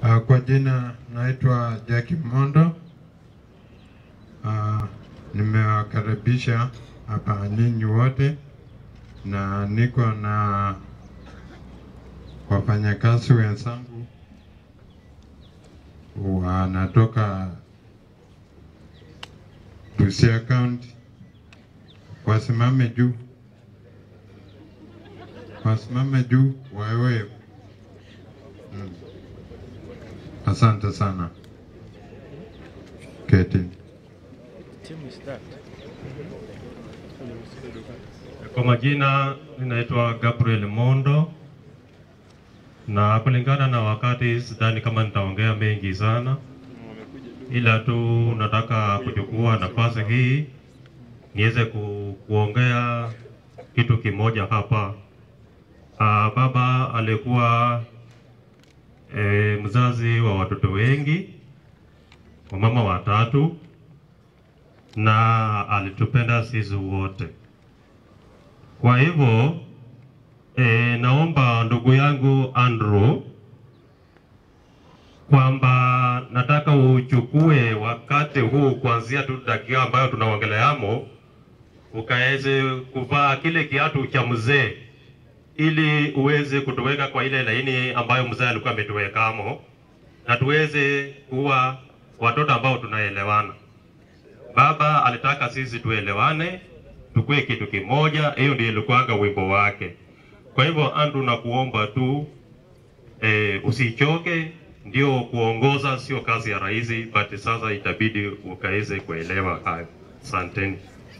Uh, kwa jina naitwa Jackie Mondo. Uh, nimewakaribisha hapa nyinyi wote na niko na wafanyakazi wenzangu wanatoka Busia County. Wasimame juu, wasimame juu, wawe mm. Asante sana. Keti. Kwa majina ninaitwa Gabriel Mondo, na kulingana na wakati sidhani kama nitaongea mengi sana, ila tu nataka kuchukua nafasi hii niweze ku, kuongea kitu kimoja hapa. Aa, baba alikuwa e, mzazi wa watoto wengi, wa mama watatu, na alitupenda sisi wote. Kwa hivyo e, naomba ndugu yangu Andrew kwamba nataka uchukue wakati huu kuanzia tu dakika ambayo tunaongeleamo, ukaweze kuvaa kile kiatu cha mzee ili uweze kutuweka kwa ile laini ambayo mzee alikuwa ametuwekamo, na tuweze kuwa watoto ambao tunaelewana. Baba alitaka sisi tuelewane, tukue kitu kimoja. Hiyo ndio ilikuwanga wimbo wake. Kwa hivyo Andrew, nakuomba tu e, usichoke. Ndio kuongoza sio kazi ya rahisi, but sasa itabidi ukaweze kuelewa hayo. Asanteni.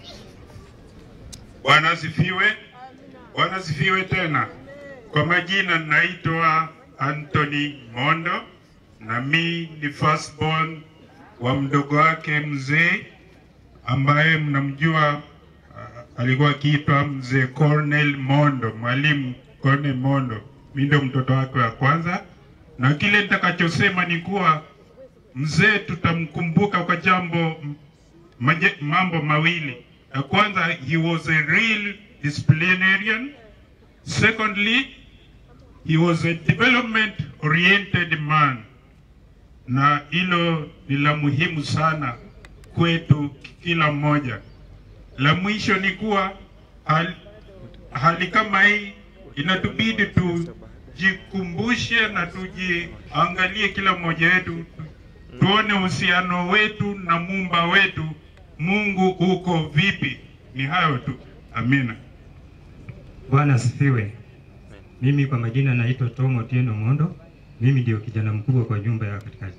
Bwana asifiwe. Bwana asifiwe tena. Kwa majina naitwa Anthony Mondo na mi ni firstborn wa mdogo wake mzee ambaye mnamjua uh, alikuwa akiitwa mzee Cornel Mondo, mwalimu Cornel Mondo. Mi ndo mtoto wake wa kwanza, na kile nitakachosema ni kuwa mzee tutamkumbuka kwa jambo maje, mambo mawili. Ya kwanza, he was a real disciplinarian. Secondly, he was a development oriented man, na hilo ni la muhimu sana kwetu kila mmoja. La mwisho ni kuwa hali, hali kama hii inatubidi tujikumbushe na tujiangalie kila mmoja wetu, tuone uhusiano wetu na muumba wetu Mungu uko vipi. Ni hayo tu, amina. Bwana asifiwe. Mimi kwa majina naitwa Tom Otieno Mondo. Mimi ndio kijana mkubwa kwa nyumba ya katikati.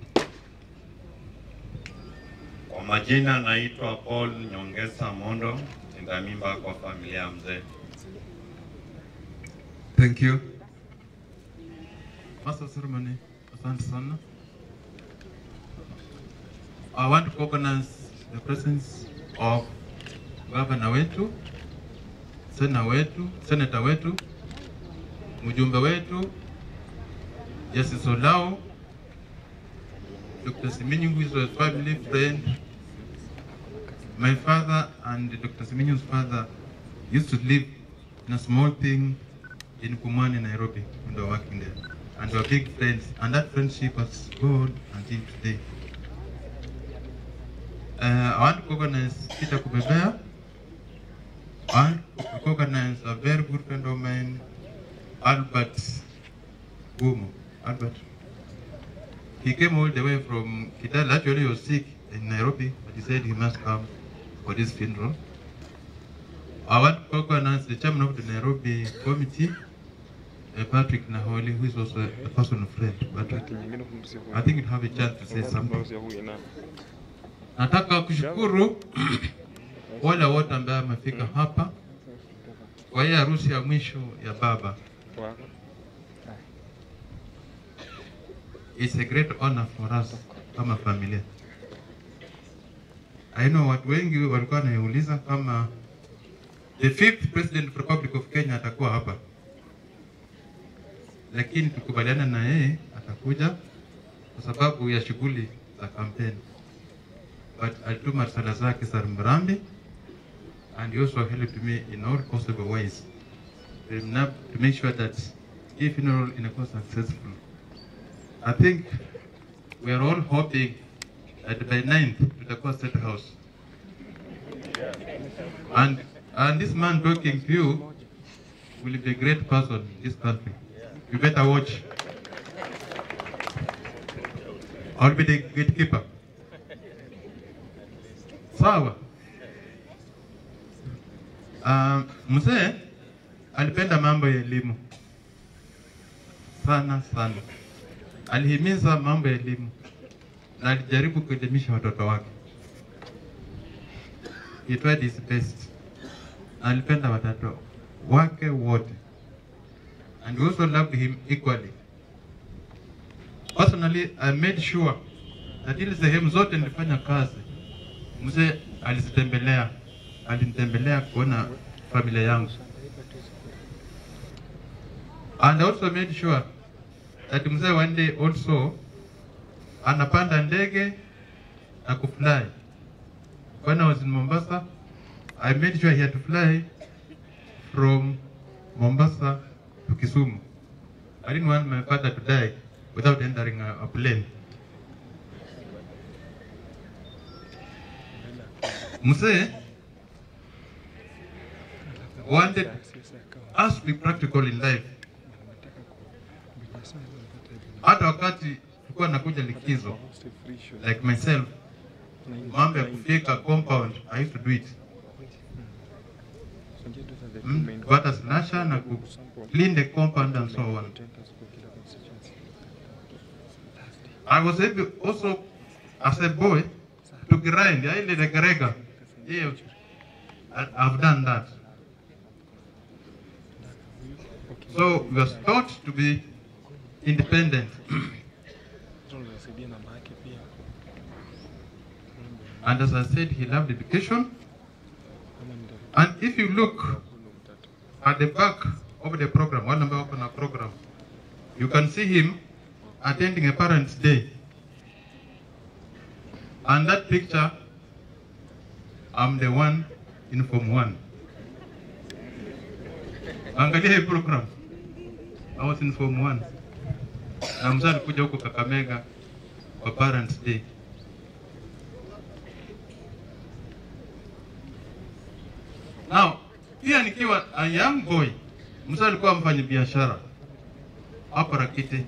Kwa majina naitwa Paul Nyongesa Mondo, nina mimba kwa familia ya mzee. Thank you. Master ceremony, asante sana. I want to recognize the presence of gavana wetu, sena wetu, seneta wetu, mjumbe wetu, Justice Olao, Dr. Siminyu, who is a family friend. My father and Dr. Siminyu's father used to live in a small thing in Pumwani, Nairobi, when they were working there. And they were big friends, and that friendship has gone until today. Uh, I want to recognize Peter Kubebea. I want to recognize a very good friend of mine, Albert Gumo. Albert. He came all the way from Kitale. Actually, he was sick in Nairobi, but he said he must come for this funeral. I want to recognize the chairman of the Nairobi committee, uh, Patrick Naholi, who is also a personal friend. Patrick, I think you have a chance to say something. Nataka kushukuru wale wote ambao wamefika hapa kwa hii harusi ya mwisho ya baba. It's a great honor for us kama familia. I know watu wengi walikuwa wanauliza kama the fifth president of Republic of Kenya atakuwa hapa, lakini tukubaliana na yeye atakuja kwa sababu ya shughuli za kampeni, but alituma risala zake za rambirambi and he also helped me in all possible ways to make- to make sure that hii funeral inakuwa successful. I think we are all hoping that by 9th tutakuwa State House. And, and this man talking to you will be a great person in this country. You better watch. I'll be the gatekeeper. Sawa. Uh, mzee alipenda mambo ya elimu sana sana, alihimiza mambo ya elimu na alijaribu kuelimisha watoto wake. He tried his best. Alipenda watoto wake wote and we also loved him equally. Personally, I made sure that ile sehemu zote nilifanya kazi, mzee alizitembelea, alinitembelea kuona familia yangu. And I also made sure that mzee one day also anapanda ndege na kufly. When I was in Mombasa, I made sure he had to fly from Mombasa to Kisumu. I didn't want my father to die without entering a, a plane. Mzee wanted us to be practical in life. Hata wakati tulikuwa nakuja likizo like myself, mambo ya kufika compound, I used to do it. Mm, kupata slasher na ku clean the compound and so on. I was able also as a boy to grind, I did a garega. Yeah, I- I've done that. So we was taught to be independent. And as I said, he loved education. And if you look at the back of the program, one number on a program, you can see him attending a parents' day. And that picture, I'm the one in Form 1. Angalia hii program. I was in Form 1. Na mzee alikuja huko Kakamega kwa parents' day. Now, pia nikiwa a young boy, mzee alikuwa mfanya biashara hapa Rakiti.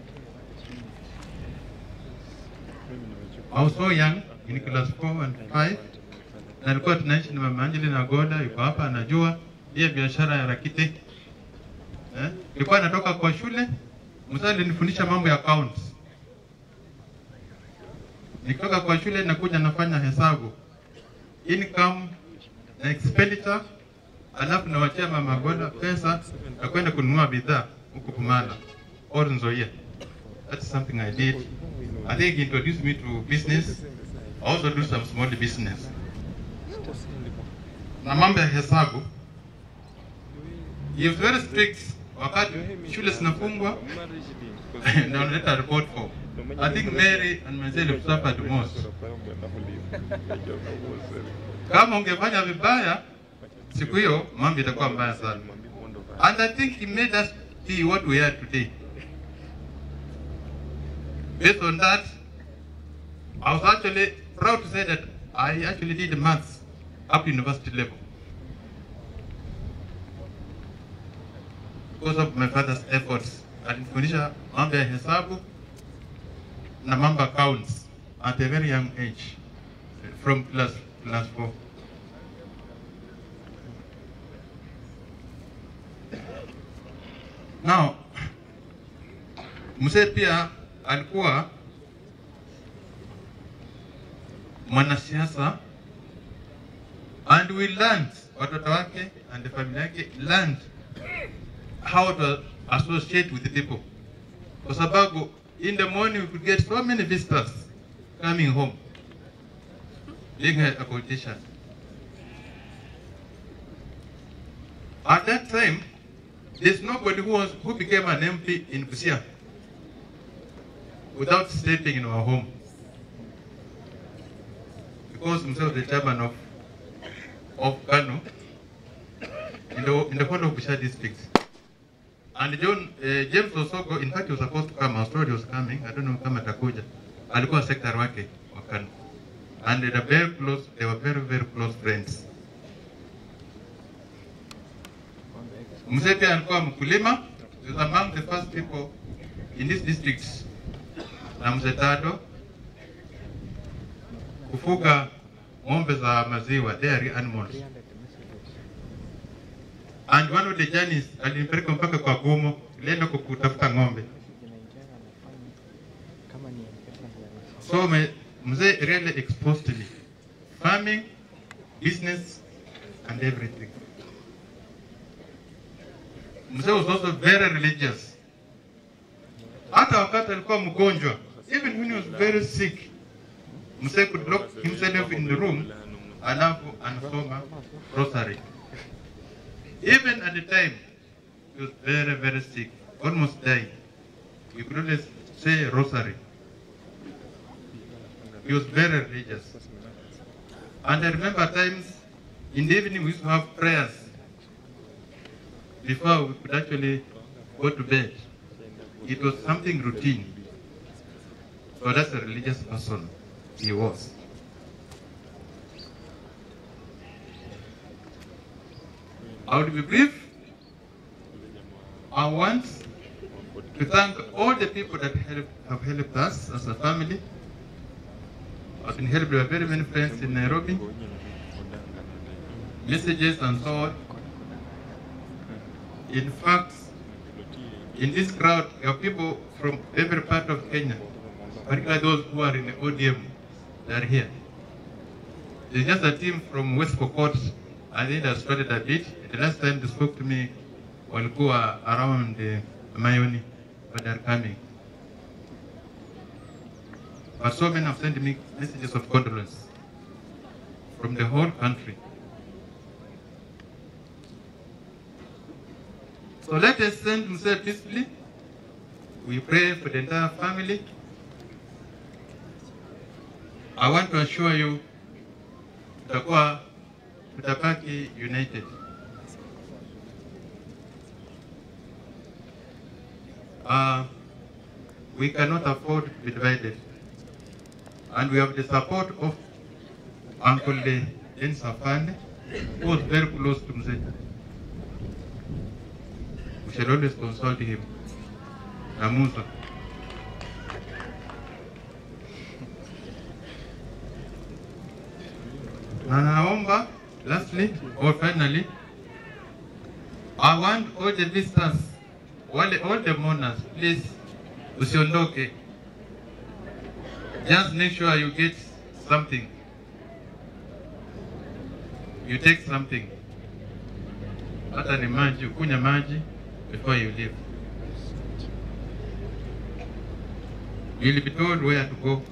I was so young in class 4 and 5 na alikuwa tunaishi na mama Angelina Goda, yuko hapa anajua hiyo biashara ya Rakiti. Eh? Nilikuwa natoka kwa shule, mzee alinifundisha mambo ya accounts. Nikitoka kwa shule nakuja nafanya hesabu income na expenditure, alafu nawachia mama Goda pesa ya kwenda kununua bidhaa huko Kumala or Nzoia. That's something I did. I think he introduced me to business. I also do some small business. Na mambo ya hesabu, he was very strict wakati shule zinafungwa na unaleta report form. I think Mary and myself suffered most. Kama ungefanya vibaya siku hiyo, mambo itakuwa mbaya sana. And I think he made us be what we are today. Based on that, I was actually proud to say that I actually did maths up to university level. Because of my father's efforts. Alinifundisha mambo ya hesabu na mambo ya accounts at a very young age from class class 4. Now, mzee pia alikuwa mwanasiasa and we learned, watoto wake and the family yake learned how to associate with the people, kwa sababu in the morning we could get so many visitors coming home being a, a politician. At that time, there's nobody who was who became an MP in Busia without sleeping in our home. Because himself the chairman of of Kano in the in the whole of Busia district. And John uh, James Osoko, in fact, he was supposed to come. Our story was coming. I don't know kama atakuja. alikuwa secretary wake wa KANU and they were very close, they were very very close friends. Mzee pia alikuwa mkulima, he was among the first people in this district na mzee Tado kufuga ng'ombe za maziwa, dairy animals. And one of the journeys alinipeleka mpaka kwa Gumo, nilienda kutafuta ng'ombe. So me, mzee really exposed me farming, business and everything. Mzee was also very religious. Hata wakati alikuwa mgonjwa, even when he was very sick, mzee could lock himself in the room alafu anasoma rosary. Even at the time, he was very, very sick, almost died. He could only say rosary. He was very religious. And I remember times in the evening we used to have prayers before we could actually go to bed. It was something routine. So that's a religious person he was. I would be brief. I want to thank all the people that help, have helped us as a family. I've been helped by very many friends in Nairobi, messages and so on. In fact, in this crowd, there are people from every part of Kenya, particularly those who are in the ODM, they are here. There's just a team from West Pokot, I think they started a bit. The last time they spoke to me, walikuwa around uh, Mayoni, but they're coming. But so many have sent me messages of condolence from the whole country. So let us send himself peacefully. We pray for the entire family. I want to assure you, tutakuwa tutabaki united. Uh, we cannot afford to be divided. And we have the support of Uncle Jen Safane, who was very close to Mzee. We shall always consult him. Namusa. Na naomba lastly or finally, I want all the visitors, wale all the mourners, please usiondoke. Just make sure you get something. You take something. Hata ni maji, ukunya maji before you leave. You'll be told where to go.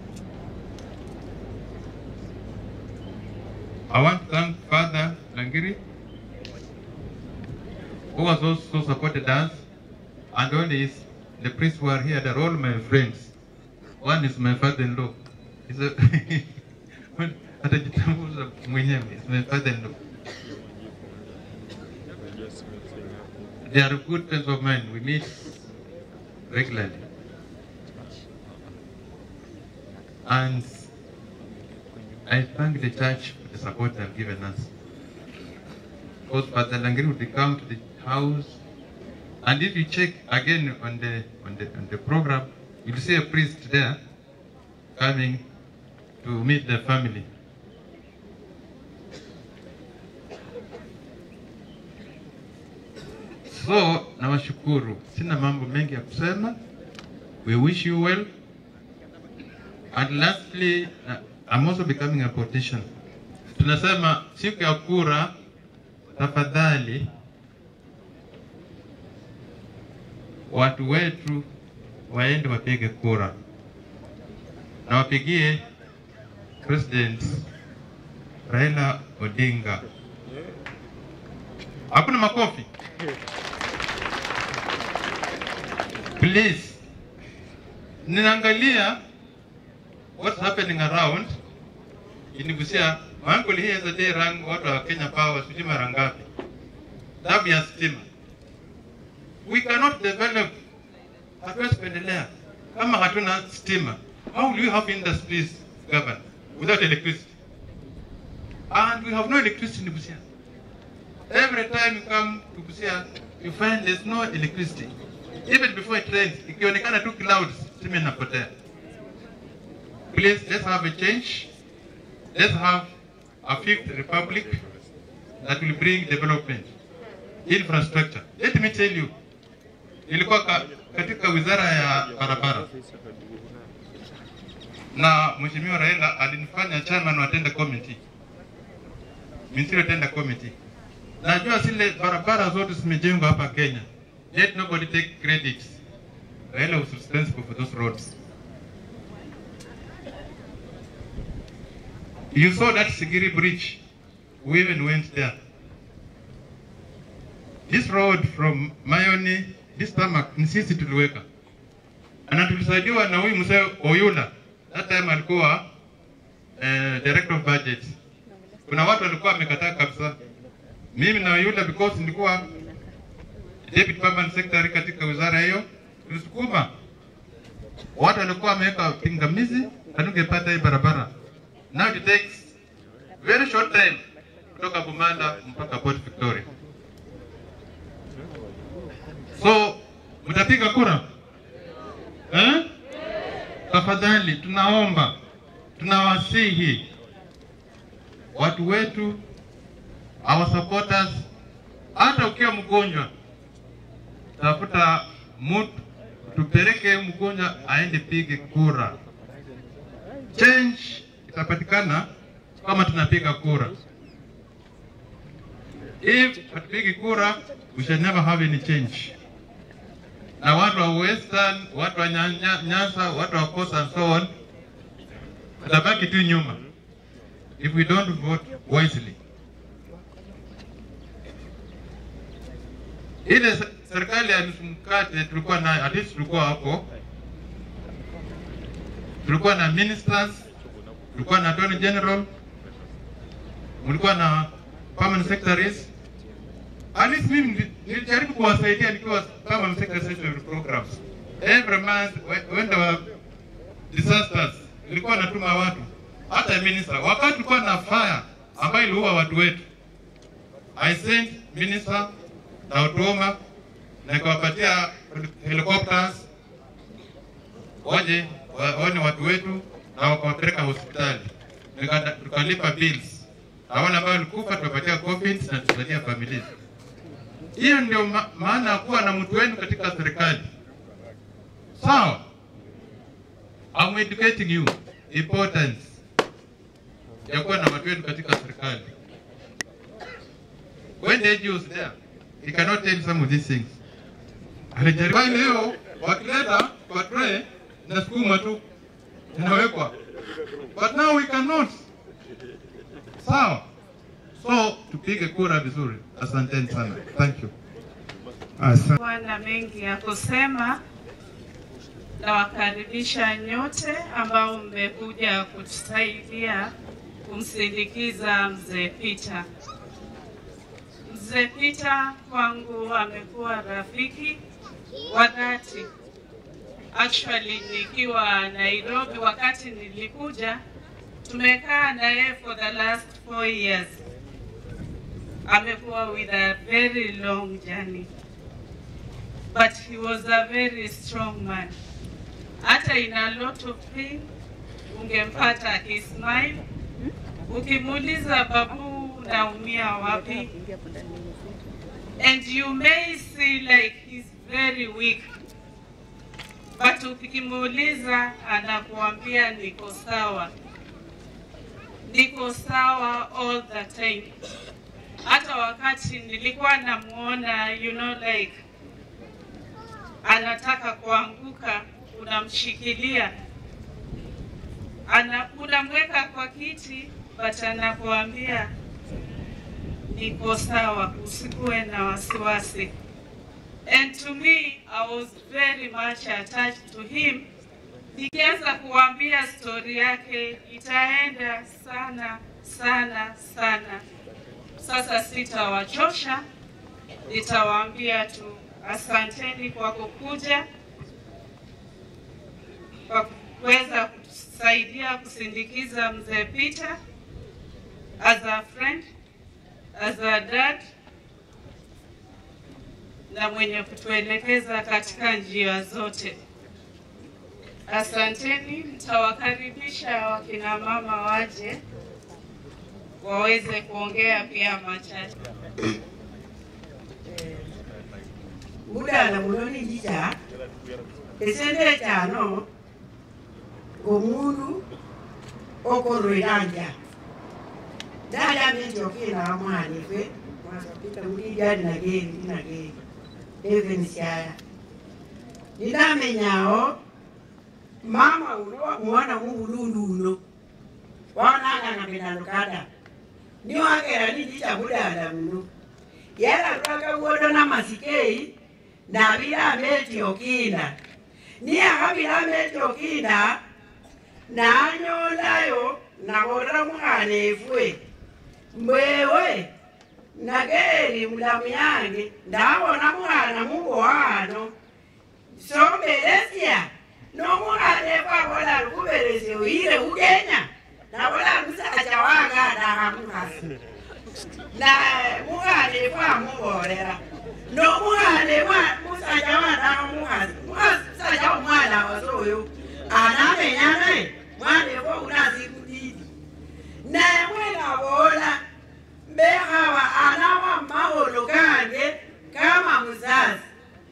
I want to thank Father Langiri, who has also supported us, and all these, the priests who are here, they're all my friends. One is my father-in-law. He's a atajitambuza mwenyewe, is my father-in-law. They are good friends of mine. We meet regularly. And I thank the church for the support they have given us. Because Father Langiri would come to the house, and if you check again on the on the on the program, you'll see a priest there coming to meet the family. So nawashukuru, sina mambo mengi ya kusema. We wish you well. And lastly, uh, I'm also becoming a politician. Tunasema siku ya kura, tafadhali watu wetu waende wapige kura na wapigie President Raila Odinga. Hakuna makofi. Please, ninaangalia what's happening around inigusia my uncle here is a day rang watu wa Kenya Power sijui mara ngapi, damu ya stima. We cannot develop, hatuwezi kuendelea kama hatuna stima. How will you have industries, governor, without electricity? And we have no electricity in Busia. Every time you come to Busia, you find there's no electricity. Even before it rains, ikionekana tu clouds, stima inapotea. Please, let's have a change. Let's have a fifth republic that will bring development, infrastructure. Let me tell you, nilikuwa ka, katika wizara ya barabara na Mheshimiwa Raila alinifanya chairman wa tender committee, ministerial tender committee. Najua zile barabara zote zimejengwa hapa Kenya, yet nobody take credit. Raila was responsible for those roads. You saw that Sigiri bridge. We even went there. This road from Mayoni, this tarmac ni sisi tuliweka, na tulisaidiwa na huyu mzee Oyula, that time alikuwa eh, director of budget. Kuna watu walikuwa wamekataa kabisa, mimi na Oyula because nilikuwa deputy permanent secretary katika wizara hiyo, tulisukuma watu walikuwa wameweka pingamizi, hatungepata hii barabara. Now it takes very short time kutoka Bumanda mpaka Port Victoria. So mtapiga kura eh? Tafadhali tunaomba, tunawasihi watu wetu, our supporters, hata ukiwa mgonjwa, tafuta mtu tupeleke mgonjwa aende pige kura. Change itapatikana kama tunapiga kura. If hatupigi kura, we shall never have any change. Na watu wa Western, watu wa Nya- Nyanza, watu wa Coast and so on, tutabaki tu nyuma if we don't vote wisely. Ile se- serikali ya nusu mkate tulikuwa nayo, at least tulikuwa hapo, tulikuwa na ministers, tulikuwa na attorney general, mlikuwa na permanent secretaries. At least mimi nili- nilijaribu kuwasaidia nikiwa permanent secretary of programs. Every month when- when there were disasters, nilikuwa natuma watu hata minister. Wakati tulikuwa na fire ambayo iliua watu wetu, I sent minister na Otuoma na nikawapatia helicopters waje wa- waone watu wetu na wakawapeleka hospitali, Nika- tukalipa bills na wale ambao walikufa tumepatia coffins na tusaidia familia. Hiyo ndio ma maana ya kuwa na mtu wenu katika serikali, sawa? I'm educating you importance ya kuwa na watu wenu katika serikali. When the AG was there, he cannot tell some of these things. Alijaribu Kwa leo wakileta kwa tray na sukuma tu inawekwa, but now we cannot. Sawa, so tupige kura vizuri. Asanteni sana, thank you. kuwa na mengi ya kusema. Nawakaribisha nyote ambao mmekuja kutusaidia kumsindikiza mzee Peter. Mzee Peter kwangu amekuwa rafiki wa dhati. Actually nikiwa Nairobi, wakati nilikuja, tumekaa na yeye for the last four years. Amekuwa with a very long journey but he was a very strong man. Hata in a lot of pain ungempata akismile. Ukimuuliza babu, naumia wapi? And you may see like he's very weak, but ukimuuliza anakuambia niko sawa, niko sawa all the time. Hata wakati nilikuwa namuona, you know like anataka kuanguka, unamshikilia, ana unamweka kwa kiti, but anakuambia niko sawa, usikuwe na wasiwasi. And to me, I was very much attached to him. Nikianza kuambia stori yake itaenda sana sana sana. Sasa sitawachosha, nitawaambia tu asanteni kwa kukuja, kwa kuweza kutusaidia kusindikiza mzee Peter as a friend, as a dad na mwenye kutuelekeza katika njia zote. Asanteni, mtawakaribisha wakina mama waje waweze kuongea pia machache. mudala muno ninjija esente kyano omundu okorweranja dayamenti okina mwana ife mwasapita mulijali nageri nageri evenisiaya ninamenyawo mama uno mwana mubulundu uno wanangana benalukada niwagera ninjija mudala muno yala lwakawuodo namasikei nabilameti okinda niyahabilameti okinda nanyolayo nabola mwana efwe mbwewe nageri mulamu yange ndabona mwana mubohano sombelesya nomwana efwe abola lukubelesya oyile ugenya nabola musacha wange adahamuhasi na mwana efwe amubolera nomwana musajja wanaga mukazi musajja omwana wasoyo anamenya naye mwana efwe unazikudidi naye mwena bola mbehawa anawa mahono gange kama muzazi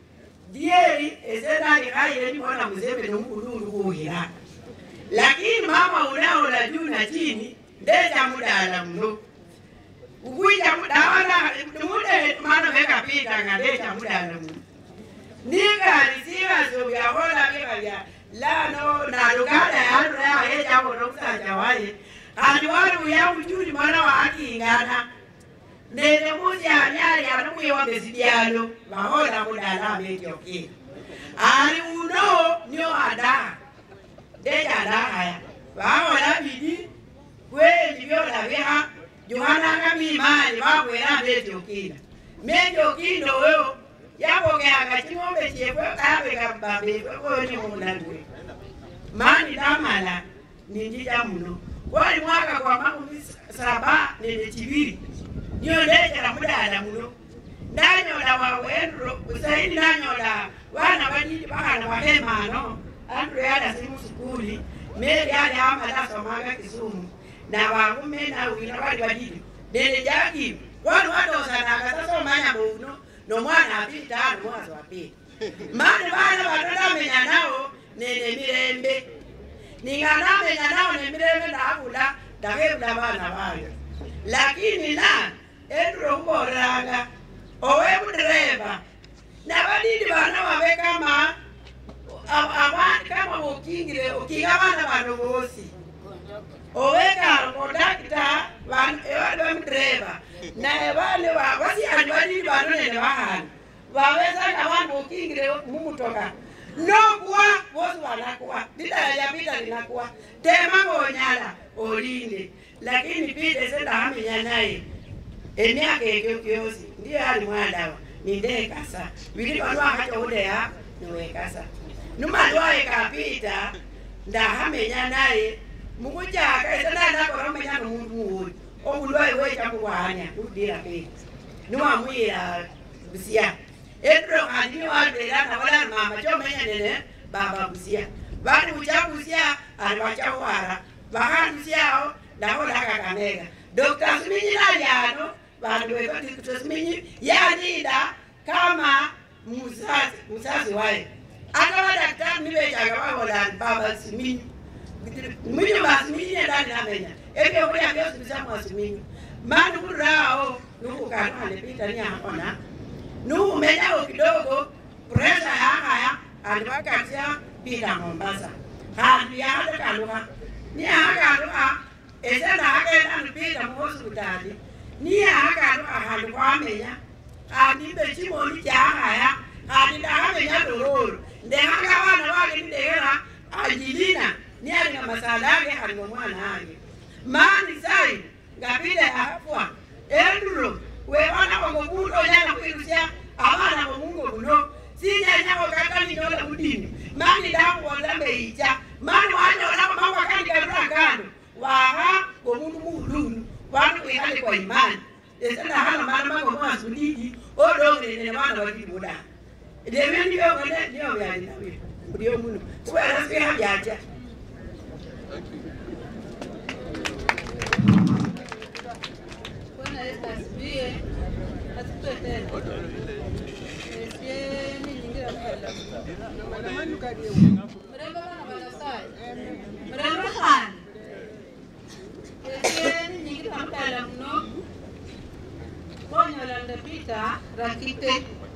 dieri ezenalikaile nibona muzembe nomulundu kuhira lakini mama unaola juu na chini ndeja mudala mno ukuita dawana mude mano vekapita ngandecha mudala mno ningali sivazo vyahola vekavya lano nalugada yandu yahejakono kusanja waye kandi wali uya ujuli mwana wakingana nene musyani ali anomwiwa besidyalo vahola mudala ametyoki ali uno nio adaha ndeja adahaya vahola bidi kweli vyola veha juhananga mimali vakwera mbetyokinda metyokindo wewo yakogeanga ching'ombe chefwe kaveka mbambefwe koni mulandwe mani damala ninjija muno wali mwaka kwa makumi saba nene chiviri niyo ndechera mudala muno ndanyola wawendro usaidi nanyola vana vanini vakana vahemano andro yada simu sukuli meri ali amalasomanga kisumu na varume na wina vali vadidi nene jaki wanu wadozanaga sasa omanya muno nomwana apita ano mwazi wapita mani vana vatodamenya nawo nene mirembe ninganamenya nawo nemirembe ndavula ndakevula vana vayo lakini na enduro kuboreranga owe mudereva navadidi vana vave kama avani kama vokingire okinga vana vano vosi owekaro kondakita evali vamudereva naye vane vasiyani vadidi vano nene vahana vavesaka vanhu vokingire mumutoka nokuwa vosi vanakuwa didayapita linakuwa tema ngonyala olinde lakini pite sendahamenya naye emyaka egyo gyosi ndiyo ali mwadawa nindekasa vili vanu vakatoudeya niwekasa numali waekapita ndahamenya naye mukujaka esenanakoromenya nomundu muwoyi omundu waiwechamuwanya udira pita niwamwira busia endro kandi niwalberana valani mama chomenya nene baba busia vani ucha busia ali vachawara vahandusiao ndaholakakamega Dr. Sminyi nalyano vanhu vekoti Dr. Sminyi yanida kama muzazi muzazi waye akava daktari nivechaga vaholani baba Sminyi mwinyi vaSminyi endani namenya evyokulya vyosibisa mwa Sminyi mani kurao nukukanwa nepita niyakona nukumenyawo kidogo presha yakaya andi vakatya pita Mombasa kandi yakatekaluka niyakaluka esendaakenda ndipita muhospitali niyakaluka kandi kwamenya kandi mbe chimoni kyakaya kandi ndakamenya dororo ndekanga vana vake ndidekera anjilina niyalinga masala ake kandi ngomwana ake mani sai ngapile afwa enduro wevana vangomundu onyala kwirusya avana vomungo muno sinyanyako kataninyola mudini mani ndakuvola mbeicha mani wa kwa imani esana hala mara mako mwa sudiji odo ne ne wana wadi boda de men dio wala dio ya ni nawe dio munu kwa rasi ha jaja Bwana Yesu asifiwe. Asifiwe tena. Esieni nyingira mkala. Mrembo bana balasai. Mrembo han. Esieni nyingira mkala mno. Bonyo la ndapita rakite.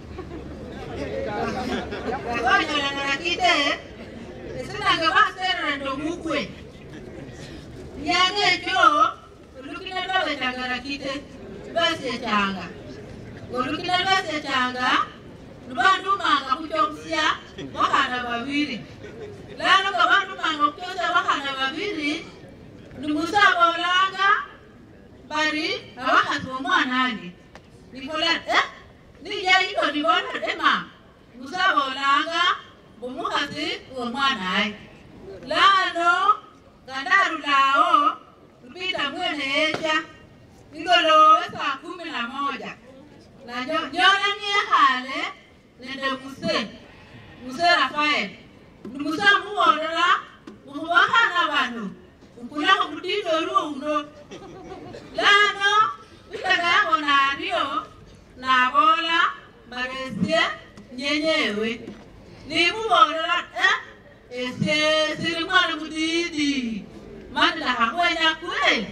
Bonyo la rakite. Esina ngabasera ndo mukwe. Nyange cho olukina lwabetanga rakite lwasechanga ng'olukina lwasechanga lubandumanga kuchokusya bakhana babiri lano nga bandumanga okuchosya bakhana babiri nimusa bolanga bari abakhasi bomwana andi nikola eh nijaito nibona ema musa bolanga bomukhasi womwana ayi lano nga ndarulawo lupita mwene eja igolowe saa kumi na moja na njo- njona niekhale nende muse muse rafael nimuse muwolola mukhubakhana bano ukulakho mutindo luuno lano bitaka yango naryo nabola maresye nyenyewe nimubolola eh esye sili mwana mudidi mandilakhakhwenya kweli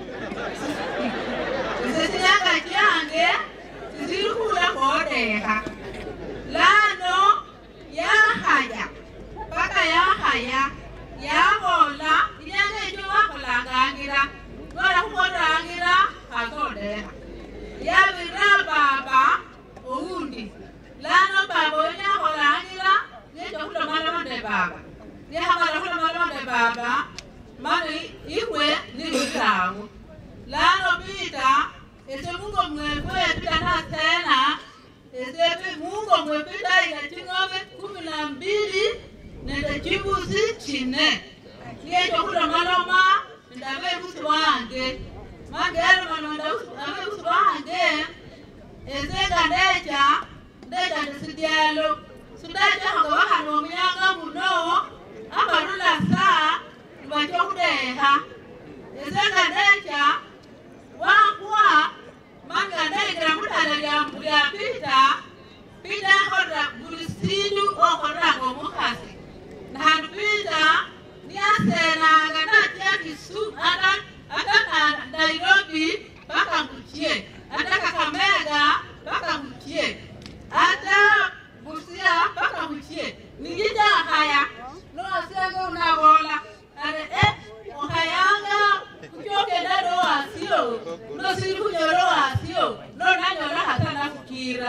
sesinyanga kyange sisili khula khodekha lano yakhaya paka yakhaya yabola inyanga ekyo wakhulangangira nola khukholangira khasodekha yabira baba oundi lano baba oyo yakholangira nekyo khulomaloma nde baba nekhamala khulomaloma nde baba mani ikhwe nilirawo lano pita ese mungo mwefwe pita nasena ese mungo mwepita ila ching'ombe kumi na mbili nende chibusi chine niecho khulomaloma nende abebusi wange mangelomano nende abebusi wange ese nga ndecha ndecha ndesidyalo sindachakhoga bakhana omunyanga muno abalula saa nibacho khudeha ese nga ndecha wakwa manga ndayingira mutala lya pita pita akholera buli sindu okholeranga omukhasi nahandu pita niyasenanga natya kisumu ata ata na- nairobi paka nguchie ata kakamega paka nguchie ata busia paka nguchie nijijahaya nosenga unabola are eh ohayanga kuchokenda lowasio nosiri kunyora wasio nonanyora hata nakukira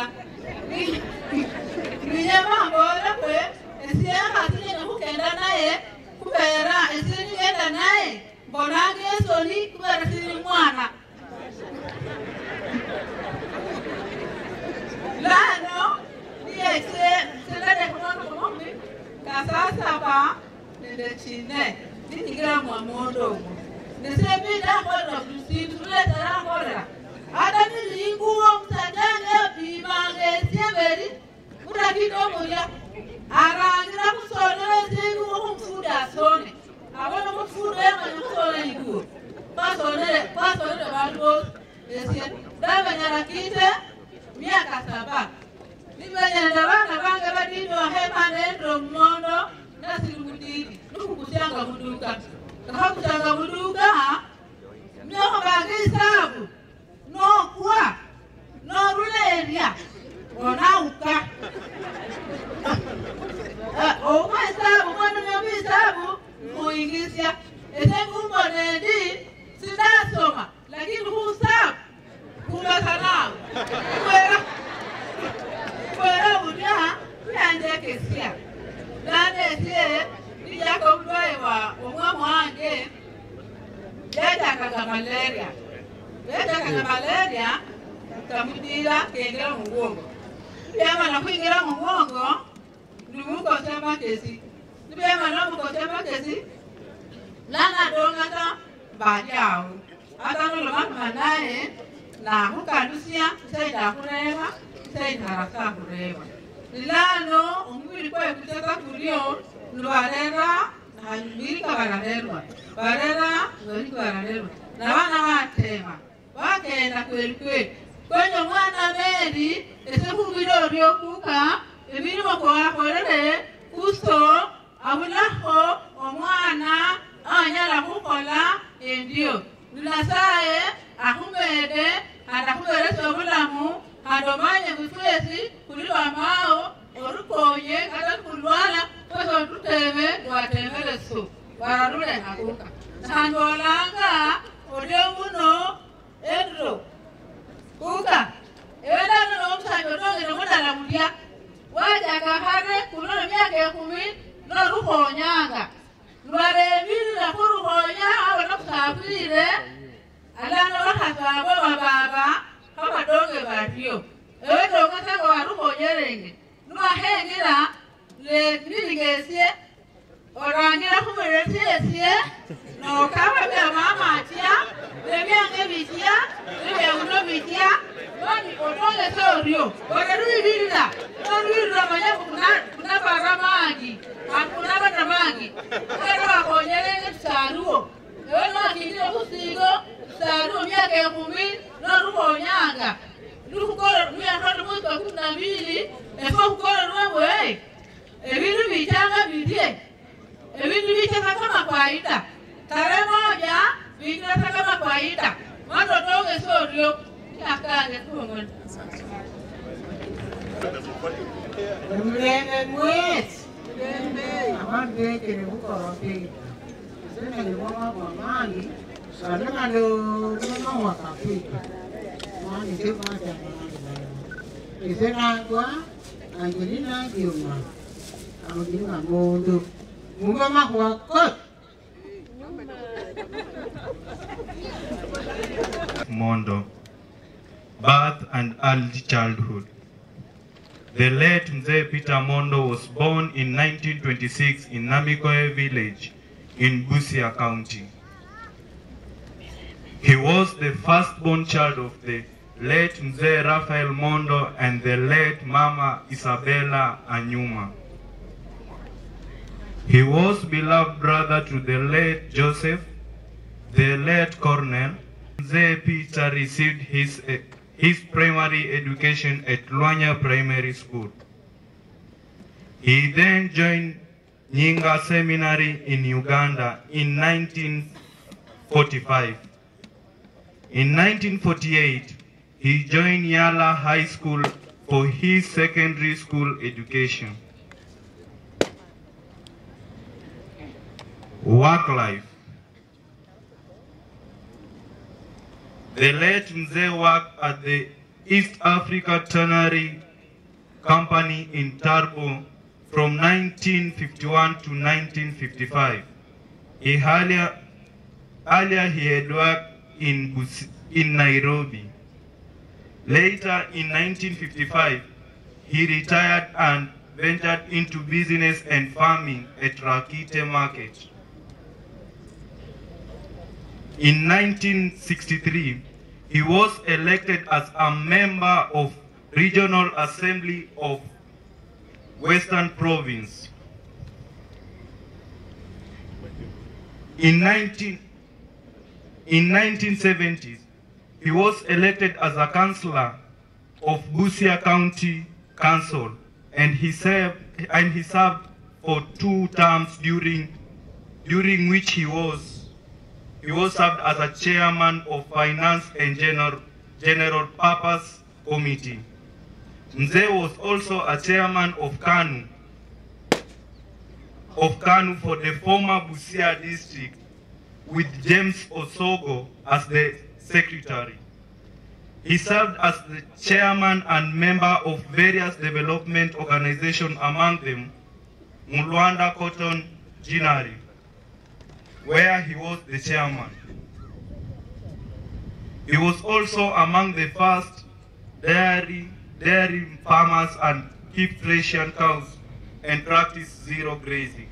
ninyamambole kwe esiekhasinene kukenda naye kubera esinikenda naye mbonanga esoni kubera siri mwana lano niyese seladekunonokomomi kasasaba nende chine ninyingira mwamondo omo nesebidakholera kusindu tuleterakhorera ata nilinguwo musajange pimanga esyeberi mutakitomoya arangira kusonera esinguwo khumufundi asone abona mufundi emanya kusona inguwo basonere basonere bandu bosi esye ndabanyarakite miaka saba nibenyenda bana bange badidi ohemandendro mumondo nasili mudidi nikukusyanga muduka kakhakusyanga muduka myoko bange isabu nokwa norulerya onauka omwa isabu mwana myoko isabu muingisya ese ngumbonendi sindasoma lakini khusabu kubasanao kwera kwera bulya yanjekesya nanesye nijaka obulwaye bwa omwamu wange yajakaga malaria yajakaga malaria kamudira kengira mubwongo byamala kwingira mubwongo nimukosya makesi nibyamala omukosya makesi lanadongata mbali awo ata nolomatuma naye nahukalusia isaida khureva isaidi haraka khureva lilano omubili kwe kuteka kulio nibarera birika bararerwa barera birika bararerwa nabana batema bagenda kweli kweli kwenye omwana meri ese khubiro ryokuka ebirimo kwakorere kuso abulakho omwana anyala khukola endio ninasaye akhumede khandi akhuberesa obulamu khandi omanye bufwesi khuli lwamao orukonye kata khulwala kwesi otutebe lwatemeleso wararule hakuka khandi olanga olio muno endro kuka ebelano nomusajja otongere mudala mulya wajaka khare kunono myaka ekhumi norukhonyanga lwarebilira khurukhonya abona kusafire alano bakhasabwe bababa khabadonge baryo ewedonga sanga warukhonyerenge niwakhengila lebilingesye orangira khumulile syesye nokaba byamamatya nebyange bitya nebyauno bitya noni otongese oryo orerwibilira norwirira manya kunabara mangi akunabana mangi era bakhonyerenge tusaruwo ewe nokindile khusigo tusaruwo myaka ekhumi norukhonyanga lukhukolo myaka mwezi wa kumi na mbili efwe khukolo lwebwe ebindu bichanga bilye ebindu bichaka kama kawaida tarehe moja vinginata kama kawaida mwandotonge soryo akange kuongona Mulenge mwezi amabekere bukorope senenge bwama bwamangi salengano bwama wakafika mani temata isenagwa angelina giuma angelina mondo mungoma wakot Mondo. Birth and early childhood. The late Mzee Peter Mondo was born in 1926 in Namikoe village in Busia County. He was the firstborn child of the late Mzee Raphael Mondo and the late Mama Isabella Anyuma. He was beloved brother to the late Joseph, the late Cornell. Mzee Peter received his, eh, his primary education at Luanya Primary School. He then joined Nyinga Seminary in Uganda in 1945. In 1948, he joined Yala High School for his secondary school education. Work life. The late Mzee worked at the East Africa Tannery Company in Tarbo from 1951 to 1955. He earlier, earlier he had worked in, Bus- in Nairobi. Later in 1955, he retired and ventured into business and farming at Rakite Market. In 1963, he was elected as a member of Regional Assembly of Western Province. In 19 in 1970s, he was elected as a councillor of Busia County Council, and he served and he served for two terms during during which he was he was served as a chairman of Finance and General General Purpose Committee. Mzee was also a chairman of KANU of KANU for the former Busia district with James Osogo as the secretary. He served as the chairman and member of various development organizations, among them Mulwanda Cotton Ginnery, where he was the chairman. He was also among the first dairy, dairy farmers and keep Frisian cows and practice zero grazing.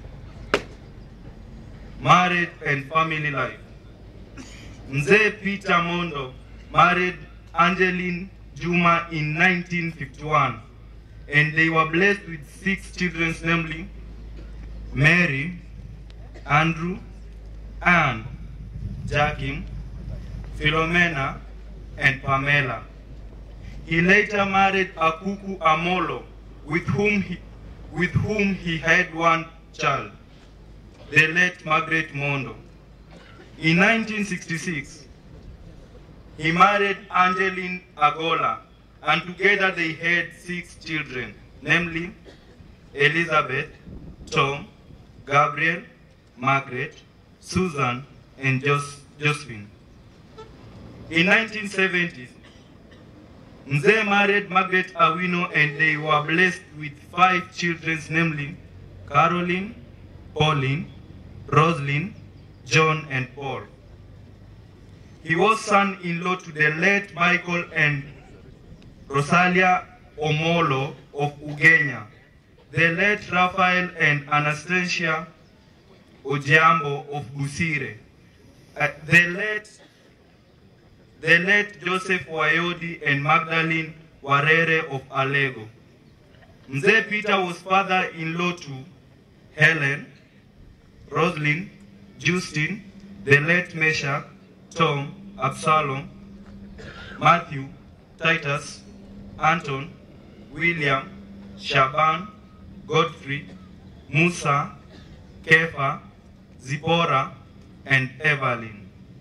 Married and family life. Mzee Peter Mondo married Angeline Juma in 1951, and they were blessed with six children, namely Mary, Andrew, Anne, Jackie, Philomena, and Pamela. He later married Akuku Amolo, with whom he, with whom he had one child, the late Margaret Mondo. In 1966, he married Angeline Agola, and together they had six children, namely Elizabeth, Tom, Gabriel, Margaret, Susan, and Jos- Josephine. In 1970s, Mzee married Margaret Awino and they were blessed with five children, namely Caroline, Pauline, Roslyn, John, and Paul. He was son-in-law to the late Michael and Rosalia Omolo of Ugenya, the late Raphael and Anastasia Ojiambo of Busire, uh, the late the late Joseph Wayodi and Magdalene Warere of Alego. Mzee Peter was father-in-law to Helen, Roslyn, Justin, the late Meshach, Tom, Absalom, Matthew, Titus, Anton, William, Shaban, Godfrey, Musa, Kefa, Zipporah, and Evelyn.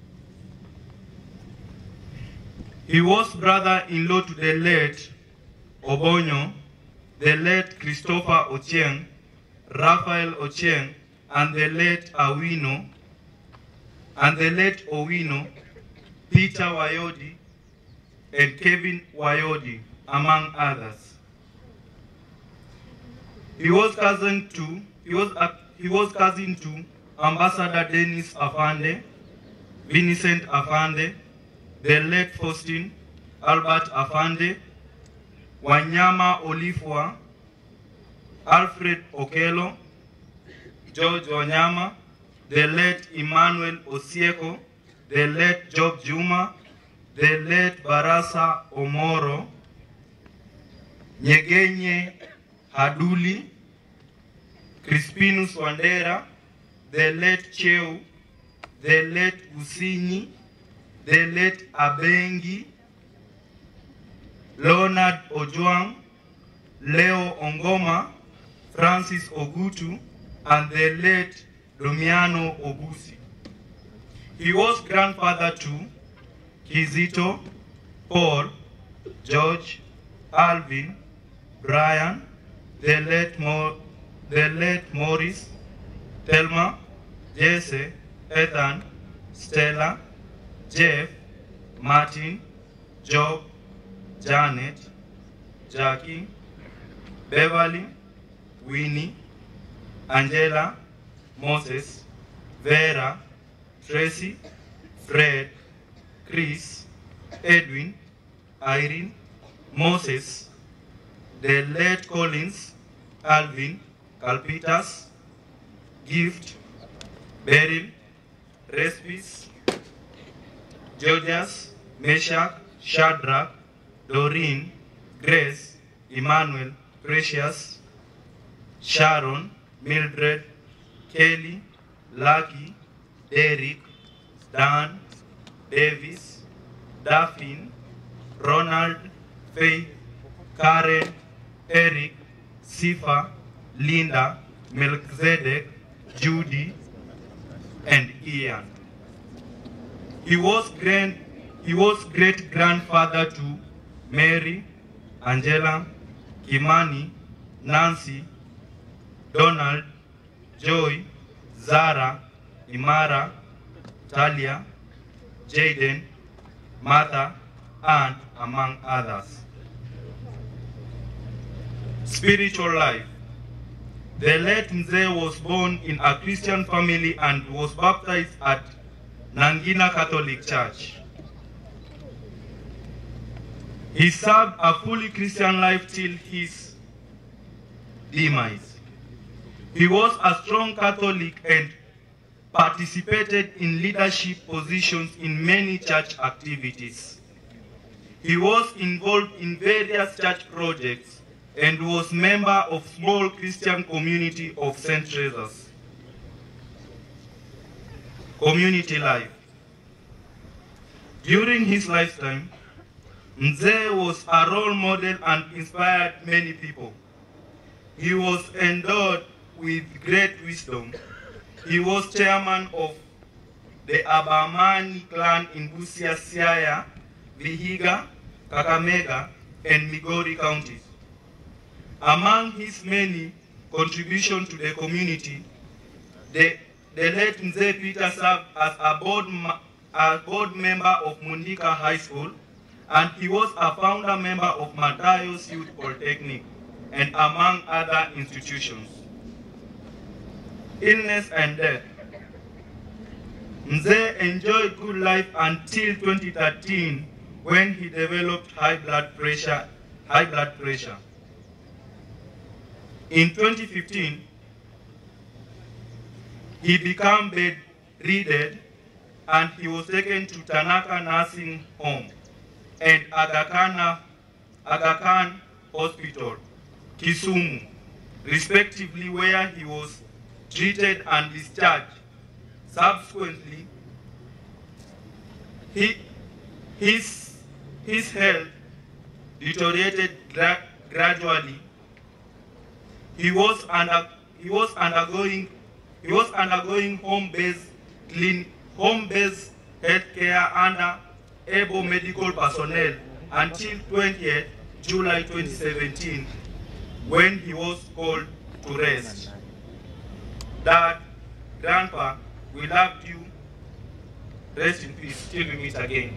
He was brother-in-law to the late Obonyo, the late Christopher Ochieng, Raphael Ochieng, and the late Awino, and the late Owino, Peter Wayodi, and Kevin Wayodi, among others. He was cousin to he was a, he was cousin to Ambassador Dennis Afande, Vincent Afande, the late Faustin Albert Afande, Wanyama Olifwa, Alfred Okelo, George Wanyama, the late Emmanuel Osieko, the late Job Juma, the late Barasa Omoro, Nyegenye Haduli, Crispinus Wandera, the late Cheu, the late Usinyi, the late Abengi, Leonard Ojwang, Leo Ongoma, Francis Ogutu, and the late Domiano Obusi. He was grandfather to Kizito, Paul, George, Alvin, Brian, the late, Mo, the late Morris, Thelma, Jesse, Ethan, Stella, Jeff, Martin, Job, Janet, Jackie, Beverly, Winnie, Angela, Moses, Vera, Tracy, Fred, Chris, Edwin, Irene, Moses, the late Collins, Alvin, Calpitas, Gift, Beryl, Respis, Georgias, Meshach, Shadrach, Doreen, Grace, Emmanuel, Precious, Sharon, Mildred, Kelly, Lucky, Derek, Dan, Davis, Daphne, Ronald, Faith, Karen, Eric, Sifa, Linda, Melchizedek, Judy, and Ian. He was grand, he was great grandfather to Mary, Angela, Kimani, Nancy, Donald, Joy, Zara, Imara, Talia, Jaden, Martha, and among others. Spiritual life. The late Mzee was born in a Christian family and was baptized at Nangina Catholic Church. He served a fully Christian life till his demise. He was a strong Catholic and participated in leadership positions in many church activities. He was involved in various church projects and was member of small Christian community of St. Teresa's. Community life. During his lifetime, Mzee was a role model and inspired many people. He was endowed with great wisdom. He was chairman of the Abamani clan in Busia, Siaya, Vihiga, Kakamega, and Migori counties. Among his many contributions to the community, the, the late Mzee Peter served as a board, ma- a board member of Mundika High School, and he was a founder member of Matayos Youth Polytechnic, and among other institutions. Illness and death. Mzee enjoyed good life until 2013 when he developed high blood pressure. High blood pressure. In 2015, he became bedridden and he was taken to Tanaka Nursing Home and Aga Khan, Aga Khan Hospital, Kisumu, respectively, where he was treated and discharged. Subsequently, he, his, his health deteriorated gra- gradually. He was under he was undergoing he was undergoing home-based clean home-based healthcare under able medical personnel until 20th July 2017 when he was called to rest. Dad, Grandpa, we loved you. Rest in peace till we meet again.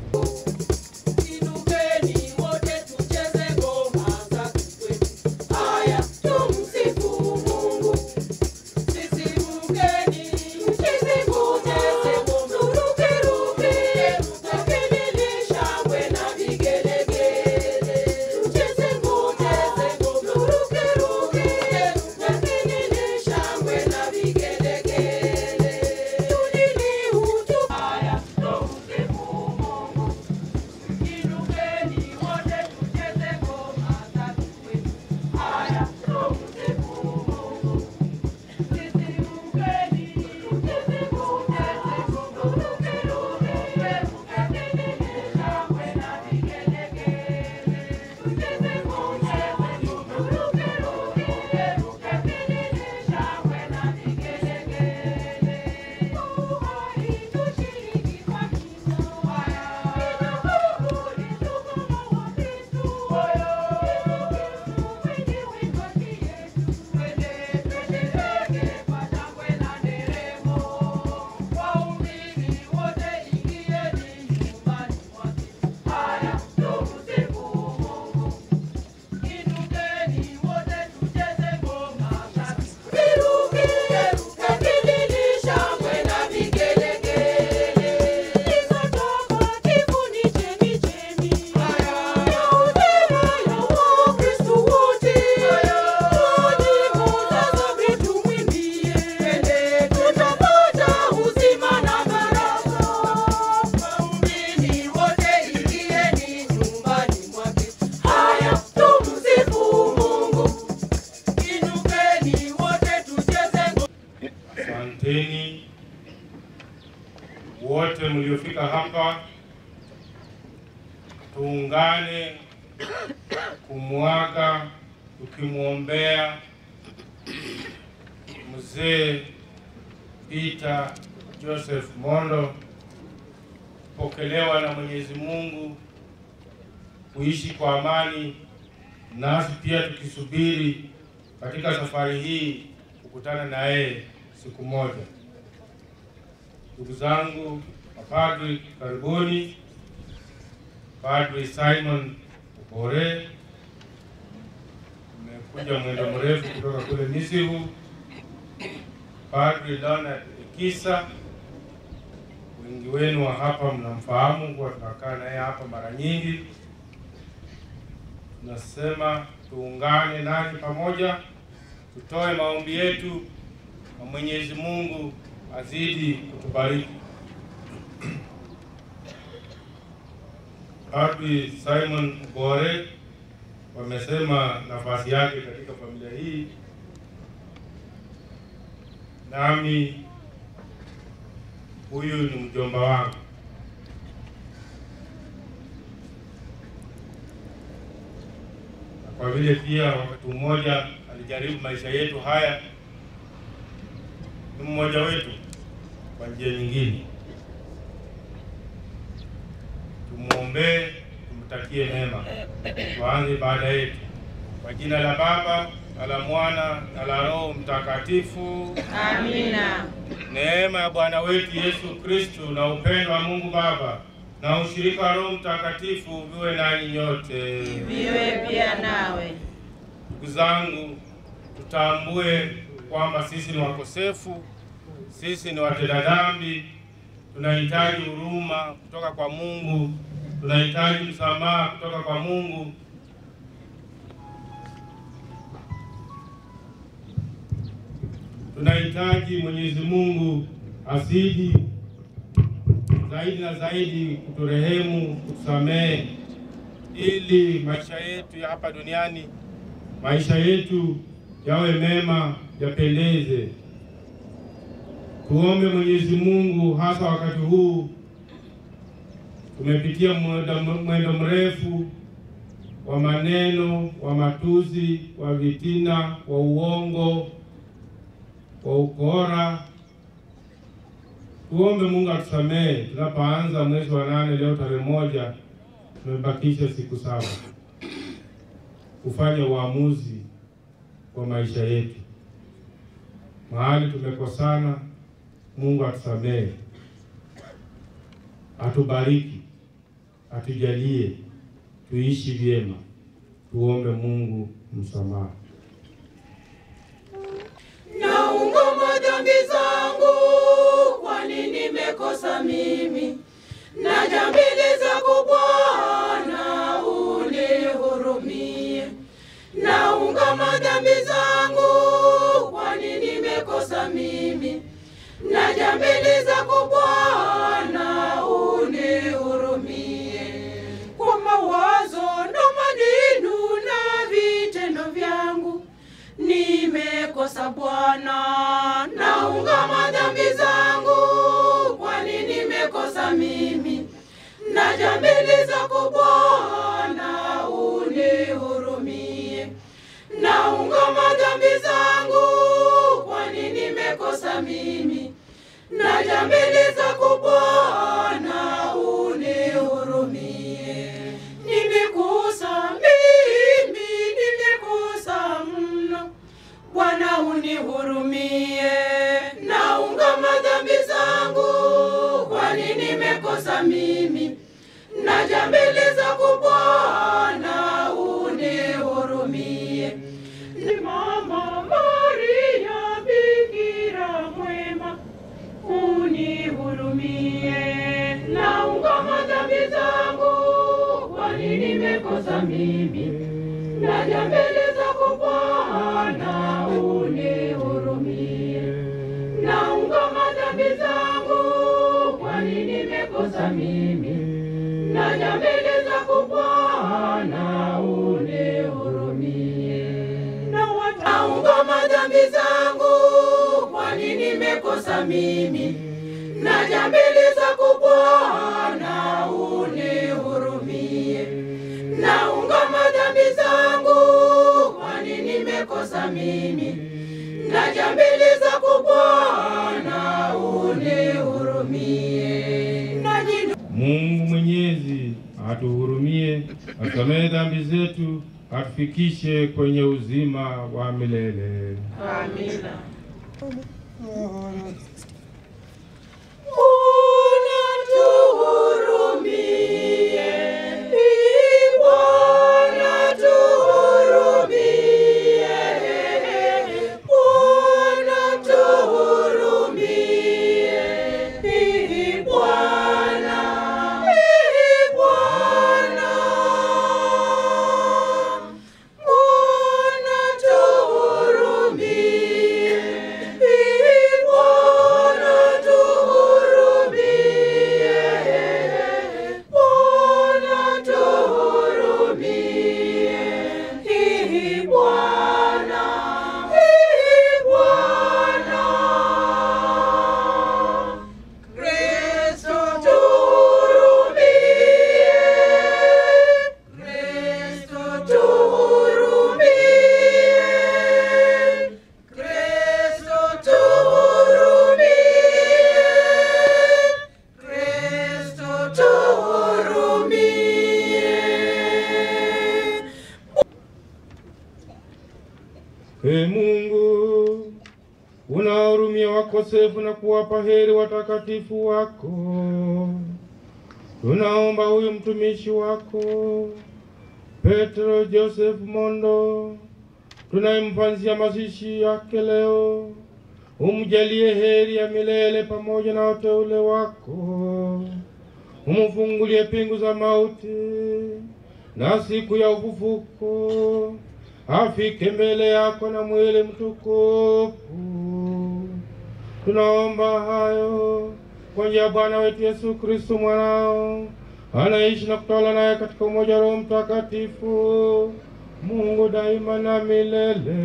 Asanteni wote mliofika hapa, tuungane kumwaga tukimwombea mzee Peter Joseph Mondo pokelewa na Mwenyezi Mungu kuishi kwa amani, nasi pia tukisubiri katika safari hii kukutana na yeye siku moja. Ndugu zangu mapadri, karibuni. Padri Simon Bore, umekuja mwendo mrefu kutoka kule Misihu. Padri Leonard Ekisa, wengi wenu wa hapa mnamfahamu, kuwa tunakaa naye hapa mara nyingi. Tunasema tuungane nanyi pamoja, tutoe maombi yetu na Mwenyezi Mungu azidi kutubariki. Padri Simon Gore wamesema nafasi yake katika familia hii, nami huyu ni mjomba wangu. Na Kwa vile pia wakati mmoja alijaribu maisha yetu haya, ni mmoja wetu kwa njia nyingine. Tumwombee, tumtakie mema. Tuanze baada yetu kwa jina la Baba na la Mwana na la Roho Mtakatifu. Amina. Neema ya Bwana wetu Yesu Kristu na upendo wa Mungu Baba na ushirika wa Roho Mtakatifu viwe nanyi nyote. Viwe pia nawe. Ndugu zangu, tutambue kwamba sisi ni wakosefu, sisi ni watenda dhambi, tunahitaji huruma kutoka kwa Mungu, tunahitaji msamaha kutoka kwa Mungu. Tunahitaji Mwenyezi Mungu azidi zaidi na zaidi kuturehemu, kutusamehe, ili maisha yetu ya hapa duniani, maisha yetu yawe mema, yapendeze. Tuombe Mwenyezi Mungu, hasa wakati huu tumepitia mwendo mwendo mrefu wa maneno, wa matusi, wa vitina, wa uongo, wa ukora. Tuombe Mungu atusamehe. Tunapoanza mwezi wa nane leo tarehe moja, tumebakisha siku saba kufanya uamuzi wa maisha yetu. Mahali tumekosana, Mungu atusamehe, atubariki, atujalie tuishi vyema. Tuombe Mungu msamaha. Naungama dhambi zangu, kwani nimekosa mimi. Naja mbele zako Bwana, unihurumie. Naungama dhambi zangu, kwani nimekosa mimi. Naja mbele zako Bwana, unihurumie. Kwa mawazo na maneno na vitendo vyangu nimekosa Bwana, naungama dhambi zangu, kwani nimekosa mimi. Naja mbele zako Bwana, unihurumie. Naungama dhambi zangu, kwani nimekosa mimi. Naja mbele zako Bwana, unihurumie. Nimekosa mimi, nimekosa mno. Bwana unihurumie, naungama dhambi zangu, kwani nimekosa mimi. Naja mbele zako Bwana, unihurumie. Ni Mama Maria, Bikira mwema, unihurumie. Naungama dhambi zangu, kwani nimekosa mimi. Naja mbele zako Bwana, unihurumie. Naungama dhambi zangu, kwani nimekosa mimi. Naja mbele zako Bwana, unihurumie. Naungama dhambi zangu, kwani nimekosa mimi. Naja mbele zako Bwana, unihurumie. Naungama dhambi zangu, kwani nimekosa mimi. Naja mbele zako Bwana, unihurumie. Naji Mungu Mwenyezi atuhurumie, atusamehe dhambi zetu, atufikishe kwenye uzima wa milele. Amina. Bwana tuhurumie, wakosefu na kuwapa heri watakatifu wako. Tunaomba huyu mtumishi wako Petro Joseph Mondo tunayemfanyia mazishi yake leo, umjalie heri ya milele pamoja na wateule wako, umfungulie pingu za mauti na siku ya ufufuko afike mbele yako na mwili mtukufu. Tunaomba hayo kwa njia ya Bwana wetu Yesu Kristo mwanao anaishi na kutawala naye katika umoja wa Roho Mtakatifu, Mungu daima na milele.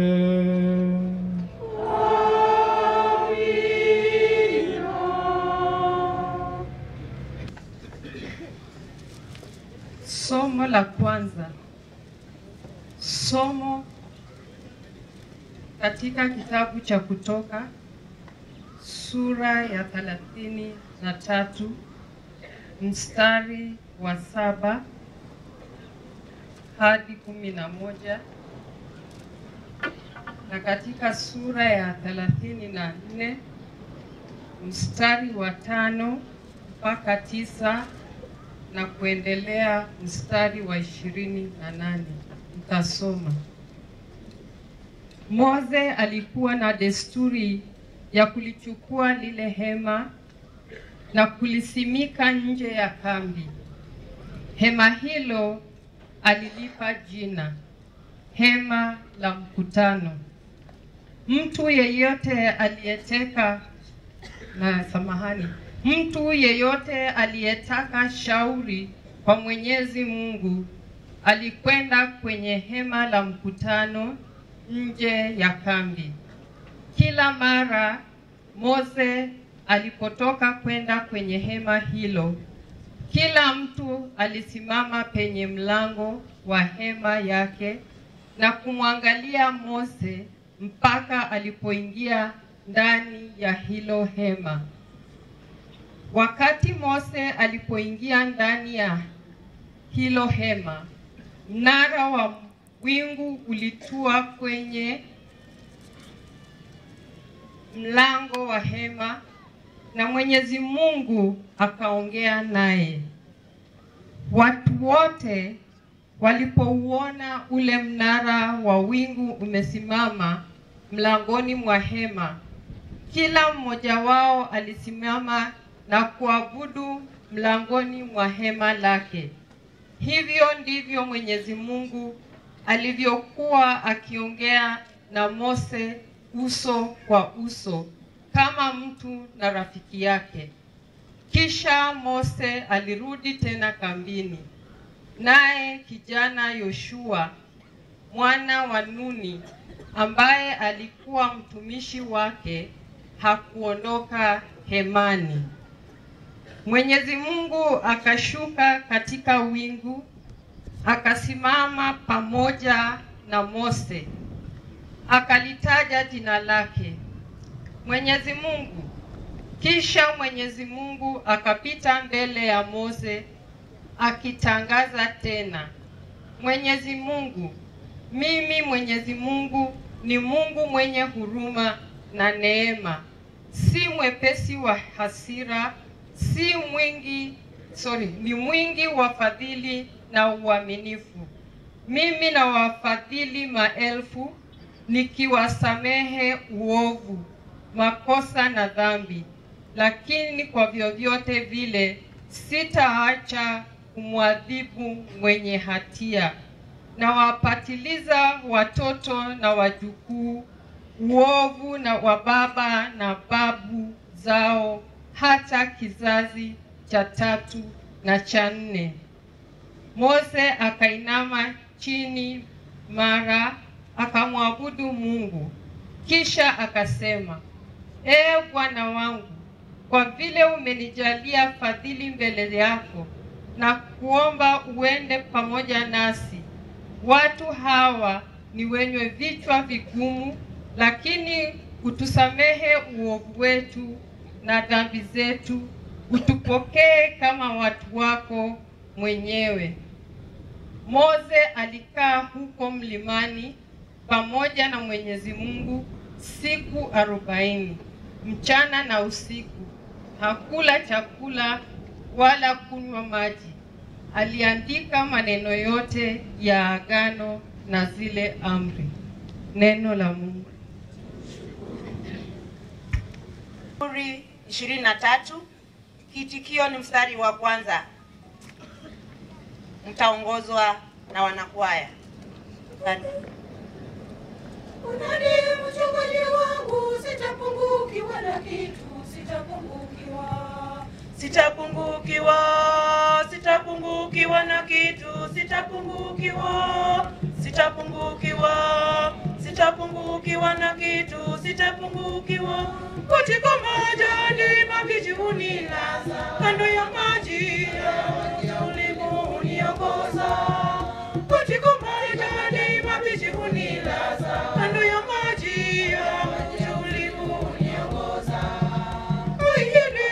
Somo la kwanza. Somo katika kitabu cha Kutoka sura ya thelathini na tatu mstari wa saba hadi kumi na moja na katika sura ya thelathini na nne mstari wa tano mpaka tisa na kuendelea mstari wa ishirini na nane mtasoma. Mose alikuwa na desturi ya kulichukua lile hema na kulisimika nje ya kambi. Hema hilo alilipa jina hema la mkutano. Mtu yeyote aliyeteka na samahani, mtu yeyote aliyetaka shauri kwa Mwenyezi Mungu alikwenda kwenye hema la mkutano nje ya kambi. Kila mara Mose alipotoka kwenda kwenye hema hilo, kila mtu alisimama penye mlango wa hema yake na kumwangalia Mose mpaka alipoingia ndani ya hilo hema. Wakati Mose alipoingia ndani ya hilo hema, mnara wa wingu ulitua kwenye mlango wa hema na Mwenyezi Mungu akaongea naye. Watu wote walipouona ule mnara wa wingu umesimama mlangoni mwa hema, kila mmoja wao alisimama na kuabudu mlangoni mwa hema lake. Hivyo ndivyo Mwenyezi Mungu alivyokuwa akiongea na Mose uso kwa uso kama mtu na rafiki yake. Kisha Mose alirudi tena kambini, naye kijana Yoshua mwana wa Nuni ambaye alikuwa mtumishi wake hakuondoka hemani. Mwenyezi Mungu akashuka katika wingu akasimama pamoja na Mose akalitaja jina lake Mwenyezi Mungu. Kisha Mwenyezi Mungu akapita mbele ya Mose akitangaza tena, Mwenyezi Mungu, mimi Mwenyezi Mungu ni Mungu mwenye huruma na neema, si mwepesi wa hasira, si mwingi sorry, ni mwingi wa fadhili na uaminifu. Mimi na wafadhili maelfu nikiwasamehe uovu, makosa na dhambi, lakini kwa vyovyote vile sitaacha kumwadhibu mwenye hatia. Na wapatiliza watoto na wajukuu uovu na wa baba na babu zao hata kizazi cha tatu na cha nne. Mose akainama chini mara akamwabudu Mungu, kisha akasema, Ee Bwana wangu, kwa vile umenijalia fadhili mbele yako na kuomba uende pamoja nasi. Watu hawa ni wenye vichwa vigumu, lakini utusamehe uovu wetu na dhambi zetu, utupokee kama watu wako mwenyewe. Mose alikaa huko mlimani pamoja na Mwenyezi Mungu siku arobaini. mchana na usiku. Hakula chakula wala kunywa maji. Aliandika maneno yote ya agano na zile amri. Neno la Mungu. Zaburi ishirini na tatu. Kiitikio ni mstari wa kwanza, mtaongozwa na wanakwaya. Karibu. Bwana ndiye mchungaji wangu, sitapungukiwa na kitu, sitapungukiwa. Sitapungukiwa, sitapungukiwa na kitu, sitapungukiwa, sitapungukiwa, sitapungukiwa na kitu, sitapungukiwa. Katika majani mabichi hunilaza, kando ya maji ya utulivu huniongoza. Katika majani mabichi hunilaza, kando ya maji ya utulivu huniongoza. Ayene,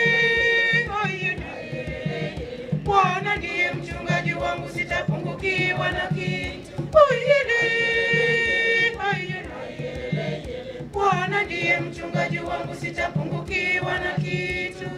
ayene, Bwana ndiye mchungaji wangu, sitapungukiwa na kitu. Ayene, ayene, Bwana ndiye mchungaji wangu, sitapungukiwa na kitu.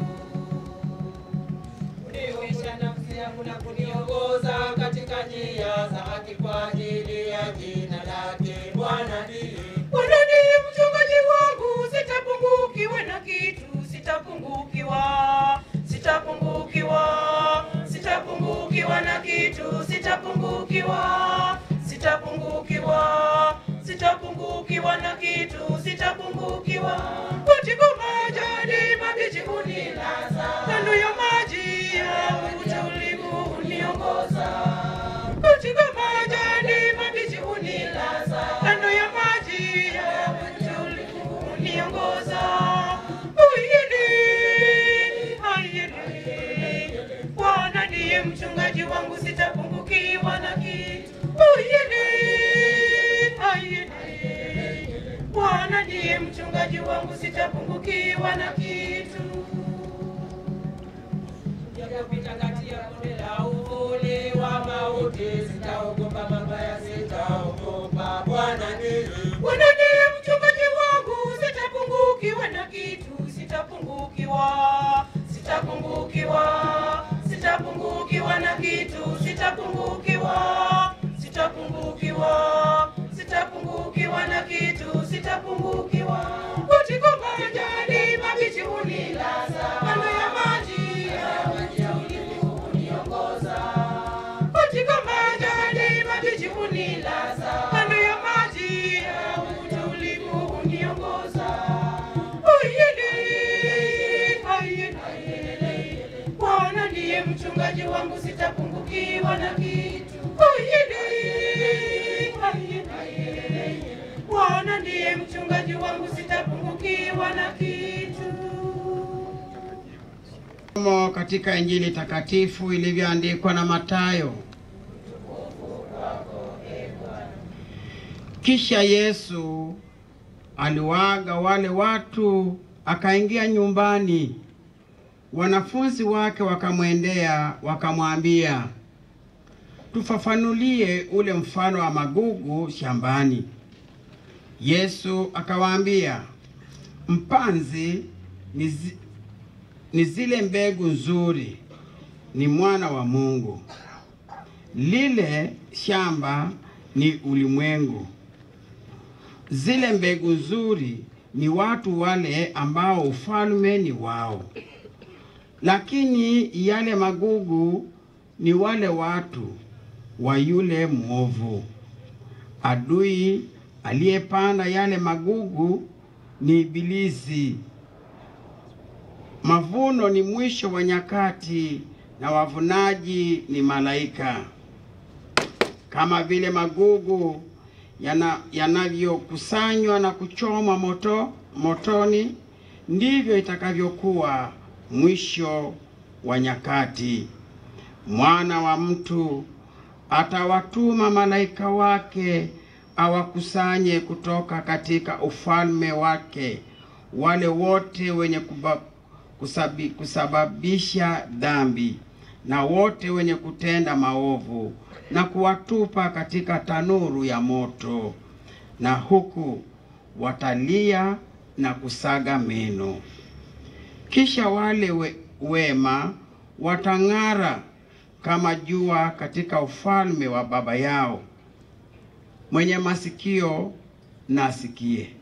Unihuisha nafsi yangu na kuniongoza katika njia za haki kwa ajili ya jina lake. Bwana ndiye Bwana ndiye mchungaji wangu, sitapungukiwa na kitu, sitapungukiwa, sitapungukiwa, sitapungukiwa na kitu, sitapungukiwa, sitapungukiwa, sitapungukiwa na kitu, sitapungukiwa. Katika majani mabichi hunilaza, kando ya maji ya utulivu huniongoza. Katika majani mabichi hunilaza, kando ya maji ya utulivu huniongoza. Uyini, ayini, Bwana ndiye mchungaji wangu, sitapungukiwa na kitu. Uyini, ayini, Bwana ndiye mchungaji wangu, sitapungukiwa na kitu. Japopita kati ya bonde la uvuli wa mauti, sitaogopa mabaya, sitaogopa. Bwana ndiye Bwana ndiye mchungaji wangu, sitapungukiwa na kitu, sitapungukiwa, sitapungukiwa, sitapungukiwa na kitu, sitapungukiwa, sitapungukiwa, sitapungukiwa na kitu, sitapungukiwa. Katika majani mabichi hunilaza, kando ya maji ya maji ya utulivu huniongoza. Katika majani mabichi hunilaza, kando ya maji ya utulivu huniongoza. Ayene, ayene, Bwana ndiye mchungaji wangu, sitapungukiwa na kitu. Ayene, ayene, Bwana ndiye mchungaji wangu, sitapungukiwa na kitu. Somo katika Injili takatifu ilivyoandikwa na Mathayo. Kisha Yesu aliwaaga wale watu, akaingia nyumbani. Wanafunzi wake wakamwendea wakamwambia, tufafanulie ule mfano wa magugu shambani. Yesu akawaambia, mpanzi ni zi- ni zile mbegu nzuri, ni mwana wa Mungu. Lile shamba ni ulimwengu. Zile mbegu nzuri ni watu wale ambao ufalme ni wao, lakini yale magugu ni wale watu wa yule mwovu. Adui aliyepanda yale magugu ni Ibilisi. Mavuno ni mwisho wa nyakati na wavunaji ni malaika. Kama vile magugu yana- yanavyokusanywa na kuchomwa moto motoni, ndivyo itakavyokuwa mwisho wa nyakati. Mwana wa mtu atawatuma malaika wake awakusanye kutoka katika ufalme wake wale wote wenye kuba, kusabi, kusababisha dhambi na wote wenye kutenda maovu na kuwatupa katika tanuru ya moto, na huku watalia na kusaga meno. Kisha wale we, wema watang'ara kama jua katika ufalme wa Baba yao. Mwenye masikio na asikie.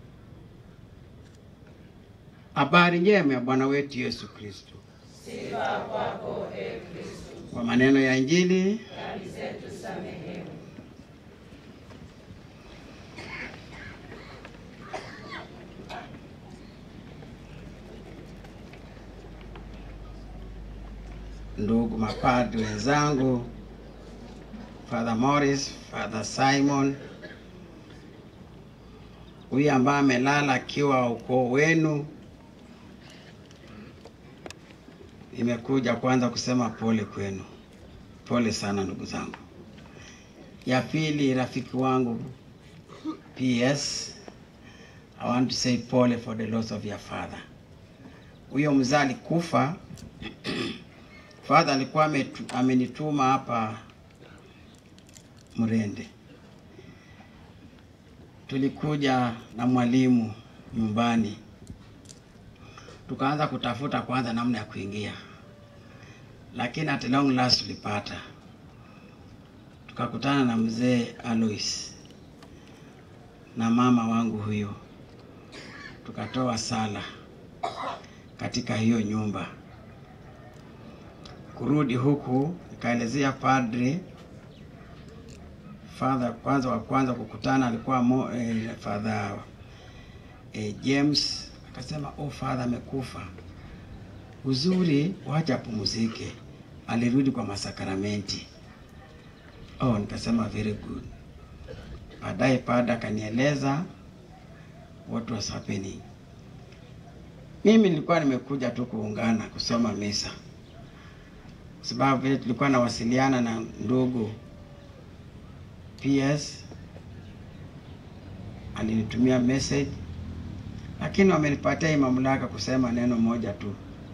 Habari njema ya Bwana wetu Yesu Kristo. Sifa kwako e Kristo. Kwa maneno ya Injili Dhambi zetu samehewa. ndugu mapadri wenzangu, Father Morris, Father Simon, huyu ambaye amelala akiwa ukoo wenu, nimekuja kwanza kusema pole kwenu, pole sana ndugu zangu. Ya pili, rafiki wangu PS, I want to say pole for the loss of your father. Huyo mzee alikufa Father alikuwa ametu- amenituma hapa Mrende. Tulikuja na mwalimu nyumbani, tukaanza kutafuta kwanza namna ya kuingia, lakini at long last tulipata, tukakutana na mzee Alois na mama wangu huyo, tukatoa sala katika hiyo nyumba kurudi huku nikaelezea padri father kwanza wa kwanza kukutana alikuwa mo, eh, father eh, James akasema oh father amekufa uzuri wacha apumzike alirudi kwa masakramenti oh nikasema very good baadaye padri akanieleza what was happening mimi nilikuwa nimekuja tu kuungana kusoma misa sababu vile tulikuwa nawasiliana na ndugu PS alinitumia message, lakini wamenipatia hii mamlaka kusema neno moja tu,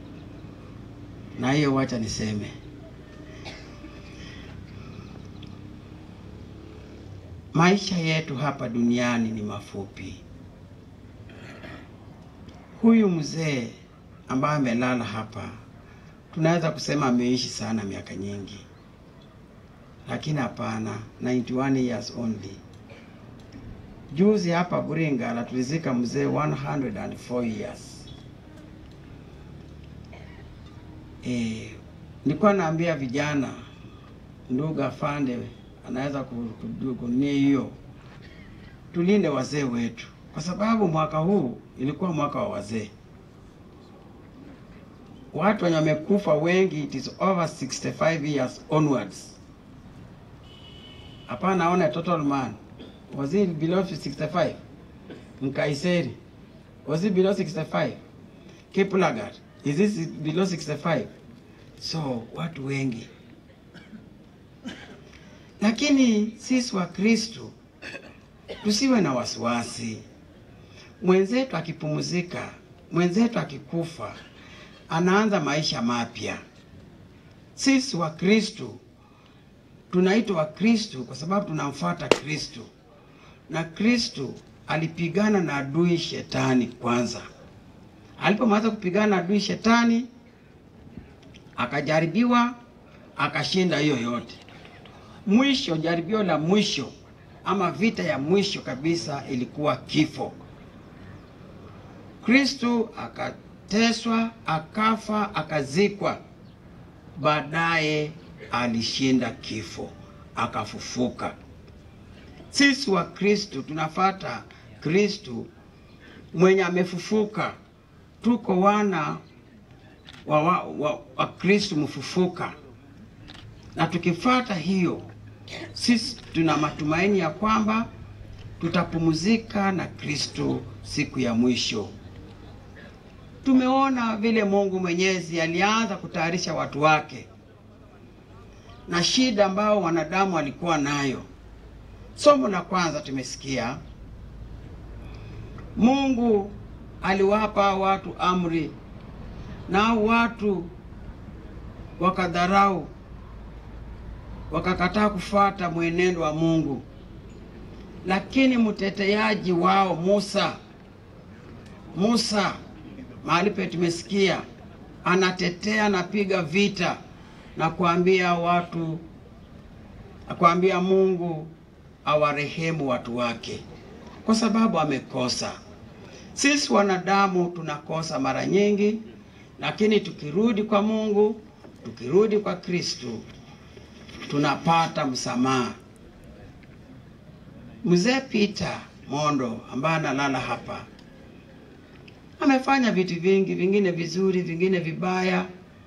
na hiyo wacha niseme. Maisha yetu hapa duniani ni mafupi. Huyu mzee ambaye amelala hapa tunaweza kusema ameishi sana miaka nyingi, lakini hapana, 91 years only. Juzi hapa Buringala tulizika mzee 104 years. E, nilikuwa naambia vijana, ndugu afande anaweza kunia hiyo, tulinde wazee wetu, kwa sababu mwaka huu ilikuwa mwaka wa wazee watu wenye wamekufa wengi it is over 65 years onwards. Hapa naona total man was it below 65? Mkaiseri was it below 65? Kiplagat is this below 65? So watu wengi, lakini sisi wa Kristo tusiwe na wasiwasi. Mwenzetu akipumzika, mwenzetu akikufa anaanza maisha mapya. Sisi wa Kristo tunaitwa wa Kristo kwa sababu tunamfuata Kristo, na Kristo alipigana na adui shetani kwanza. Alipomaliza kupigana na adui shetani, akajaribiwa, akashinda hiyo yote. Mwisho, jaribio la mwisho ama vita ya mwisho kabisa ilikuwa kifo. Kristo aka teswa akafa, akazikwa, baadaye alishinda kifo, akafufuka. Sisi wa Kristo tunafata Kristo mwenye amefufuka, tuko wana wa, wa, wa, wa Kristo mfufuka, na tukifata hiyo, sisi tuna matumaini ya kwamba tutapumzika na Kristo siku ya mwisho. Tumeona vile Mungu Mwenyezi alianza kutayarisha watu wake na shida ambao wanadamu walikuwa nayo. Somo la kwanza tumesikia Mungu aliwapa watu amri, na watu wakadharau, wakakataa kufuata mwenendo wa Mungu, lakini mteteaji wao Musa Musa mahali pe tumesikia anatetea, anapiga vita na kuambia watu, na kuambia Mungu awarehemu watu wake kwa sababu amekosa. Sisi wanadamu tunakosa mara nyingi, lakini tukirudi kwa Mungu, tukirudi kwa Kristo, tunapata msamaha. Mzee Peter Mondo ambaye analala hapa amefanya vitu vingi, vingine vizuri, vingine vibaya.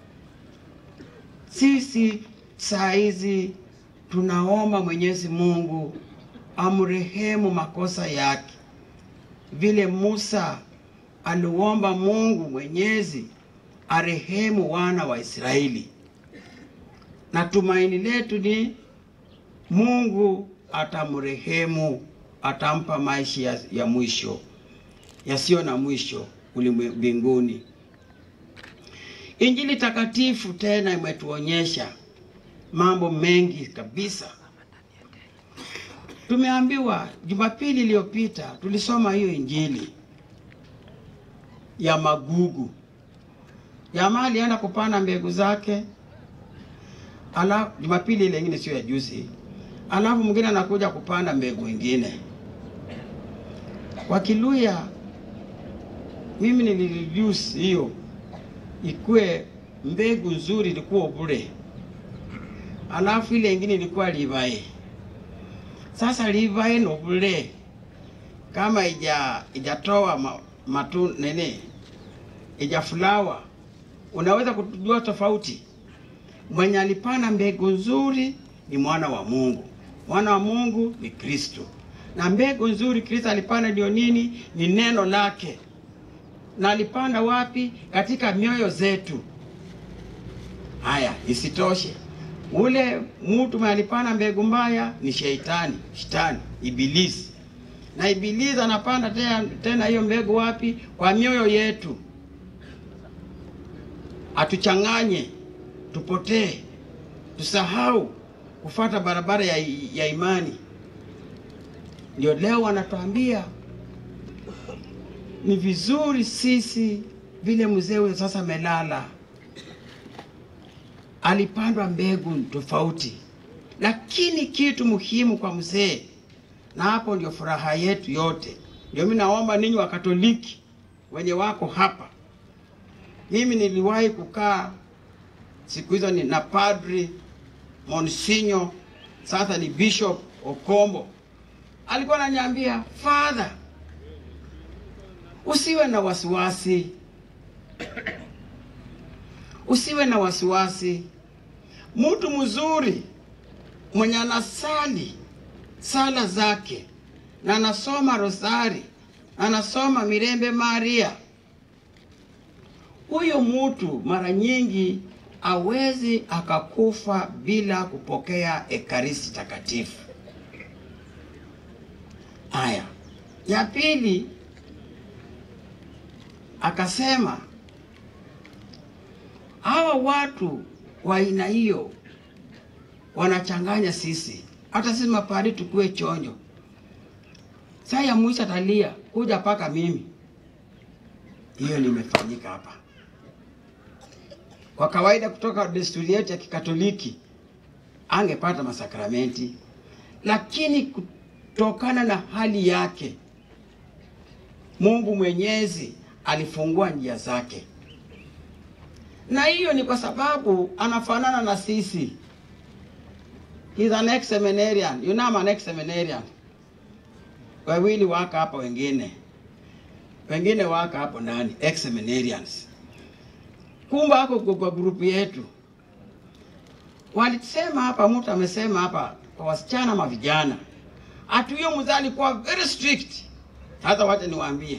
Sisi saa hizi tunaomba Mwenyezi Mungu amrehemu makosa yake, vile Musa aliomba Mungu Mwenyezi arehemu wana wa Israeli, na tumaini letu ni Mungu atamrehemu, atampa maisha ya, ya mwisho yasiyo na mwisho ulimwe- mbinguni. Injili takatifu tena imetuonyesha mambo mengi kabisa. Tumeambiwa Jumapili iliyopita tulisoma hiyo injili ya magugu. Jamaa alienda kupanda mbegu zake, ala Jumapili ile ingine, sio ya juzi, alafu mwingine anakuja kupanda mbegu ingine. Kwa Kiluya mimi nilireduce hiyo ikuwe mbegu nzuri ilikuwa bure, alafu ile ingine ilikuwa livae. Sasa livae no bure kama ija ijatoa ma, matu nene ija fulawa, unaweza kujua tofauti. Mwenye alipanda mbegu nzuri ni mwana wa Mungu, mwana wa Mungu ni Kristo, na mbegu nzuri Kristo alipanda ndio nini? Ni neno lake na alipanda wapi? Katika mioyo zetu. Haya, isitoshe, ule mtu mwenye alipanda mbegu mbaya ni sheitani, shetani, ibilisi, na ibilisi anapanda tena, tena hiyo mbegu wapi? Kwa mioyo yetu, atuchanganye, tupotee, tusahau kufata barabara ya, ya imani. Ndio leo wanatuambia ni vizuri sisi vile mzee huyo sasa amelala, alipandwa mbegu tofauti, lakini kitu muhimu kwa mzee, na hapo ndio furaha yetu yote. Ndio mimi naomba ninyi wa Katoliki wenye wako hapa, mimi niliwahi kukaa siku hizo ni na padri Monsinyo, sasa ni Bishop Okombo, alikuwa ananiambia father Usiwe na wasiwasi, usiwe na wasiwasi. Mtu mzuri mwenye anasali sala zake na anasoma rosari na anasoma mirembe Maria, huyo mtu mara nyingi awezi akakufa bila kupokea ekaristi takatifu. Haya, ya pili akasema hawa watu wa aina hiyo wanachanganya sisi, hata sisi mapari tukue chonjo. Saa ya mwisho atalia kuja paka mimi. Hiyo limefanyika hapa. Kwa kawaida, kutoka desturi yetu ya Kikatoliki angepata masakramenti, lakini kutokana na hali yake Mungu Mwenyezi alifungua njia zake, na hiyo ni kwa sababu anafanana na sisi. He's an ex-seminarian. You know I'm an ex-seminarian. Wawili waka hapa, wengine wengine waka hapo ndani, ex-seminarians. Kumbe ako kwa grupu yetu, walisema hapa, mtu amesema hapa kwa wasichana ma vijana, ati huyo mzee alikuwa very strict. Sasa wacha niwaambie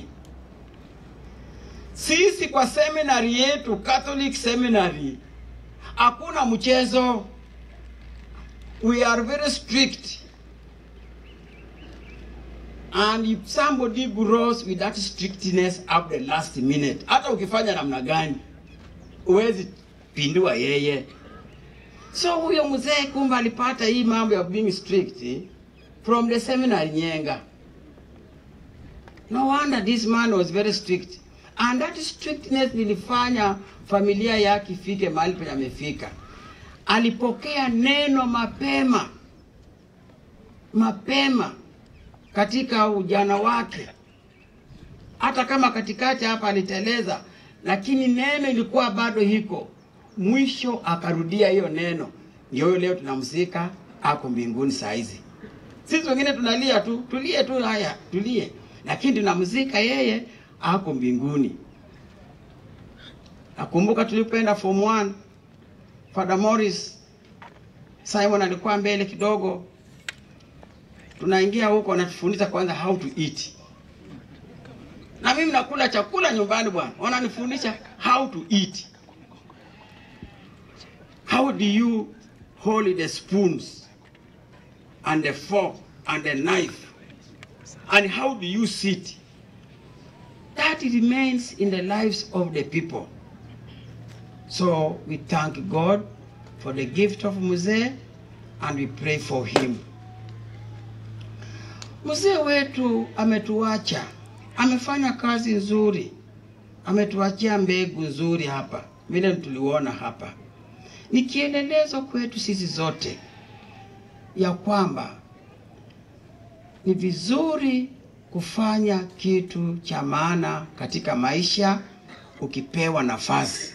sisi kwa seminari yetu Catholic seminary hakuna mchezo. We are very strict and if somebody grows with that strictness up the last minute, hata ukifanya namna gani huwezi pindua yeye. So huyo mzee kumbe alipata hii mambo ya being strict from the seminary Nyenga. No wonder this man was very strict. And that strictness lilifanya familia yake ifike mahali penye amefika. Alipokea neno mapema mapema katika ujana wake, hata kama katikati hapa aliteleza, lakini neno ilikuwa bado hiko. Mwisho akarudia hiyo neno, ndio huyo leo tunamzika, ako mbinguni saa hizi. Sisi wengine tunalia tu, tulie tu, haya tulie, lakini tunamzika yeye, ako mbinguni. Nakumbuka tulipoenda form 1 Father Morris Simon alikuwa mbele kidogo, tunaingia huko, anatufundisha kwanza how to eat, na mimi nakula chakula nyumbani bwana, wananifundisha how to eat. How do you hold the spoons and the fork and the knife and how do you sit? That remains in the lives of the people. So we thank God for the gift of Mzee and we pray for him. Mzee wetu ametuacha, amefanya kazi nzuri, ametuachia mbegu nzuri hapa, vile tuliona hapa. Ni kielelezo kwetu sisi zote ya kwamba ni vizuri kufanya kitu cha maana katika maisha ukipewa nafasi.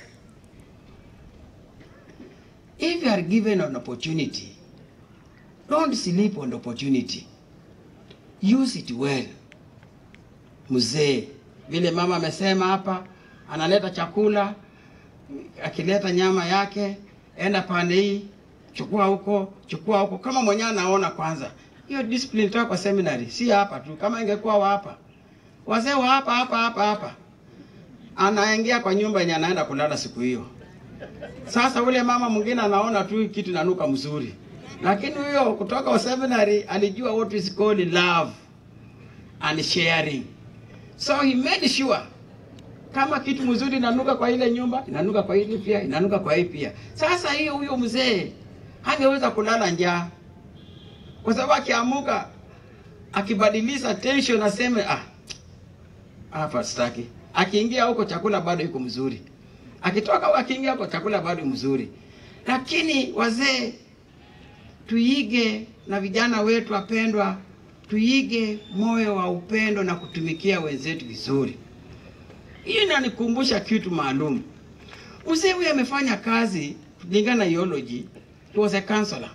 If you are given an opportunity, don't sleep on the opportunity. Use it well. Mzee, vile mama amesema hapa, analeta chakula, akileta nyama yake, enda pande hii, chukua huko, chukua huko, kama mwenyewe anaona kwanza. Hiyo discipline toka kwa seminary, si hapa tu. Kama ingekuwa wa hapa, wazee wa hapa hapa hapa hapa, anaingia kwa nyumba yenye anaenda kulala siku hiyo. Sasa ule mama mwingine anaona tu kitu nanuka mzuri, lakini huyo kutoka kwa seminary alijua what is called love and sharing, so he made sure kama kitu mzuri inanuka kwa ile nyumba, inanuka kwa ile pia, inanuka kwa hii pia. Sasa hiyo huyo mzee hangeweza kulala njaa, kwa sababu akiamuka akibadilisha tension aseme ah, hapa sitaki. Akiingia huko chakula bado iko mzuri, akitoka huko akiingia huko chakula bado mzuri. Lakini wazee tuige, na vijana wetu wapendwa, tuige moyo wa upendo na kutumikia wenzetu vizuri. Hiyo inanikumbusha kitu maalum. Mzee huyu amefanya kazi kulingana na theology. He was a counselor.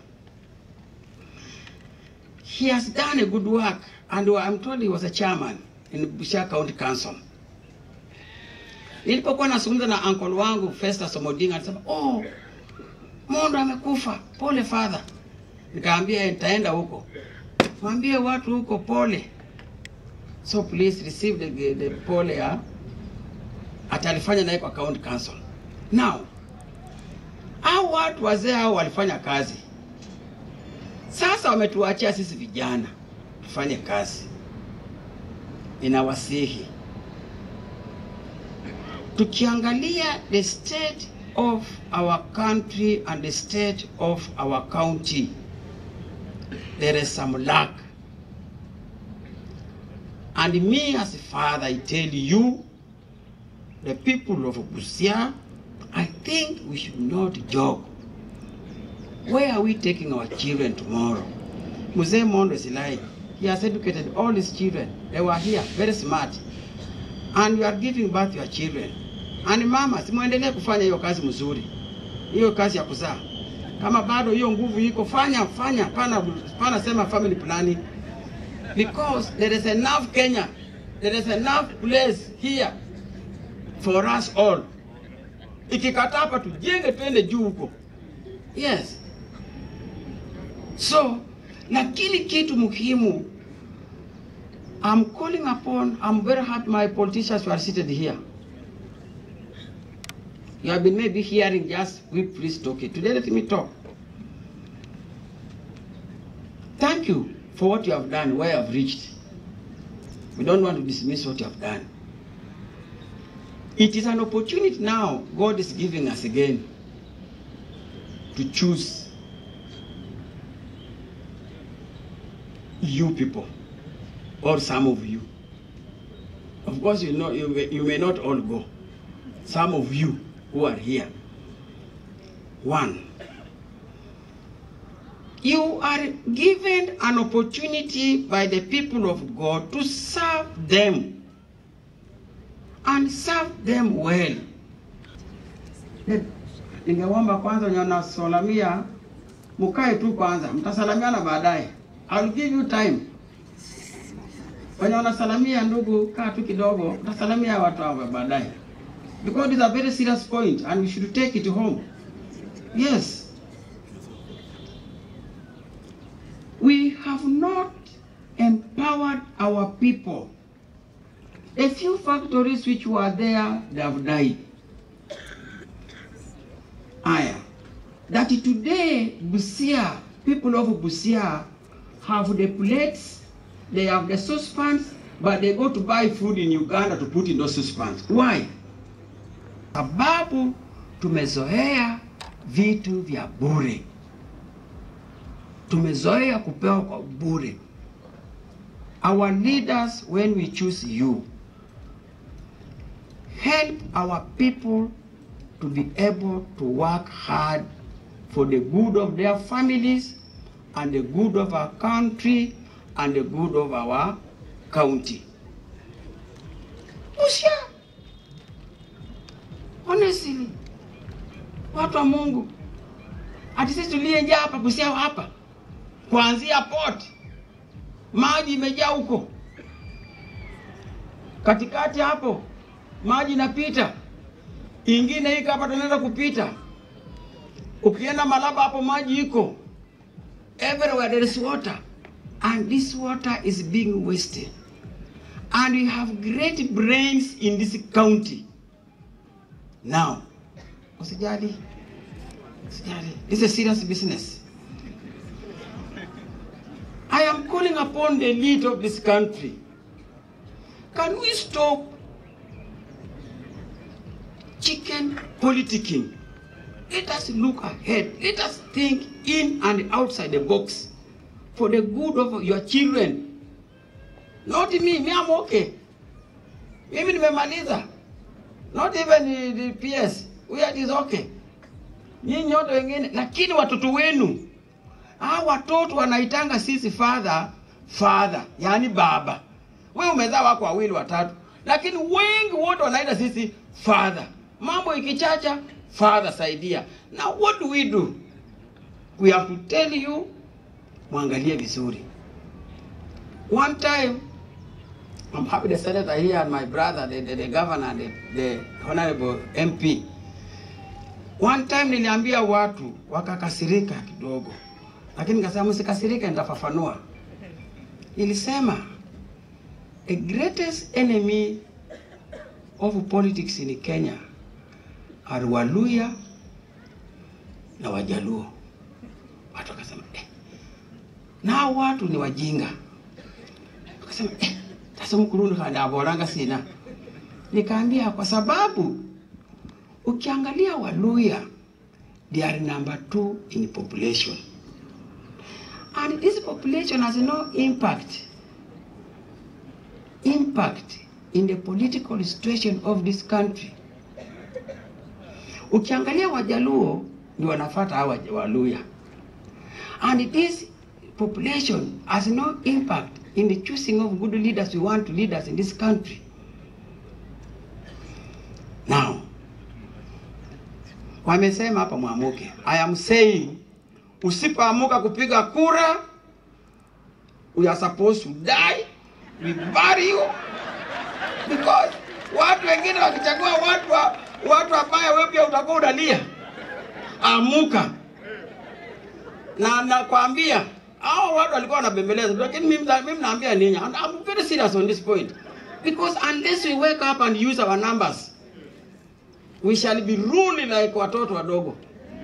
He has done a good work and I'm told he was a chairman in Busia County Council. Nilipokuwa nazungumza na uncle wangu Festus Omodinga alisema, "Oh, Mondo amekufa. Pole father." Nikaambia nitaenda huko. Mwambie watu huko pole. So please receive the, the pole ya atalifanya naye kwa county council. Now, hao watu wazee hao walifanya kazi, sasa wametuachia sisi vijana tufanye kazi. Ninawasihi tukiangalia the state of our country and the state of our county, there is some lack. And me as a father, I tell you, the people of Busia, I think we should not joke. Where are we taking our children tomorrow? Mzee Mondo is lying. He has educated all his children. They were here, very smart. And you are giving birth to your children. And mama, simuendelee kufanya hiyo kazi mzuri, hiyo kazi ya kuzaa. Kama bado hiyo nguvu iko, fanya fanya, pana pana sema family planning, because there is enough Kenya, there is enough place here for us all. Ikikata hapa tujenge, twende juu huko. Yes. So, lakini kitu muhimu, I'm calling upon, I'm very happy my politicians who are seated here. You have been maybe hearing just, we please talk it. Today let me talk. Thank you for what you have done, where you have reached. We don't want to dismiss what you have done. It is an opportunity now God is giving us again to choose you people or some of you. Of course, you know you may, you may not all go. Some of you who are here. One, you are given an opportunity by the people of God to serve them and serve them well. Ningeomba kwanza wenye wanasalamia mukae tu kwanza, mtasalamiana baadaye. I'll give you time. Wenye wanasalamia ndugu, kaa tu kidogo, mtasalamia watu hao baadaye, because it's a very serious point and we should take it home. Yes, we have not empowered our people. A few factories which were there, they have died. Aya, that today Busia, people of Busia have the plates, they have the saucepans, but they go to buy food in Uganda to put in those saucepans. Why? Sababu tumezoea vitu vya bure, tumezoea kupewa kwa bure. Our leaders, when we choose you, help our people to be able to work hard for the good of their families and the good of our country and the good of our county. Busia, honestly, watu wa Mungu, ati sisi tuliyejaa hapa Busia hapa, kuanzia port, maji imejaa huko katikati hapo, maji inapita ingine iko hapa tunaenda kupita. Ukienda Malaba hapo maji iko everywhere, there is water and this water is being wasted and we have great brains in this county. Now, usijali, usijali, this is a serious business. I am calling upon the lead of this country. Can we stop chicken politicking. Let us look ahead. Let us think in and outside the box for the good of your children. Not me, me I'm okay. Mimi nimemaliza. Not even the, the PS. We are is okay. Nyinyi wote wengine, lakini watoto wenu hawa watoto wanaitanga sisi father father, yani baba. Wewe umezaa wako wawili watatu, lakini wengi wote wanaita sisi father mambo ikichacha father saidia now what do we do we have to tell you mwangalie vizuri one time I'm happy the senator here and my brother the, the, the governor the, the honorable MP one time niliambia watu wakakasirika kidogo lakini nikasema msikasirike nitafafanua nilisema the greatest enemy of politics in Kenya are Waluya na Wajaluo. Watu wakasema eh, na watu ni wajinga. Wakasema eh, sasa mkurundu kana aboranga sina. Nikaambia kwa sababu ukiangalia Waluya they are number two in population and this population has no impact impact in the political situation of this country. Ukiangalia Wajaluo ni wanafata hawa Waluya. And this population has no impact in the choosing of good leaders we want to lead us in this country. Now, wamesema hapa mwamuke. I am saying usipoamuka kupiga kura, we are supposed to die, we bury you because watu wengine wakichagua watu wa, watu ambaya wewe pia utakuwa unalia. Amuka na nakwambia hao watu walikuwa wanabembeleza, lakini mimi mimi naambia ninyi, and I'm very serious on this point because unless we wake up and use our numbers we shall be ruling like watoto wadogo.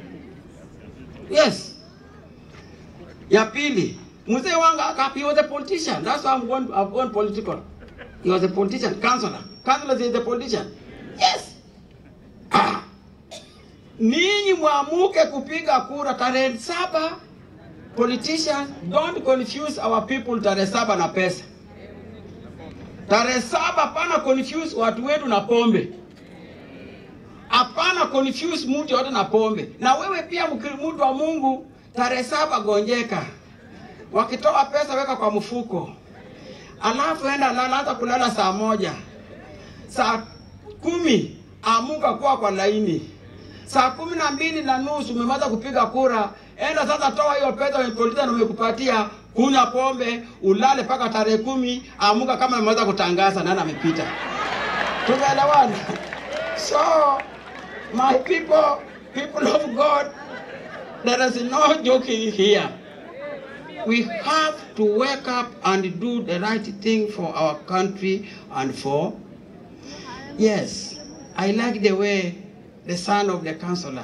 Yes. Ya pili, mzee wangu akapi he was a politician. That's why I'm going to, I've gone political. He was a politician, councillor. Councillor is a politician. Yes. Ah. Ninyi mwamuke kupiga kura tarehe saba. Politicians, don't confuse our people tarehe saba na pesa. Tarehe saba, hapana confuse watu wetu na pombe, hapana confuse mtu yote na pombe. Na wewe pia mkiri- mtu wa Mungu, tarehe saba gonjeka, wakitoa pesa weka kwa mfuko, alafu enda lala, hata kulala saa moja, saa kumi amuka kuwa kwa laini, saa kumi na mbili na nusu umemaliza kupiga kura, enda sasa, toa hiyo pesa Metropolitan umekupatia, kunywa pombe, ulale mpaka tarehe kumi, amuka kama ameweza kutangaza nani amepita. Tumeelewana? So my people, people of God, there is no joking here. We have to wake up and do the right thing for our country and for Yes, I like the way the son of the counselor,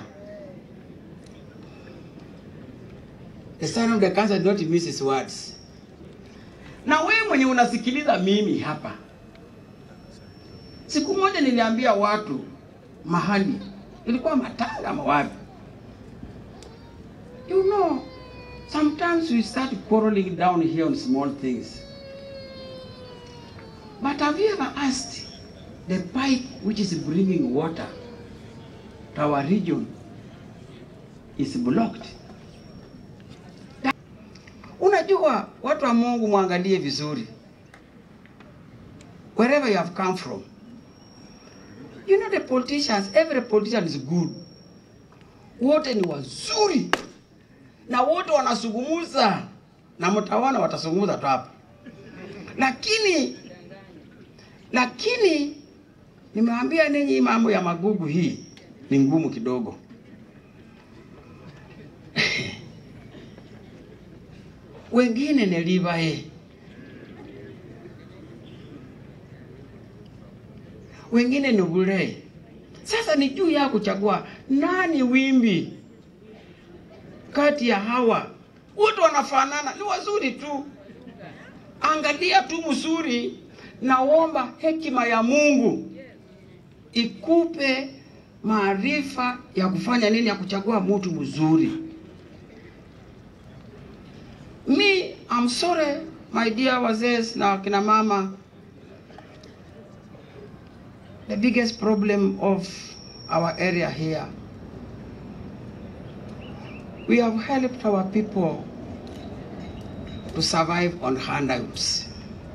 the son of the counselor did not miss his words. Na wewe mwenye unasikiliza mimi hapa, siku moja niliambia watu mahali, ilikuwa Matanga ama wapi, you know, sometimes we start quarreling down here on small things. But have you ever asked the pipe which is bringing water to our region is blocked. That- Unajua, watu wa Mungu, mwangalie vizuri wherever you have come from. You know the politicians, every politician is good, wote ni wazuri na wote wanazungumza, na mtaona watazungumza tu hapa, lakini lakini nimewaambia ninyi mambo ya magugu hii ni ngumu kidogo. Wengine ni livae, wengine ni bure. Sasa ni juu ya kuchagua nani wimbi kati ya hawa. Wote wanafanana, ni wazuri tu. Angalia tu mzuri, naomba hekima ya Mungu ikupe maarifa ya kufanya nini, ya kuchagua mtu mzuri. Me, I'm sorry my dear wazee na kina mama, the biggest problem of our area here, we have helped our people to survive on handouts.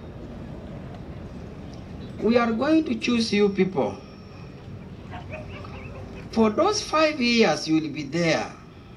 We are going to choose you people. For those five years you will be there,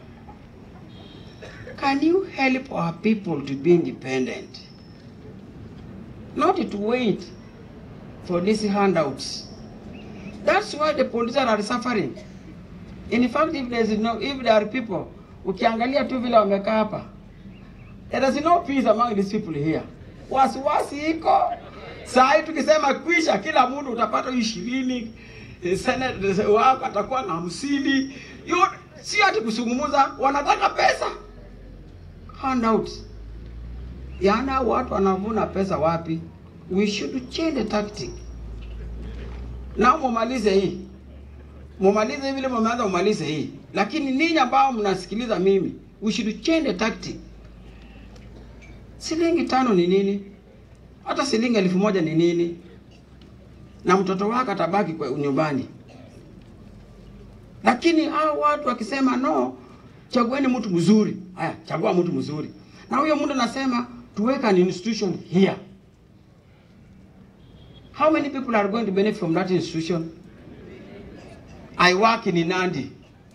can you help our people to be independent? Not to wait for these handouts. That's why the politicians are suffering. In fact, if there is no, if there are people, ukiangalia tu vile wamekaa hapa, there is no peace among these people here. Wasiwasi iko saa hii, tukisema kwisha, kila mtu utapata ishirini, senate wako atakuwa na hamsini. Yo- Sio ati kusungumuza, wanataka pesa handout. Yana watu wanavuna pesa wapi? We should change the tactic. Na mumalize hii, mumalize vile mumeanza, mumalize hii. Lakini ninyi ambao mnasikiliza mimi, we should change the tactic. Shilingi tano ni nini? Hata shilingi elfu moja ni nini? Na mtoto wako atabaki kwa nyumbani. Lakini hao watu wakisema no, chagueni mtu mzuri. Haya, chagua mtu mzuri, na huyo mtu anasema tuweka an institution here. How many people are going to benefit from that institution? I work in Nandi,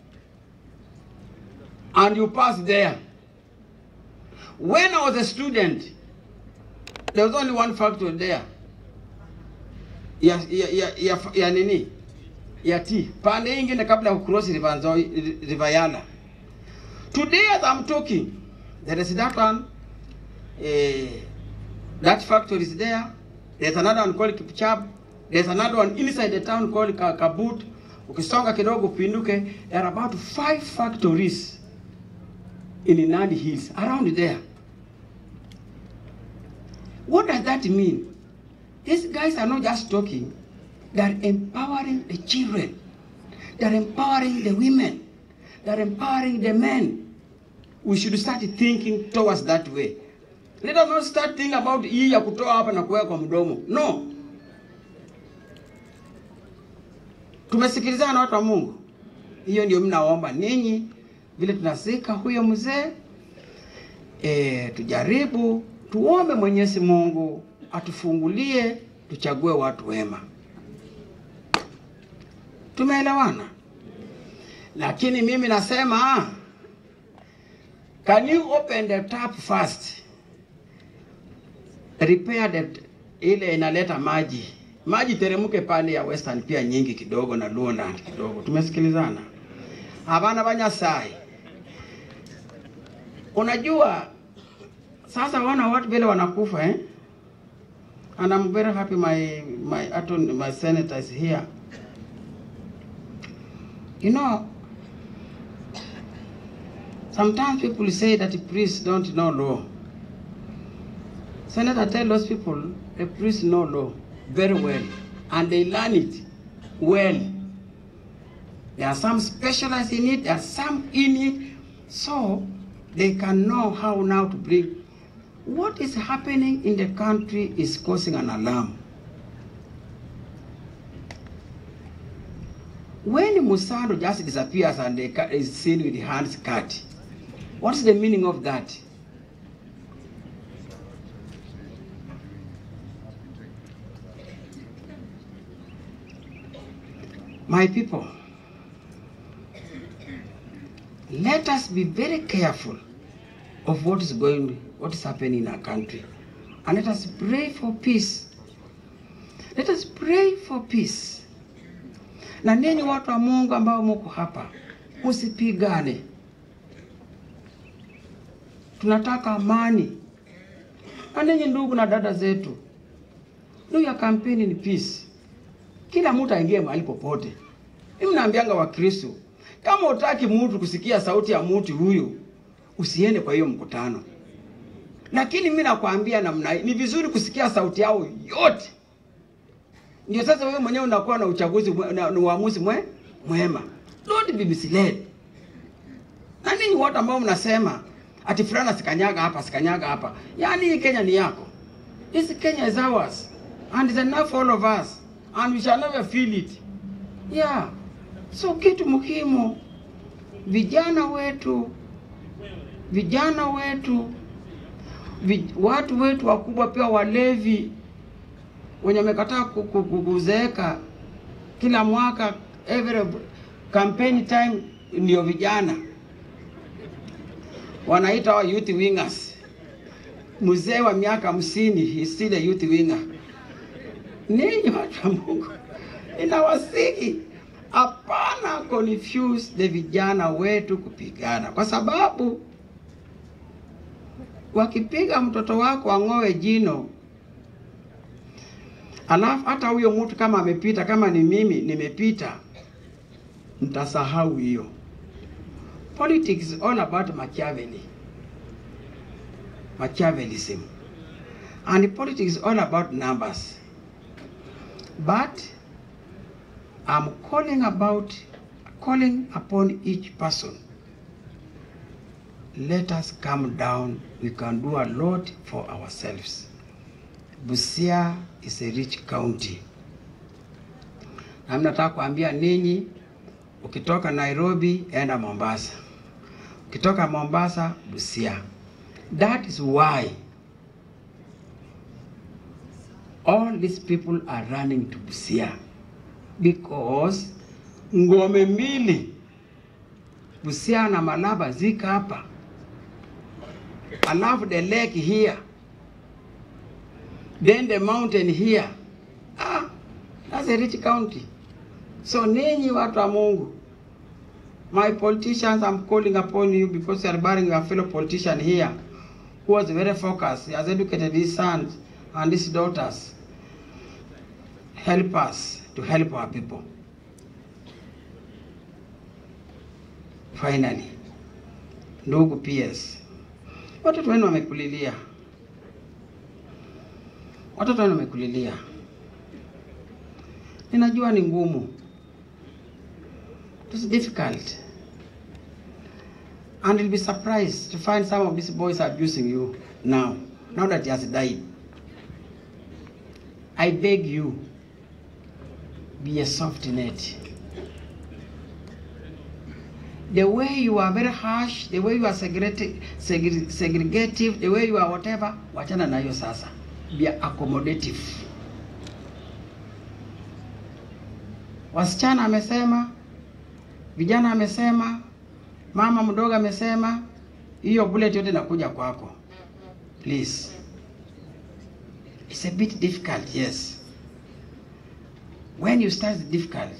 and you pass there. When I was a student, there was only one factory there. Ya, ya, ya, ya, ya nini? Ya tea. Pande hii ingine kabla ya kucross River Nzoi, River Yala. Today as I'm talking, there is that one, uh, that factory is there. There's another one called Kipchab. There's another one inside the town called Ka- Kabut. Ukisonga kidogo pinduke, there are about five factories in Nandi Hills, around there. What does that mean? These guys are not just talking, they're empowering the children, they're empowering the women, they're empowering the men. We should start thinking towards that way. Let us not start thinking about hii ya kutoa hapa na kuweka kwa mdomo. No, Tumesikilizana na watu wa Mungu. Hiyo ndio mnaomba ninyi, vile tunasika huyo mzee e, tujaribu tuombe Mwenyezi Mungu atufungulie, tuchague watu wema. Tumeelewana? Lakini mimi nasema can you open the tap first, repair the ile inaleta maji maji teremke pale ya Western pia nyingi kidogo na Luoland kidogo. Tumesikilizana? Hapana Banyasai. Unajua sasa wana watu vile wanakufa eh? And I'm very happy my my attorney, my senator is here. You know, sometimes people say that priests don't know law. Senator tell those people the priests know law very well and they learn it well. There are some specialized in it, there are some in it, so they can know how now to bring. What is happening in the country is causing an alarm. When Musando just disappears and they ca- is seen with hands cut, what's the meaning of that? My people, let us be very careful of what is going, what is happening in our country. And let us pray for peace. Let us pray for peace. Na ninyi watu wa Mungu ambao muko hapa, msipigane. Tunataka amani. Na ninyi ndugu na dada zetu, ndugu ya kampeni ni peace. Kila mtu aingie mahali popote. Mimi naambianga Wakristo, kama utaki mtu kusikia sauti ya mtu huyu, usiende kwa hiyo mkutano. Lakini mimi nakwambia namna hii, ni vizuri kusikia sauti yao yote. Ndio sasa wewe mwenyewe unakuwa na uchaguzi mwe- na, na uamuzi mwe, mwema. Don't be misled. Na ninyi wote ambao mnasema ati fulana sikanyaga hapa sikanyaga hapa, yaani hii Kenya ni yako. This Kenya is ours and it's enough for all of us and we shall never feel it. Yeah. So kitu muhimu, vijana wetu, vijana wetu, vi, watu wetu wakubwa pia walevi wenye wamekataa ku- ku- ku- kuzeeka kila mwaka, every campaign time ndio vijana wanaita wa youth wingers. Mzee wa miaka hamsini is still a youth winger. Ninyi watu wa Mungu, inawasihi hapana confuse the vijana wetu kupigana, kwa sababu wakipiga mtoto wako ang'oe jino, alafu hata huyo mtu kama amepita, kama ni mimi nimepita, mtasahau hiyo. Politics is all about Machiavelli. Machiavellism. And politics is all about numbers. But I'm calling about calling upon each person. Let us calm down. We can do a lot for ourselves. Busia is a rich county. Na mimi nataka kuambia ninyi, ukitoka Nairobi enda Mombasa, ukitoka Mombasa Busia. That is why all these people are running to Busia because ngome mbili Busia na Malaba zika hapa, alafu the lake here, then the mountain here. Ah, that's a rich county. So ninyi watu wa Mungu, my politicians, I'm calling upon you because you are bearing your fellow politician here who was very focused. He has educated his sons and his daughters. Help us to help our people. Finally, ndugu PS, watoto wenu wamekulilia, watoto wenu wamekulilia. Ninajua ni ngumu, it's difficult, and you'll be surprised to find some of these boys abusing you now, now that he has died. I beg you, be a soft net. the way you are very harsh, the way you are segregati- segre- segregative, the way you are whatever, wachana na hiyo sasa. Be accommodative. Wasichana amesema, vijana amesema, mama mdogo amesema, hiyo bullet yote inakuja kwako. Please. It's a bit difficult, yes. When you start it's difficult.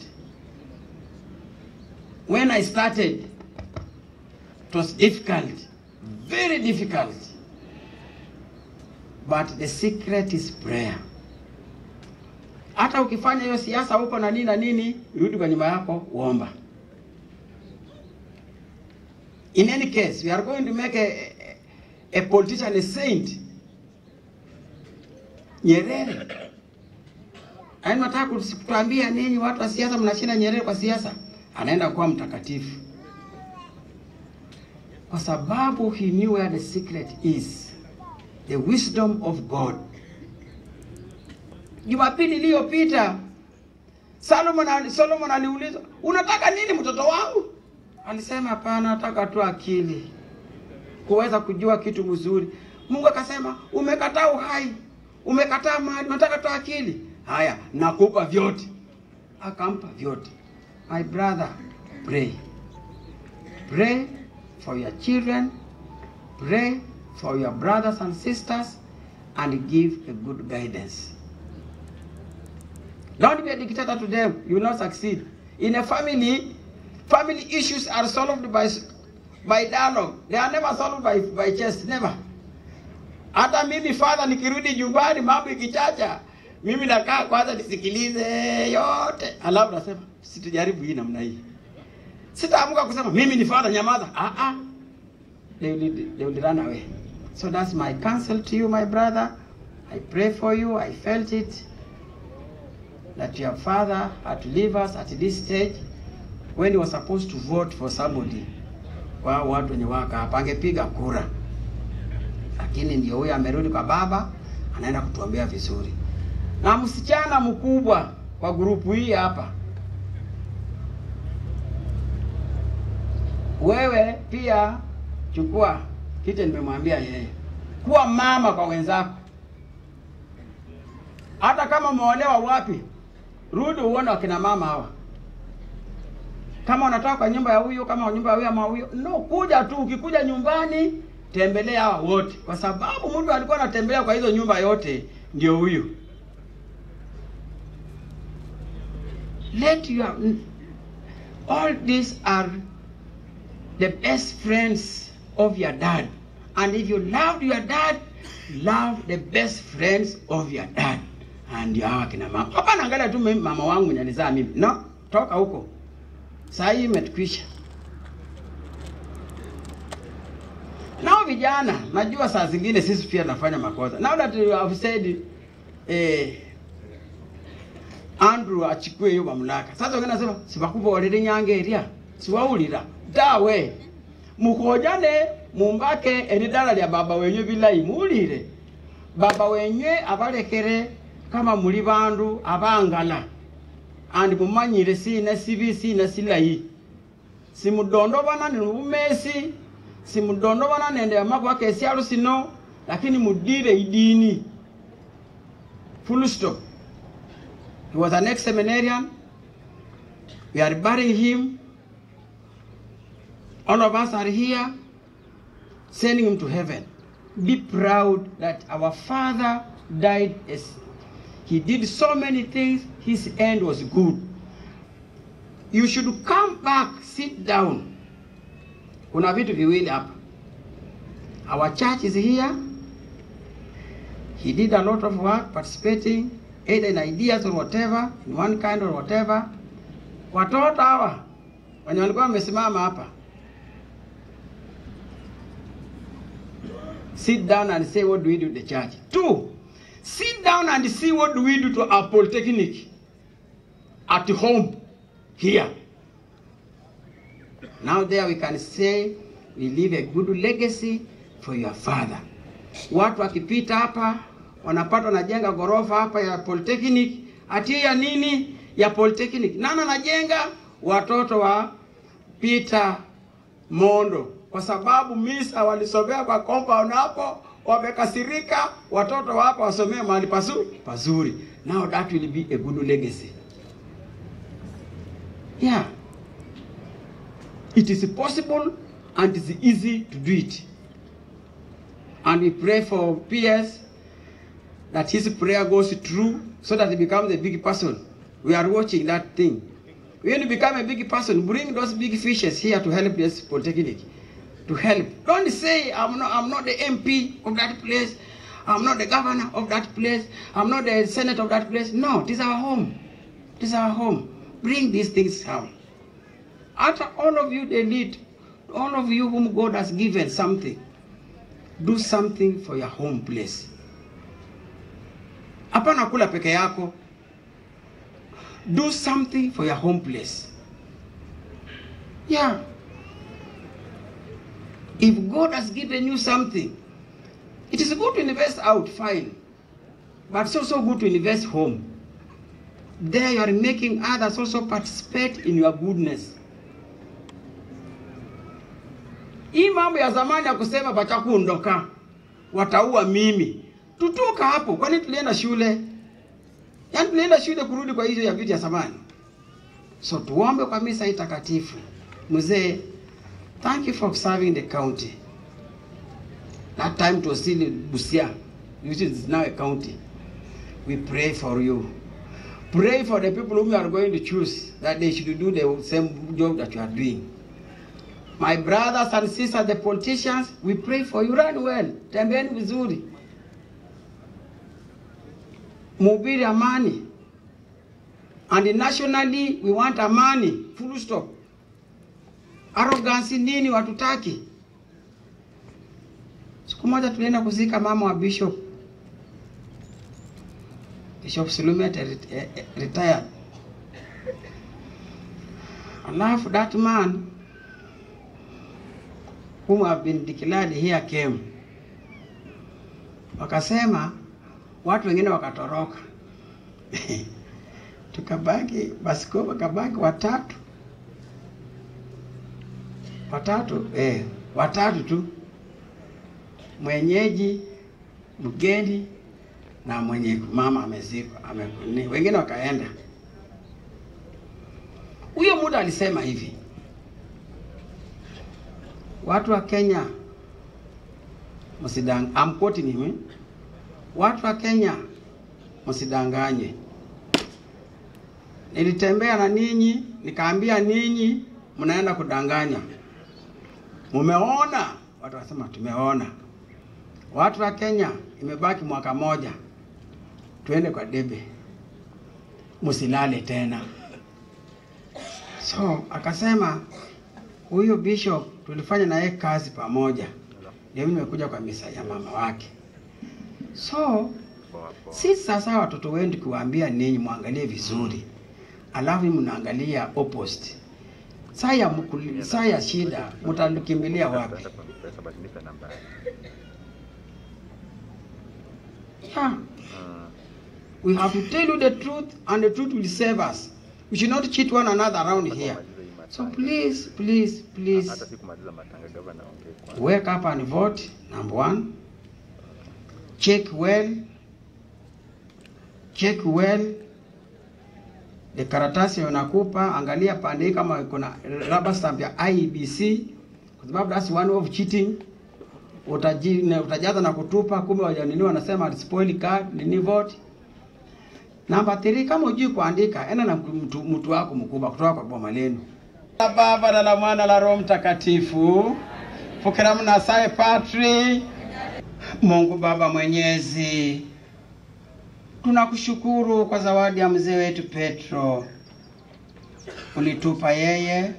When I started, it was difficult, very difficult. But the secret is prayer. Hata ukifanya hiyo siasa huko na nini na nini, rudi kwa nyumba yako uomba. In any case, we are going to make a, a politician a saint. Nyerere. Yaani nataka kutuambia ninyi watu wa siasa mnashinda Nyerere kwa siasa? Anaenda kuwa mtakatifu. Kwa sababu he knew where the secret is. The wisdom of God. Jumapili iliyopita Solomon, ali- Solomon aliulizwa, unataka nini mtoto wangu? Alisema hapana, nataka tu akili kuweza kujua kitu mzuri. Mungu akasema umekataa uhai, umekataa mali, unataka tu akili. Haya, nakupa vyote. Akampa vyote. My brother, pray. Pray for your children. Pray for your brothers and sisters and give a good guidance. Don't be a dictator to them. You will not succeed. In a family, family issues are solved by, by dialogue. They are never solved by, by chest. Never. Hata mimi father nikirudi nyumbani mambo ikichacha, mimi nakaa kwanza nisikilize yote, alafu nasema situjaribu hii namna hii. Sitaamka kusema mimi ni father, nyamaza. Ah ah. They will, they will run away. So that's my counsel to you, my brother. I pray for you. I felt it that your father had to leave us at this stage when he was supposed to vote for somebody. Kwa watu wenye waka hapa angepiga kura, lakini ndio huyo amerudi kwa baba, anaenda kutuombea vizuri. Na msichana mkubwa kwa grupu hii hapa, wewe pia chukua kile nimemwambia yeye, kuwa mama kwa wenzako. Hata kama umeolewa wapi, rudi uone wakina mama hawa. Kama unatoka kwa nyumba ya huyu, kama nyumba ya huyu ama huyu, no, kuja tu. Ukikuja nyumbani, tembelea hawa wote, kwa sababu mtu alikuwa anatembelea kwa hizo nyumba yote ndio huyu. Let your all these are the best friends of your dad. And if you loved your dad, love the best friends of your dad. And ndio hawa kina mama. Hapana, angalia tu mimi mama wangu mwenye alizaa mimi. No, toka huko. Saa hii imetukwisha. Nao vijana, najua saa zingine sisi pia tunafanya makosa. Now that you have said eh, Andrew achukue hiyo mamlaka. Sasa wengine nasema sibakubolere nyangeria, siwaulira dawe mukojane mumbake eridala lya baba wenyu bilayi muwulire baba wenyu abalekere kama muli bandu abangala andi mumanyire sina sibi sina silayi simudondobana ni bumesi simudondobana nende amakwa kesyalo sino lakini mudire idini full stop he was an ex-seminarian we are burying him all of us are here sending him to heaven be proud that our father died as he did so many things his end was good you should come back sit down kuna vitu viwili hapa our church is here he did a lot of work participating either in ideas or whatever in one kind or whatever watoto hawa wenye walikuwa wamesimama hapa sit down and say what do we do to the church two sit down and see what do we do to our polytechnic at home here now there we can say we leave a good legacy for your father watu wakipita hapa wanapata wanajenga ghorofa hapa ya polytechnic ati ya nini ya polytechnic nani anajenga watoto wa Peter Mondo kwa sababu misa walisomea kwa compound hapo, wamekasirika, watoto wapo wasomee mahali pazuri pazuri. Now that will be a good legacy. Yeah. It is possible and it is easy to do it. And we pray for PS that his prayer goes true so that he becomes a big person. We are watching that thing. When you become a big person, bring those big fishes here to help this polytechnic. To help. Don't say I'm not I'm not the MP of that place. I'm not the governor of that place. I'm not the senate of that place. No, this is our home. This is our home. Bring these things down. After all of you they need, all of you whom God has given something, do something for your home place. Hapana kula peke yako. Do something for your home place. Yeah. If God has given you something, it is good to invest out, fine. But it's also good to invest home. There you are making others also participate in your goodness. Hii mambo ya zamani ya kusema batakuondoka, wataua mimi, tutoka hapo. Kwani tulienda shule? Yaani tulienda shule kurudi kwa hizo ya vitu ya zamani. So tuombe kwa misa hii takatifu. Mzee, thank you for serving the county. That time it was still Busia, which is now a county. We pray for you. Pray for the people whom you are going to choose that they should do the same job that you are doing. My brothers and sisters, the politicians, we pray for you. Run well, tembeeni vizuri, mhubiri amani. And nationally we want amani, full stop. Arrogance nini watutaki? Siku moja tulienda kuzika mama wa bishop Bishop Silumet retired. Alafu that man whom have been declared here came. Wakasema watu wengine wakatoroka. Tukabaki basiko wakabaki watatu. Watatu eh, watatu tu. Mwenyeji, mgeni na mwenye mama amezikwa ame, wengine wakaenda. Huyo muda alisema hivi, watu wa Kenya msidang, I'm quoting him, watu wa Kenya msidanganywe. Nilitembea na ninyi nikaambia ninyi mnaenda kudanganya. Mumeona? Watu wasema tumeona. Watu wa Kenya, imebaki mwaka moja, tuende kwa debe, msilale tena. So akasema huyo bishop tulifanya naye kazi pamoja, ndio mimi nimekuja kwa misa ya mama wake. So sisi sasa watoto wendi kuwaambia ninyi mwangalie vizuri, alafu mnaangalia opposite. Saa ya mkuli- saa ya shida mtakimbilia wapi? Yeah. We have to tell you the truth and the truth will save us. We should not cheat one another around here. So please, please, please wake up and vote, number one. Check well. Check well. The karatasi unakupa, angalia pande hii kama kuna rubber stamp ya IEBC kwa sababu that's one of cheating. Utaji, na- utajaza na kutupa, kumbe wajanini wanasema spoil card nini vote. Namba 3 kama hujui kuandika, enda na mtu, mtu wako mkubwa kutoka kwa boma lenu. La Baba na la Mwana la Roho Mtakatifu. Pokea mnasaye Patri. Mungu Baba Mwenyezi, tunakushukuru kwa zawadi ya mzee wetu Petro. Ulitupa yeye,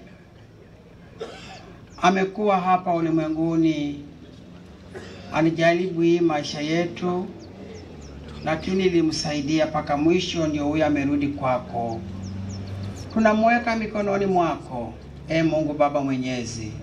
amekuwa hapa ulimwenguni, alijaribu hii maisha yetu, lakini ilimsaidia mpaka mwisho, ndio huyo amerudi kwako. Tunamweka mikononi mwako, e Mungu Baba Mwenyezi,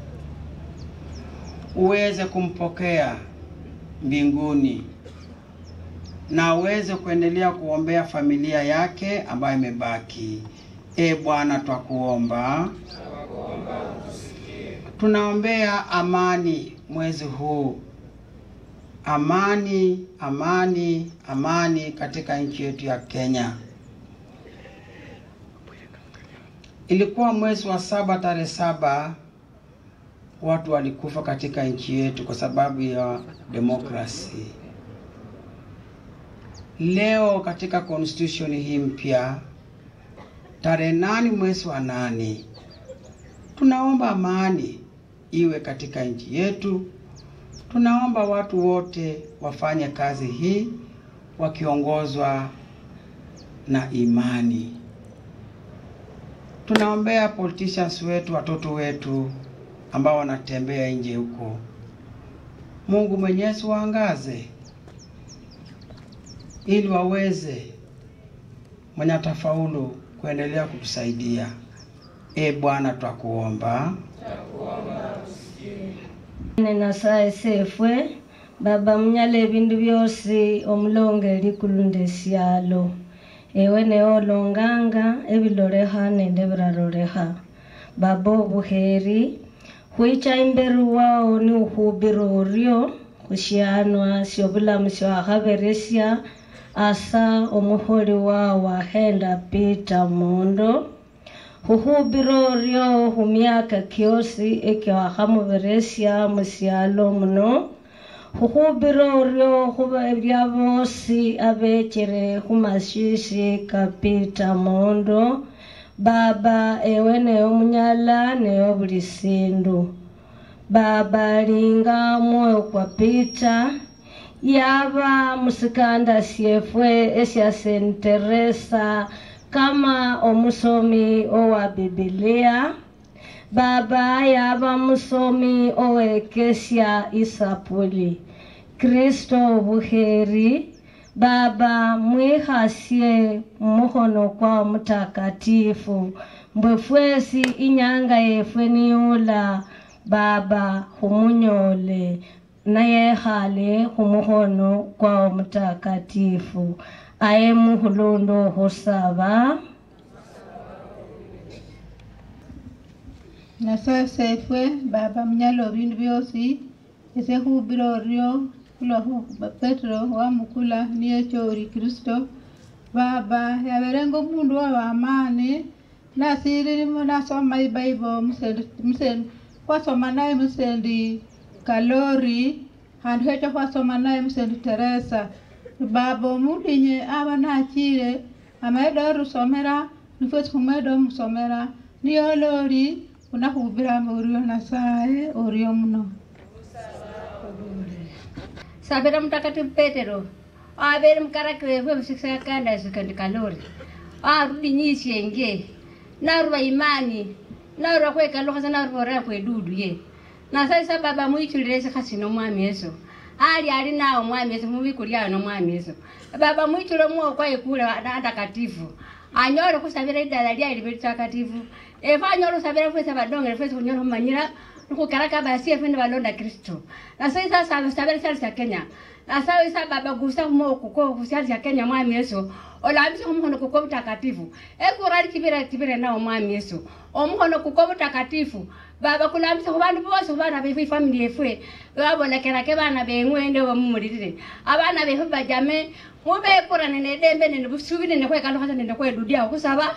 uweze kumpokea mbinguni na uweze kuendelea kuombea familia yake ambayo imebaki. E Bwana, twakuomba Tunaombea amani mwezi huu, amani, amani, amani katika nchi yetu ya Kenya. Ilikuwa mwezi wa saba tarehe saba watu walikufa katika nchi yetu kwa sababu ya demokrasi. Leo katika constitution hii mpya tarehe nane mwezi wa nane tunaomba amani iwe katika nchi yetu. Tunaomba watu wote wafanye kazi hii wakiongozwa na imani. Tunaombea politicians wetu, watoto wetu ambao wanatembea nje huko. Mungu Mwenyezi waangaze ili waweze mwenye atafaulu kuendelea kutusaidia. E Bwana, twakuomba nasaye sefwe baba munyala ebindu byosi omulongeri kulunda esyalo ewe neolonganga ebiloreha nende biraroreha baba obuheri hwicha imberi wao ni uhubira oryo hushianwa syobulamu syahaberesya asa omuholi wao wahenda pita mondo huhubira oryo humyaka kyosi ekyahamuberesya musyalo muno huhubira oryo huba ebya bosi abekere humashishi kapita mondo baba ewe neyo munyala neyo buli sindu baba linga mwoyo kwa pita yaba musikanda syefwe esya Saint Teresa kama omusomi owa bibilia baba yaba musomi owekesya isapuli kristo obuheri baba mwihasye mmuhono kwa mutakatifu mbwe fwesi inyanga yefwe niyula baba humunyole nayehale humuhono kwa mutakatifu aye muhulundo husaba nasasa efwe baba munyala obindu byosi esehubira oryo kuloho petero wamukula niyecho ori kristo baba yaberenga omundu wabamani nasiririmo nasoma ibaibo musendi hwasoma naye musendi kalori handu hecho hwasoma naye musendi teresa baba omundu inye aba nachire amaeda orusomera nifwesi humweda omusomera niyolori unahubiramo oryo nasaye oryo muno sabira mtakatifu petero avere mukarakire vwevusikisakanda sikendi kalori arudi nyisienge naruva imani naruva kwekaluhasa naruva orera kwedudu ye nasaisa baba mwichulire sikasino mwami yesu ali ali nawo mwami yesu mubikulyano mwami yesu baba mwichule mwokwa ikule atakatifu anyore kusabira idala lyali litakatifu efe anyore usabira fwese badongere fwese kunyora humanyira nukukaraka basi efe balonda kristo nasai sasa sabira sali sya kenya nasai sa baba gusa humo kuko kusyali sya kenya mwami yesu olambisa omuhono kuko butakatifu ekurali kibira kibira nawo mwami yesu omuhono kuko butakatifu baba kulambisa kubandu bose kubana befe ifamili efwe babonekerake bana beng'wende wamumulilile abana befe bajame mubekurane nedembe nende busubi nende kwekaluhasa nende kwedudiaho kusaba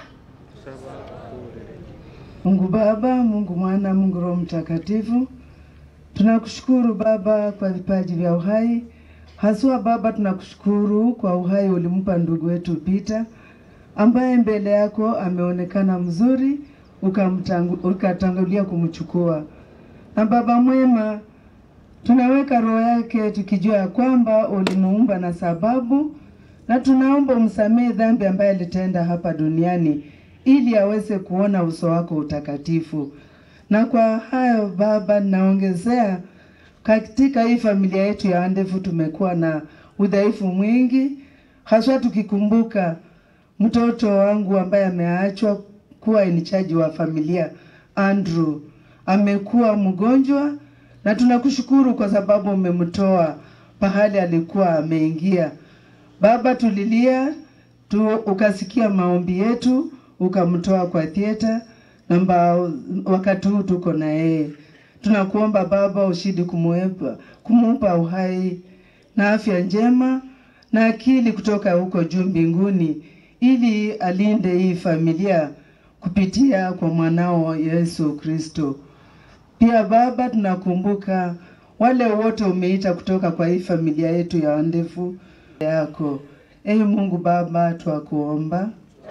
Mungu Baba, Mungu Mwana, Mungu Roho Mtakatifu, tunakushukuru Baba kwa vipaji vya uhai. Haswa Baba, tunakushukuru kwa uhai ulimpa ndugu wetu Peter ambaye mbele yako ameonekana mzuri, ukamtangu- ukatangulia kumchukua. Na Baba mwema, tunaweka roho yake tukijua ya kwamba ulimuumba na sababu, na tunaomba umsamehe dhambi ambaye alitenda hapa duniani ili aweze kuona uso wako utakatifu. Na kwa hayo Baba, naongezea katika hii familia yetu ya Andefu tumekuwa na udhaifu mwingi, haswa tukikumbuka mtoto wangu ambaye ameachwa kuwa inichaji wa familia Andrew amekuwa mgonjwa, na tunakushukuru kwa sababu umemtoa pahali alikuwa ameingia. Baba, tulilia tu, ukasikia maombi yetu, ukamtoa kwa thieta na mba- wakati huu tuko na yeye. Tunakuomba Baba ushidi kumuepa, kumupa uhai na afya njema na akili kutoka huko juu mbinguni, ili alinde hii familia kupitia kwa mwanao Yesu Kristo. Pia Baba, tunakumbuka wale wote umeita kutoka kwa hii familia yetu ya wandefu yako. Ee Mungu Baba, twakuomba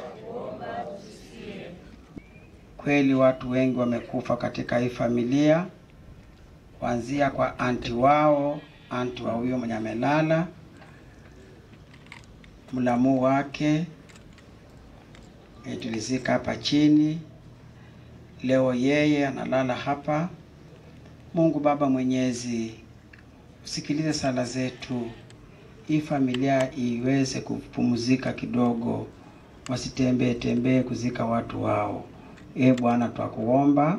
Kweli watu wengi wamekufa katika hii familia, kuanzia kwa anti wao, anti wa huyo mwenye amelala, mlamu wake e, tulizika hapa chini. Leo yeye analala hapa. Mungu Baba Mwenyezi, usikilize sala zetu, hii familia iweze kupumzika kidogo, wasitembee tembee kuzika watu wao. E Bwana, twakuomba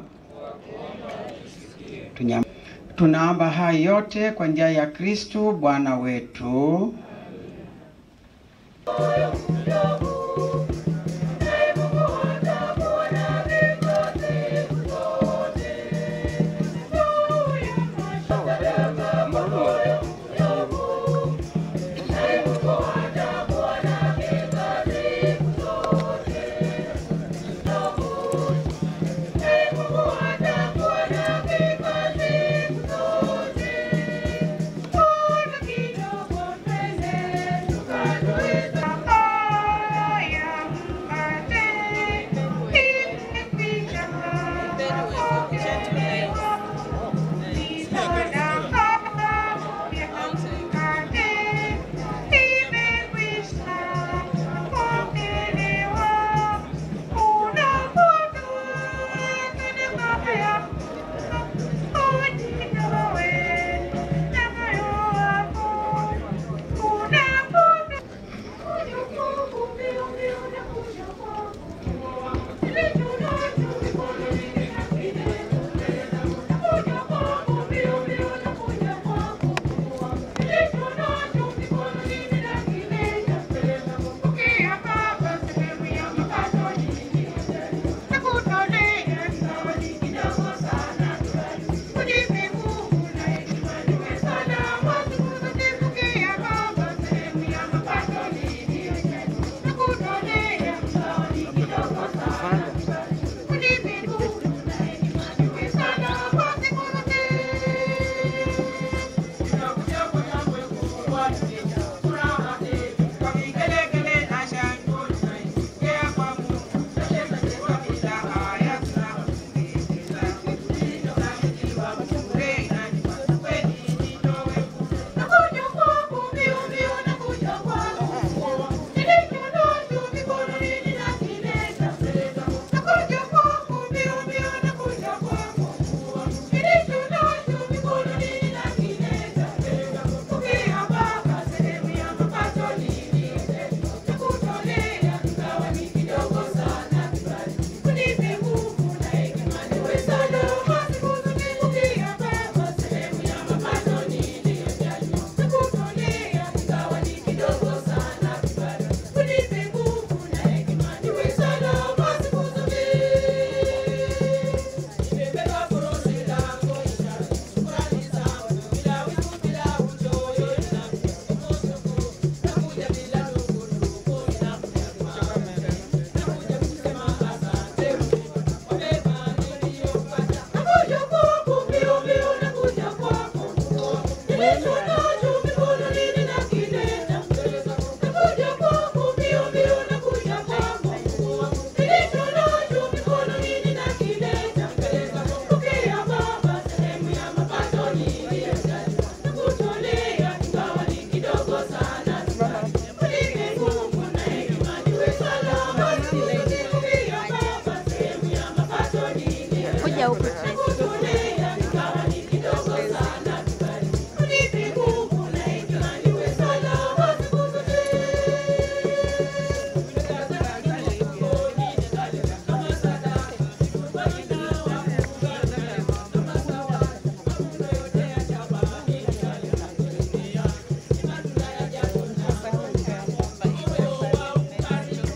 Tunyam... tunaomba haya yote kwa njia ya Kristu Bwana wetu.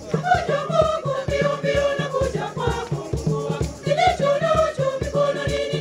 Kilicho nacho mikononi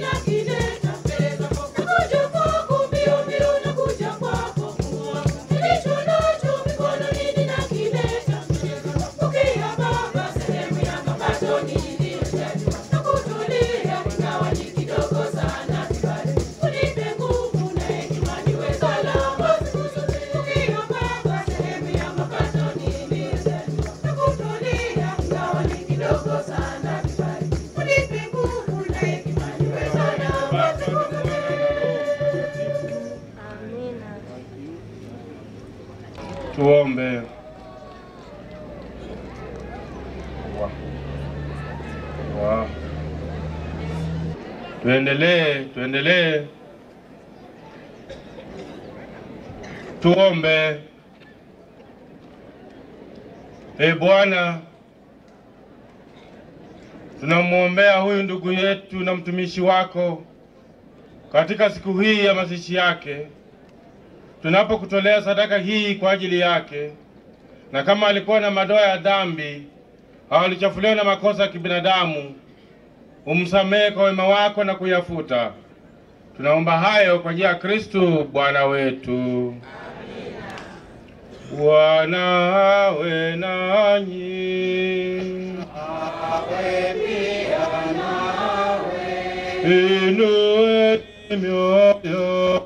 Tuombe. Wa. Wa. Tuendelee, tuendelee. Tuombe. E Bwana, tunamwombea huyu ndugu yetu na mtumishi wako katika siku hii ya mazishi yake, tunapokutolea sadaka hii kwa ajili yake, na kama alikuwa na madoa ya dhambi au alichafuliwa na makosa ya kibinadamu, umsamehe kwa wema wako na kuyafuta. Tunaomba hayo kwa njia ya Kristu Bwana wetu. Bwana awe nanyi. Inueni mioyo.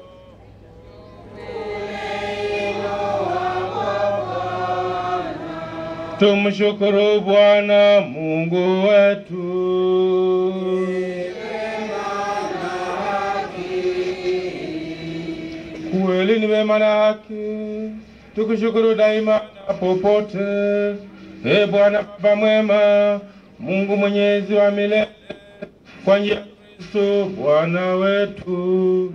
Tumshukuru Bwana Mungu wetu. Kweli ni wema na haki, tukushukuru daima na popote. E Bwana Baba mwema, Mungu mwenyezi wa milele, kwa njia ya Kristo Bwana wetu,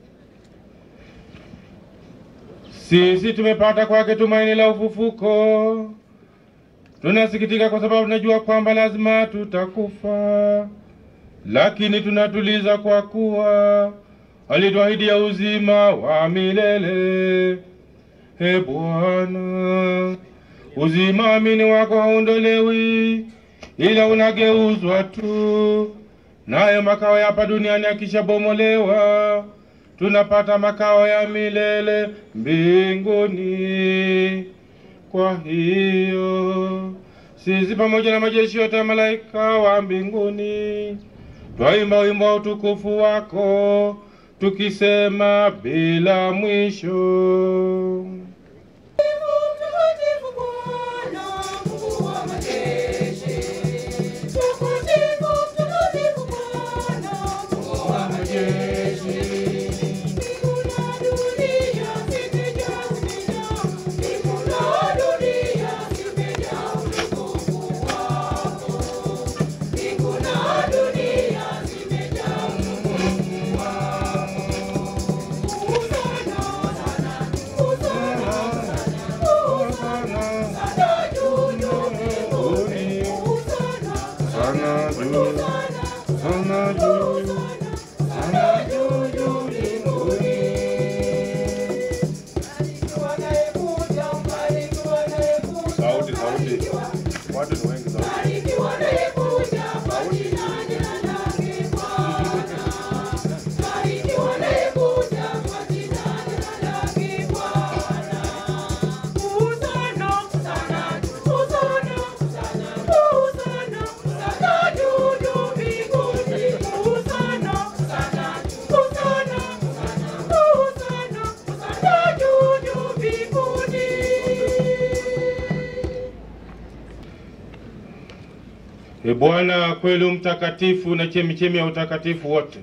sisi tumepata kwake tumaini la ufufuko. Tunasikitika kwa sababu tunajua kwamba lazima tutakufa, lakini tunatuliza kwa kuwa alituahidi ya uzima wa milele. E Bwana, uzima amini wako haondolewi, ila unageuzwa tu, nayo makao ya hapa duniani yakishabomolewa, tunapata makao ya milele mbinguni. Kwa hiyo sisi pamoja na majeshi yote ya malaika wa mbinguni twaimba wimbo wa utukufu wako tukisema bila mwisho. Sauti, sauti. Watu ni wengi sauti. E Bwana, kweli mtakatifu na chemichemi ya utakatifu wote,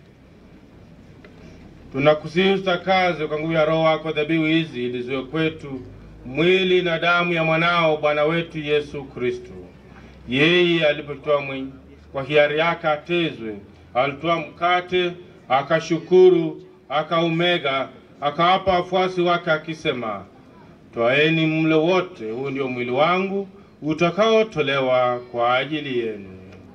tunakusihi utakaze kwa nguvu ya Roho wako dhabihu hizi ili ziwe kwetu mwili na damu ya mwanao Bwana wetu Yesu Kristo. Yeye alipotoa mwenye kwa hiari yake atezwe, alitoa mkate akashukuru, akaumega, akawapa wafuasi wake akisema, twaeni mle wote, huu ndio mwili wangu utakaotolewa kwa ajili yenu.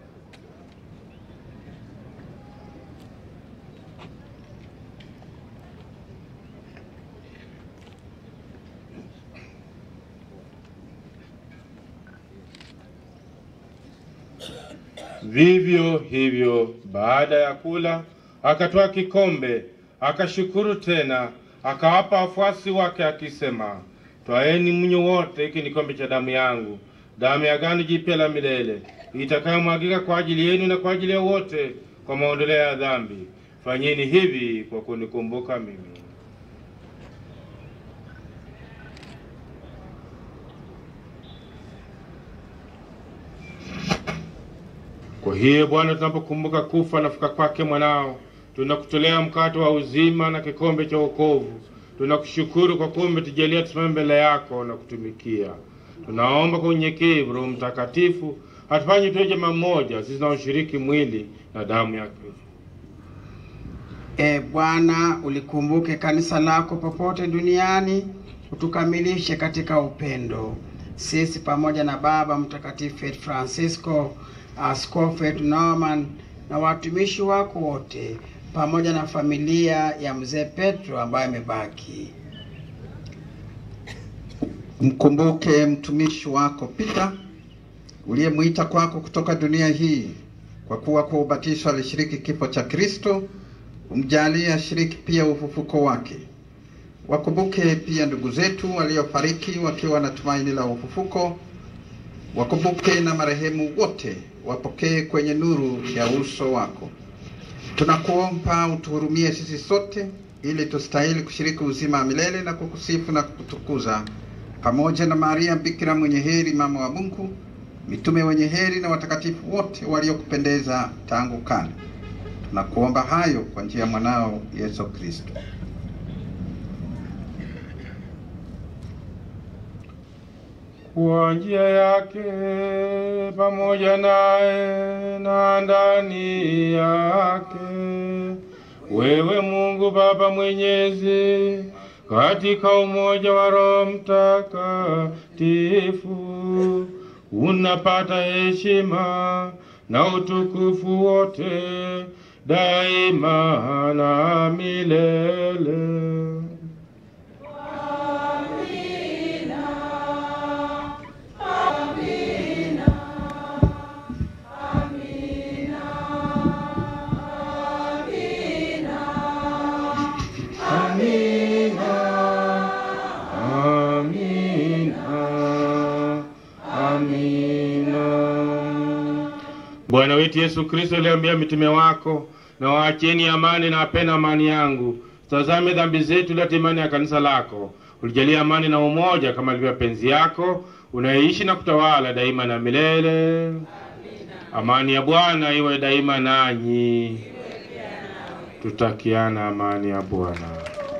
Vivyo hivyo, baada ya kula, akatoa kikombe, akashukuru tena, akawapa wafuasi wake akisema, twaeni mnywe wote, hiki ni kikombe cha damu yangu, damu ya agano jipya la milele, itakayomwagika kwa ajili yenu na kwa ajili ya wote kwa maondoleo ya dhambi. Fanyeni hivi kwa kunikumbuka mimi. Kwa hiyo Bwana, tunapokumbuka kufa na kufuka kwake mwanao, tunakutolea mkate wa uzima na kikombe cha wokovu. Tunakushukuru kwa kuwa umetujalia tusimame mbele yako na kutumikia. Tunaomba kwa unyenyekevu, Roho Mtakatifu atufanye tuwe jamaa moja, sisi tunaoshiriki mwili na damu ya Kristo. E Bwana, ulikumbuke kanisa lako popote duniani, utukamilishe katika upendo. Sisi pamoja na Baba Mtakatifu wetu Francisco, askofu wetu Norman na watumishi wako wote, pamoja na familia ya mzee Petro ambaye amebaki. Mkumbuke mtumishi wako Peter uliyemwita kwako kutoka dunia hii, kwa kuwa kwa ubatizo alishiriki kifo cha Kristo. Umjalie ashiriki pia ufufuko wake. Wakumbuke pia ndugu zetu waliofariki wakiwa na tumaini la ufufuko. Wakumbuke na marehemu wote, wapokee kwenye nuru ya uso wako. Tunakuomba utuhurumie sisi sote, ili tustahili kushiriki uzima wa milele na kukusifu na kukutukuza pamoja na Maria Bikira mwenye heri, mama wa Mungu, mitume wenye heri na watakatifu wote waliokupendeza tangu kale. Tunakuomba hayo kwa njia ya mwanao Yesu Kristo. Kwa njia yake pamoja naye na ndani yake, wewe Mungu Baba Mwenyezi, katika umoja wa Roho Mtakatifu, unapata heshima na utukufu wote daima na milele. Bwana wetu Yesu Kristo aliambia mitume wako, na waacheni amani na wapeni amani yangu. Tazame dhambi zetu, leta imani ya kanisa lako. Ulijalia amani na umoja kama ilivyo penzi yako, unaishi na kutawala daima na milele. Amani ya Bwana iwe daima nanyi. Tutakiana amani ya Bwana.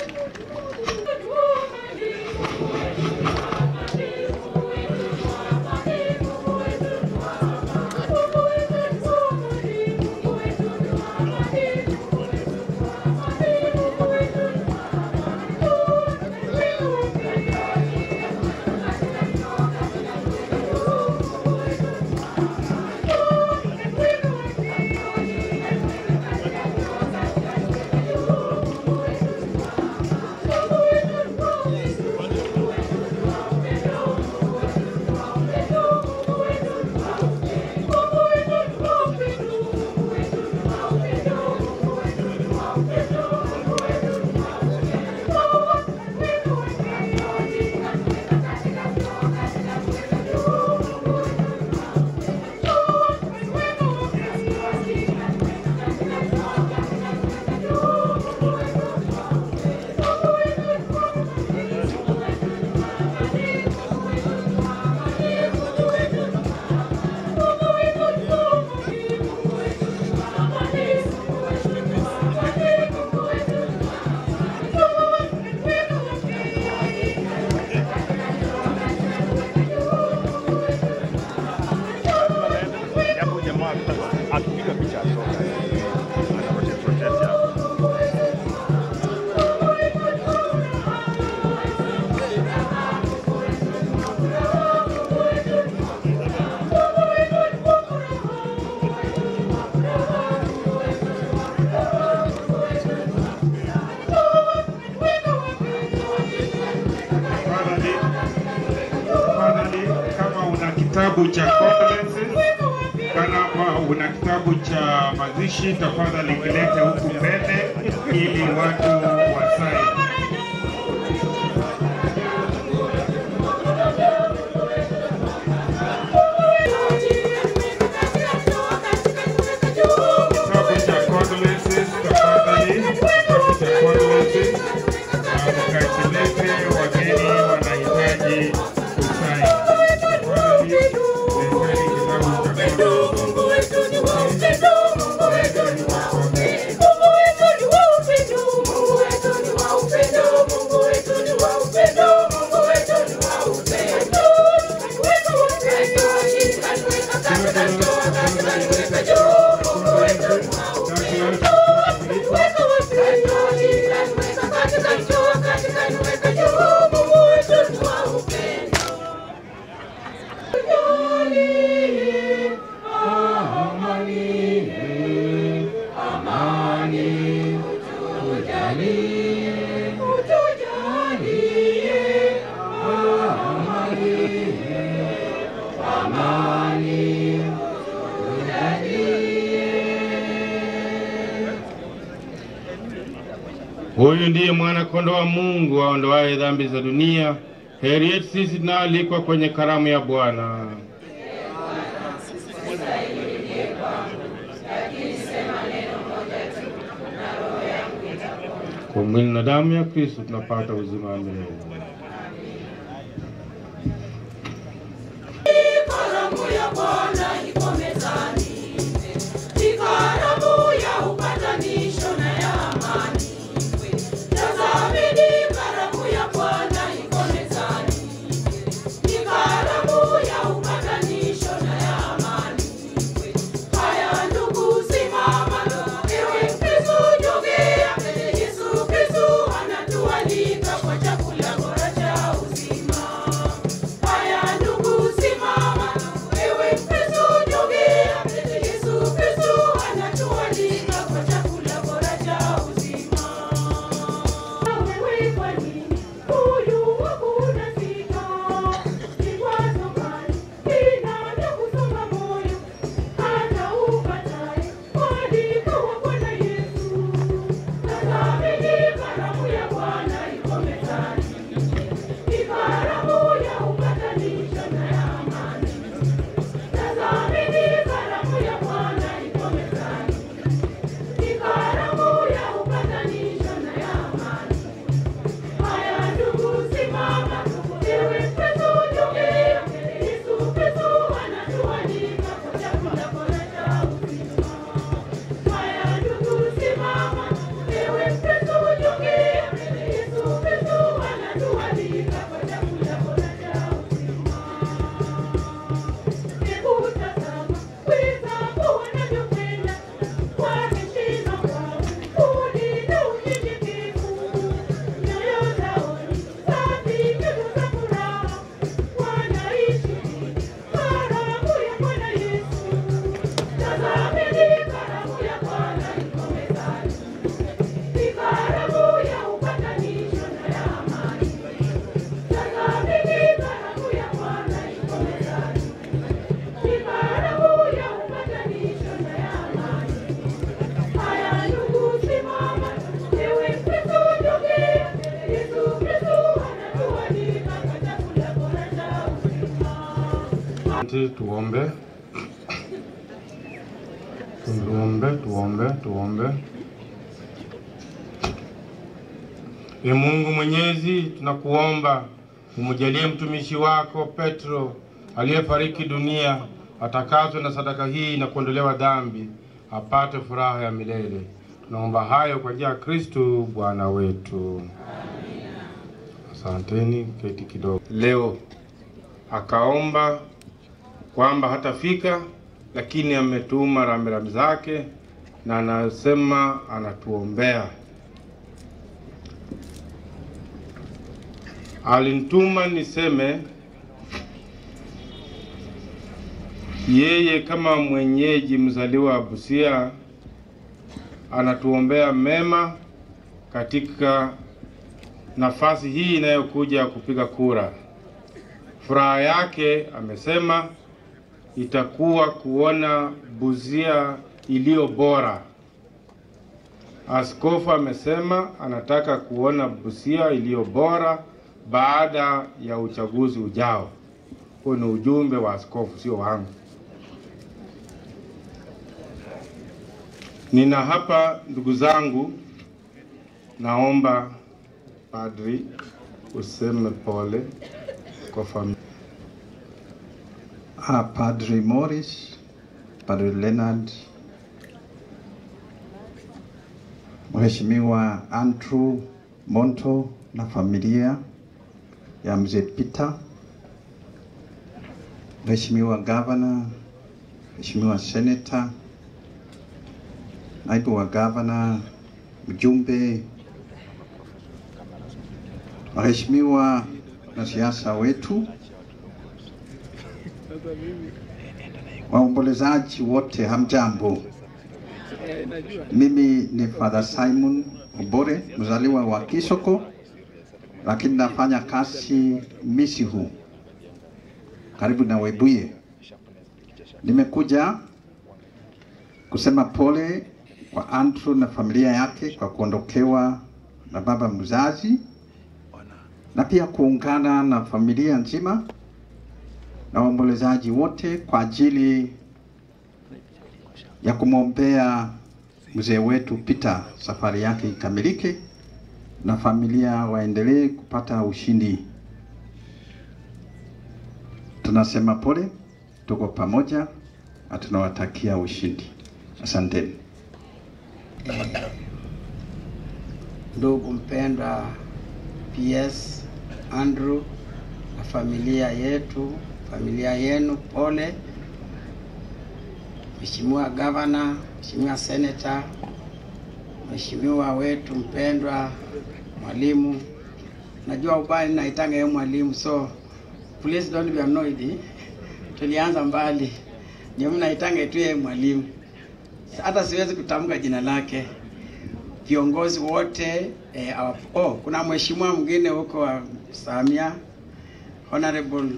kitabu cha condolences, kama una kitabu cha mazishi, tafadhali kilete huku mbele ili watu wasaini. Kitabu cha condolences, tafadhali, kitabu cha condolences, na mkakilete, wageni wanahitaji kusaini. Tafadhali, leteni kitabu cha condolences. Huyu ndiye mwana kondoo wa Mungu aondoaye dhambi za dunia. Heri yetu sisi tunaoalikwa kwenye karamu ya Bwana. Kwa mwili na damu ya Kristo tunapata uzima wa milele. Karamu ya Bwana iko mezani, ni karamu ya upatanisho na ya amani. Tazameni, karamu ya Bwana iko mezani, ni karamu ya upatanisho na ya amani. Haya ndugu, simama, ewe Mkristo, jongea mbele. Yesu Kristo anatualika kwa chakula bora cha uzima. Haya ndugu, simama, ewe Mkristo, jongea mbele. Yesu Kristo anatualika kwa chakula bora cha uzima. Wewe kwa nini huyu wako unasita? Kikwazo gani kinachokusonga moyo? Hata ukatae mwaliko wa Bwana Yesu. Tazameni, karamu ya Bwana iko mezani, ni karamu ya upatanisho na ya amani. Tazameni, karamu ya Bwana iko mezani, ni karamu ya upatanisho na ya amani. Haya ndugu, simama, ewe Mkristo, jongea mbele. Yesu Kristo anatualika kwa chakula bora cha uzima. Haya ndugu, simama, ewe Mkristo, jongea mbele. Yesu Kristo anatualika kwa chakula bora cha uzima. Hebu tazama wenzako wanavyopenda kwa heshima kwao, udi na unyenyekevu. Nyoyo zao ni safi, nyuso za furaha, wanaishi karamu ya Bwana Yesu. Tazameni, karamu ya Bwana iko mezani, ni karamu ya upatanisho na ya amani. Tazameni, karamu ya Bwana iko mezani, ni karamu ya upatanisho na ya amani. Haya ndugu, simama, ewe Mkristo, jongea mbele. Yesu Kristo anatualika kwa chakula bora cha uzima. Asante, tuombe. Tuombe, tuombe, tuombe. Ee Mungu Mwenyezi, tunakuomba umjalie mtumishi wako Petro aliyefariki dunia atakazwe na sadaka hii na kuondolewa dhambi, apate furaha ya milele. Tunaomba hayo kwa njia ya Kristo Bwana wetu. Asanteni, keti kidogo. Leo akaomba kwamba hatafika, lakini ametuma rambirambi zake na anasema anatuombea. Alinituma niseme yeye kama mwenyeji mzaliwa wa Busia anatuombea mema katika nafasi hii inayokuja kupiga kura. Furaha yake amesema itakuwa kuona Busia iliyo bora. Askofu amesema anataka kuona Busia iliyo bora baada ya uchaguzi ujao. Huo ni ujumbe wa askofu, sio wangu. Nina hapa ndugu zangu, naomba padri useme pole kwa familia. Ah, Padre Morris, Padre Leonard, Mheshimiwa Andrew Monto na familia ya Mzee Peter, Mheshimiwa Gavana, Mheshimiwa Senator, naibu wa gavana, mjumbe, waheshimiwa wanasiasa wetu, waombolezaji wote, hamjambo. Mimi ni Father Simon Obore, mzaliwa wa Kisoko, lakini nafanya kazi Misihu karibu na Webuye. Nimekuja kusema pole kwa Andrew na familia yake kwa kuondokewa na baba mzazi, na pia kuungana na familia nzima na waombolezaji wote kwa ajili ya kumwombea mzee wetu Peter, safari yake ikamilike na familia waendelee kupata ushindi. Tunasema pole, tuko pamoja na tunawatakia ushindi. Asanteni. ndugu mpendwa PS Andrew na familia yetu, familia yenu, pole. Mheshimiwa Gavana, Mheshimiwa Senator, Mheshimiwa wetu mpendwa mwalimu, najua ubaya naitanga yeye mwalimu, so please don't be annoyed. Tulianza mbali, ndio mimi naitanga tu yeye mwalimu, hata siwezi kutamka jina lake viongozi wote eh, our- oh, kuna mheshimiwa mwingine huko wa Samia Honorable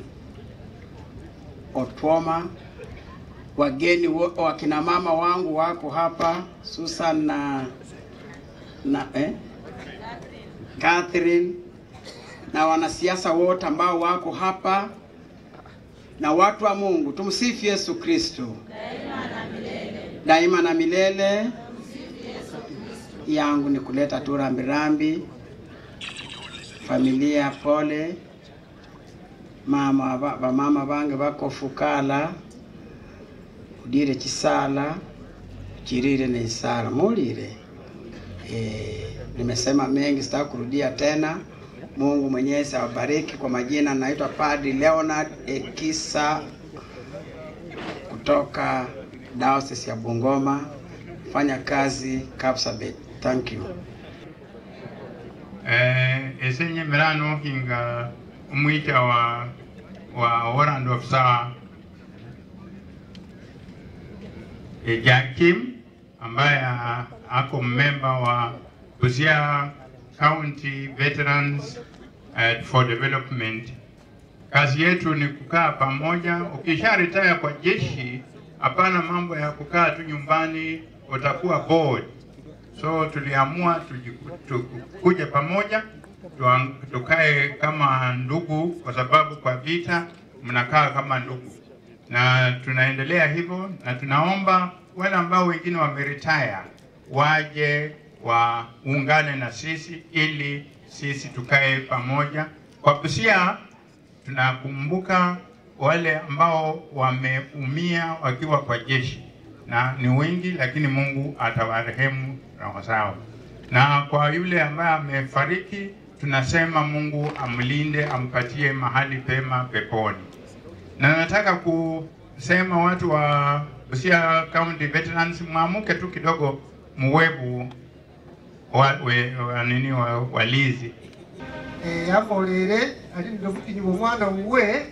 Otwoma, wageni wo- wakina mama wangu wako hapa Susan na na eh? Catherine na wanasiasa wote ambao wako hapa na watu wa Mungu, tumsifu Yesu Kristo daima na milele yangu ni kuleta tu rambirambi, familia pole, mama ba- bamama bange bako fukala udire chisala chirire na isara mulire. E, nimesema mengi, sitaki kurudia tena. Mungu Mwenyezi awabariki. Kwa majina naitwa Padri Leonard Ekisa kutoka Diocese ya Bungoma, fanya kazi Kapsabet. Thank you. eh, esenyemera nohinga omwita wa wa warrant officer eh, Jakim ambaye a- ako memba wa Busia County Veterans uh, for Development. Kazi yetu ni kukaa pamoja. Ukisha retire kwa jeshi, hapana mambo ya kukaa tu nyumbani, utakuwa bored. So tuliamua tujiku- tukuje pamoja tuang- tukae kama ndugu, kwa sababu kwa vita mnakaa kama ndugu, na tunaendelea hivyo, na tunaomba wale ambao wengine wameretire waje waungane na sisi ili sisi tukae pamoja. Kwa Busia tunakumbuka wale ambao wameumia wakiwa kwa jeshi na ni wengi, lakini Mungu atawarehemu roho zao. Na kwa yule ambaye amefariki, tunasema Mungu amlinde, ampatie mahali pema peponi. Na nataka kusema watu wa Busia County Veterans, mwamuke tu kidogo, muwebu wa, we, wa, nini wa, walizi yakolere ali ndokutinyi omwana wuwe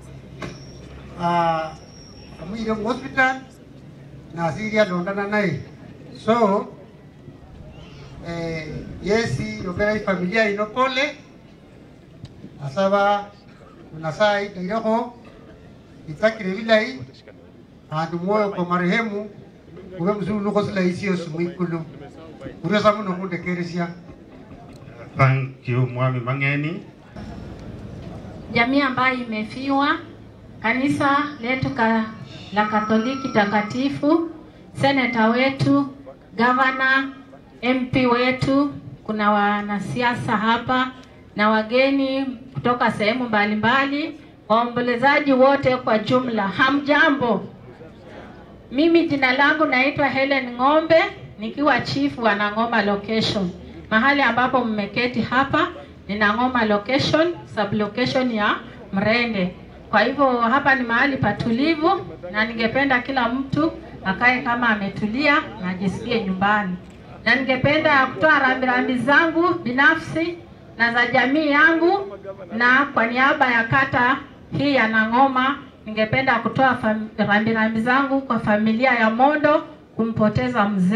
ah, amuyire mu hospital nasirya londana naye so eh, yesi yogera ifamilia ino pole asaba nasaye itaireko itsakire bilayi andu mwoyo kwa marehemu ube mzulu nukhosilaisi yosi mwikulu uresa muno khundekeresya Thank you Mwami Mang'eni. jamii ambayo imefiwa, kanisa letu ka, la Katoliki takatifu, seneta wetu, gavana, MP wetu, kuna wanasiasa hapa na wageni kutoka sehemu mbalimbali, waombolezaji wote kwa jumla, hamjambo. Mimi jina langu naitwa Helen Ng'ombe nikiwa chief wa Nang'oma location. Mahali ambapo mmeketi hapa ni Nang'oma location, sub location ya Mrende. Kwa hivyo hapa ni mahali patulivu na ningependa kila mtu akae kama ametulia na ajisikie nyumbani. Na ningependa kutoa rambirambi zangu binafsi na za jamii yangu na kwa niaba ya kata hii ya Nang'oma ningependa kutoa fam- rambirambi zangu kwa familia ya Mondo kumpoteza mzee.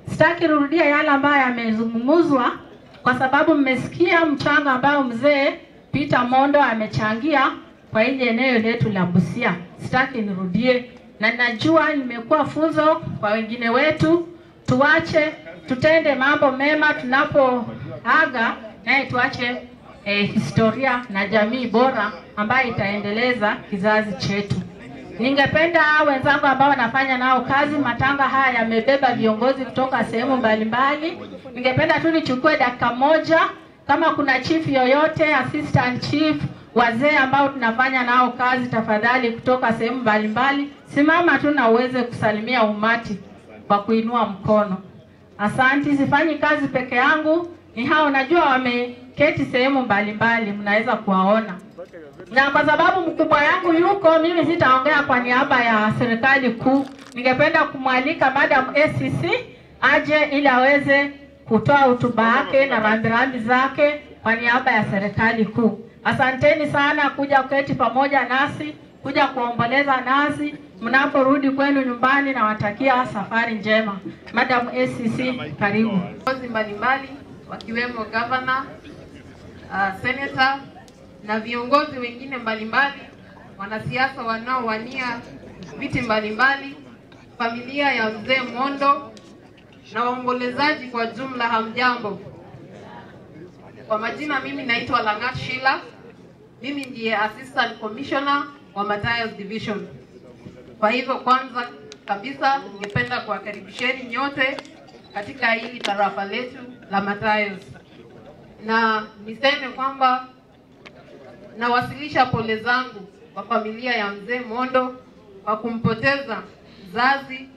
Sitaki rudia yale ambayo yamezungumzwa, kwa sababu mmesikia mchango ambao mzee Peter Mondo amechangia kwa hili eneo letu la Busia. Sitaki nirudie, na najua nimekuwa funzo kwa wengine wetu. Tuache tutende mambo mema tunapoaga, naye tuache eh, historia na jamii bora ambayo itaendeleza kizazi chetu. Ningependa wenzangu ambao wanafanya nao kazi, matanga haya yamebeba viongozi kutoka sehemu mbalimbali. Ningependa tu nichukue dakika moja, kama kuna chief yoyote, assistant chief, wazee ambao tunafanya nao kazi, tafadhali kutoka sehemu mbalimbali, simama tu na uweze kusalimia umati kwa kuinua mkono. Asanti, sifanyi kazi peke yangu, ni hao najua wameketi sehemu mbalimbali, mnaweza kuwaona na kwa sababu mkubwa yangu yuko, mimi sitaongea kwa niaba ya serikali kuu. Ningependa kumwalika Madam ACC aje ili aweze kutoa hotuba yake na rambirambi zake kwa niaba ya serikali kuu. Asanteni sana kuja kuketi pamoja nasi, kuja kuomboleza nasi mnaporudi kwenu nyumbani. Nawatakia safari njema. Madam ACC, karibu. viongozi mbalimbali wakiwemo gavana, uh, senator na viongozi wengine mbalimbali, wanasiasa wanaowania viti mbalimbali, familia ya mzee Mondo na waombolezaji kwa jumla, hamjambo. Kwa majina, mimi naitwa Langat Shila, mimi ndiye assistant commissioner wa Matayos Division. Kwa hivyo, kwanza kabisa, ningependa kuwakaribisheni nyote katika hili tarafa letu la Matayos, na niseme kwamba nawasilisha pole zangu kwa familia ya mzee Mondo kwa kumpoteza mzazi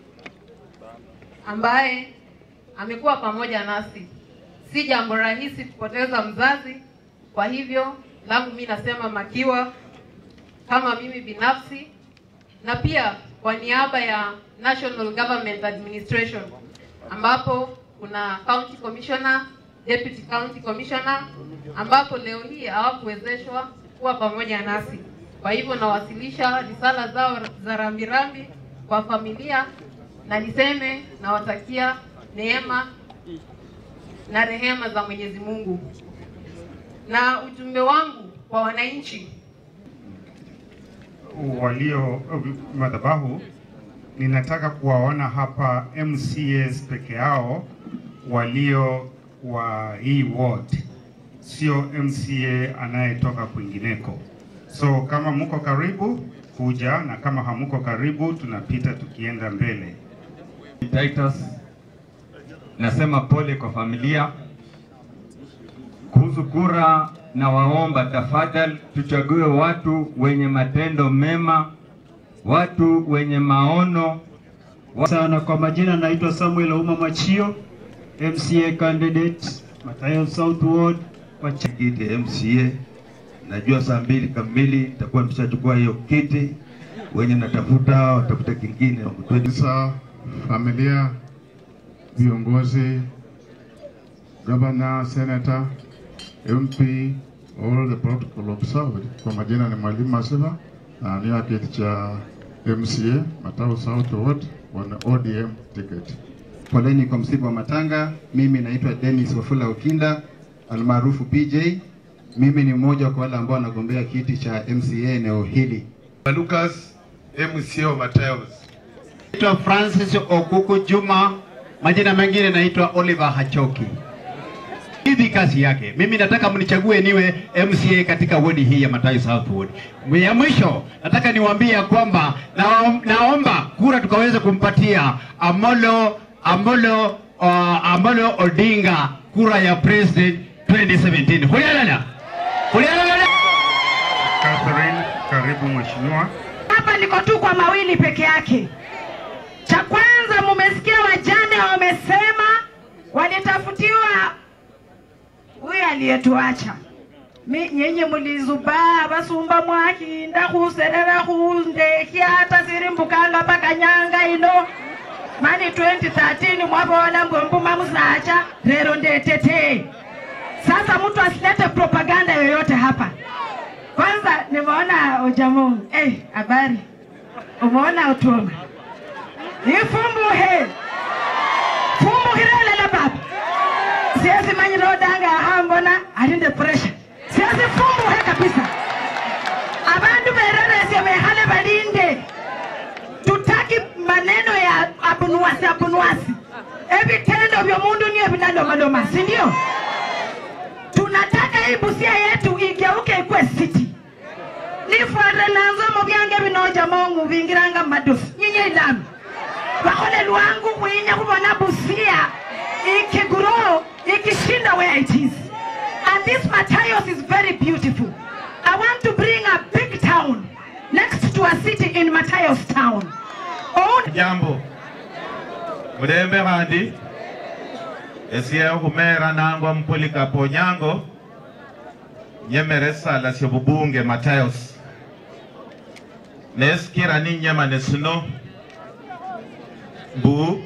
ambaye amekuwa pamoja nasi. Si jambo rahisi kupoteza mzazi, kwa hivyo langu mi nasema makiwa kama mimi binafsi na pia kwa niaba ya National Government Administration ambapo kuna county commissioner, deputy county commissioner ambapo leo hii hawakuwezeshwa kuwa pamoja nasi. Kwa hivyo nawasilisha risala zao za rambirambi kwa familia na niseme nawatakia neema na rehema za Mwenyezi Mungu. Na ujumbe wangu kwa wananchi walio madhabahu, ninataka kuwaona hapa MCAs peke yao walio wa hii ward, sio MCA anayetoka kwingineko. So kama mko karibu kuja, na kama hamuko karibu, tunapita tukienda mbele. Titus, nasema pole kwa familia. Kuhusu kura, na waomba tafadhali, tuchague watu wenye matendo mema, watu wenye maono sana. Kwa majina naitwa Samuel Auma Machio, MCA candidate Matayo South Ward kwa kiti ya MCA. Najua saa mbili kamili nitakuwa nimeshachukua hiyo kiti, wenye natafuta watafuta kingine. Sasa familia, viongozi, governor, senator, MP, all the protocol observed. Kwa majina ni Mwalimu Masiva na nia kiti cha MCA Matayo South Ward wana ODM ticket. Poleni kwa msiba wa matanga. Mimi naitwa Dennis Wafula Ukinda almaarufu PJ. Mimi ni mmoja kwa wale ambao wanagombea kiti cha MCA eneo hili. Lucas MCA wa Matayos. Naitwa Francis Okuku Juma, majina mengine naitwa Oliver Hachoki. Hivi kazi yake, mimi nataka mnichague niwe MCA katika wodi hii ya Matayo South Ward. Ya mwisho nataka niwaambie ya kwamba naom, naomba kura tukaweze kumpatia Amolo Amolo uh, Amolo Odinga kura ya president 2017. Hulialala. Hulialala. Catherine, karibu mheshimiwa. Hapa niko tu kwa mawili peke yake. Cha kwanza, mumesikia wajane wamesema walitafutiwa huyu aliyetuacha Mi- nyenye mulizubaa basumba mwakinda khuserera khundekhya hata sirimbukanga paka nyanga ino mani 2013 mwabola mbwe mbuma musacha lero ndetete sasa mtu asilete propaganda yoyote hapa kwanza nimeona ujamungu eh habari umeona utuma ifumbuhe fumbuhira siwezi manyira odanga ahambona alinde pressure siwezi fumbuhe kabisa abantu bereresie behale balinde tutaki maneno ya abunuwasi abunuwasi evitendo vya mundu niyo vinalomaloma si ndio tunataka hii busia yetu igeuke ikwe city nifware nanzo mubyange binoja mongu bingiranga madufu nyinyi ilami bakhole lwangu khwinya khubona busia ikiguro ikishinda where it is and this Matthias is very beautiful i want to bring a big town next to a city in Matthias town Own jambo mulembe khandi esiye khumera nangwa mpolikapo nyango nyemere sala sya bubunge matayos nesikira ninyemane sino mbu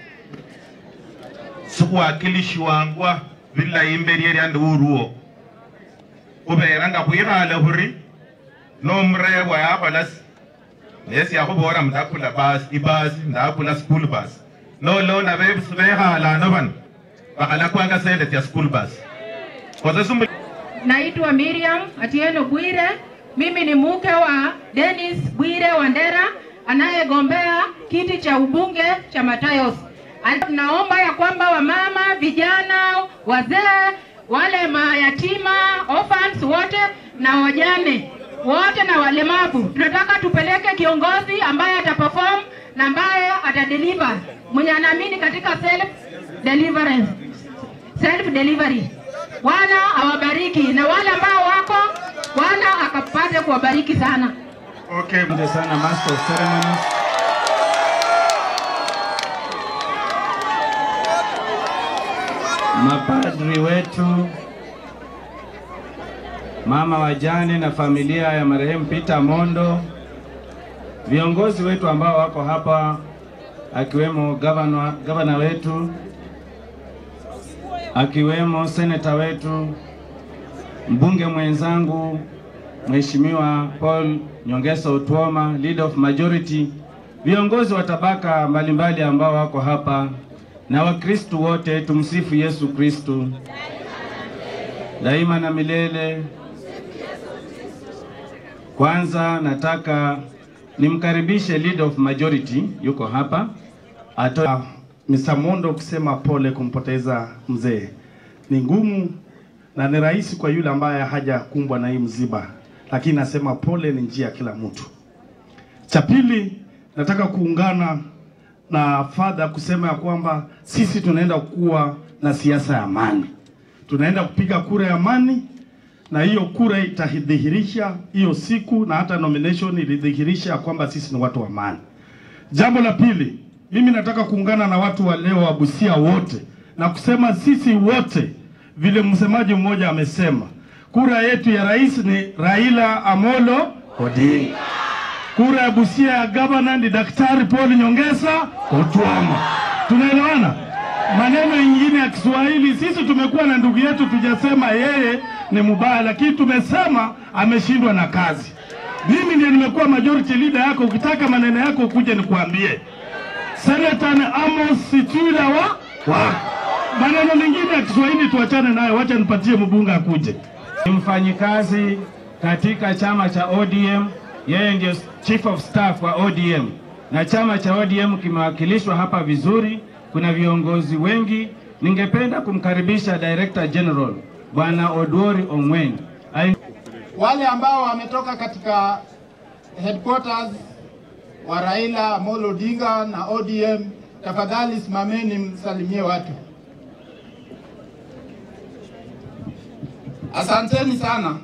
sikhwakilishiwangwa bilayi imberi eryandi uruo khubera nga khwikhale khuri nomurebwa yakhola si nesi yakhubora ndakula basi ibasi ndakula school bus nolona bebusi bekhalano bano bakhalakwanga sente sya school bus khoze simu Naitwa Miriam Atieno Bwire. Mimi ni mke wa Dennis Bwire Wandera anayegombea kiti cha ubunge cha Matayos. Al- Naomba ya kwamba wamama, vijana, wazee, wale mayatima, orphans wote na wajane wote na walemavu, tunataka tupeleke kiongozi ambaye ataperform na ambaye atadeliver, mwenye anaamini katika self deliverance, self delivery. Bwana awabariki na wale ambao wako, Bwana akapate kuwabariki sana. Okay, asante sana Master of Ceremonies. Mapadri wetu, mama wajane na familia ya marehemu Peter Mondo, viongozi wetu ambao wako hapa akiwemo gavana, gavana wetu akiwemo seneta wetu, mbunge mwenzangu Mheshimiwa Paul Nyongesa Otuoma, leader of majority, viongozi wa tabaka mbalimbali ambao wako hapa na Wakristu wote, tumsifu Yesu Kristu daima na milele. Kwanza nataka nimkaribishe leader of majority, yuko hapa atoa Mr. Mondo kusema pole kumpoteza mzee ni ngumu na ni rahisi kwa yule ambaye hajakumbwa na hii mziba, lakini nasema pole ni njia ya kila mtu. Cha pili, nataka kuungana na fadha kusema ya kwamba sisi tunaenda kuwa na siasa ya amani, tunaenda kupiga kura ya amani, na hiyo kura itadhihirisha hiyo siku, na hata nomination ilidhihirisha ya kwamba sisi ni watu wa amani. Jambo la pili, mimi nataka kuungana na watu wa leo wa Busia wote na kusema sisi wote, vile msemaji mmoja amesema, kura yetu ya rais ni Raila Amolo Odinga. Kura ya Busia ya gavana ni Daktari Paul Nyongesa Otuama. Tunaelewana? Maneno ingine ya Kiswahili, sisi tumekuwa na ndugu yetu, tujasema yeye ni mubaya, lakini tumesema ameshindwa na kazi. Mimi ndiye nimekuwa majority leader yako, ukitaka maneno yako kuja nikuambie. Senator ni Amos Situla wa wa maneno mengine ya Kiswahili tuachane nayo, wacha nipatie mbunge akuje. Ni mfanyikazi katika chama cha ODM, yeye ndio chief of staff wa ODM, na chama cha ODM kimewakilishwa hapa vizuri. Kuna viongozi wengi. Ningependa kumkaribisha Director General Bwana Odwori Ongwen. Ai- wale ambao wametoka katika headquarters wa Raila Amolo Odinga na ODM, tafadhali simameni msalimie watu. Asanteni sana.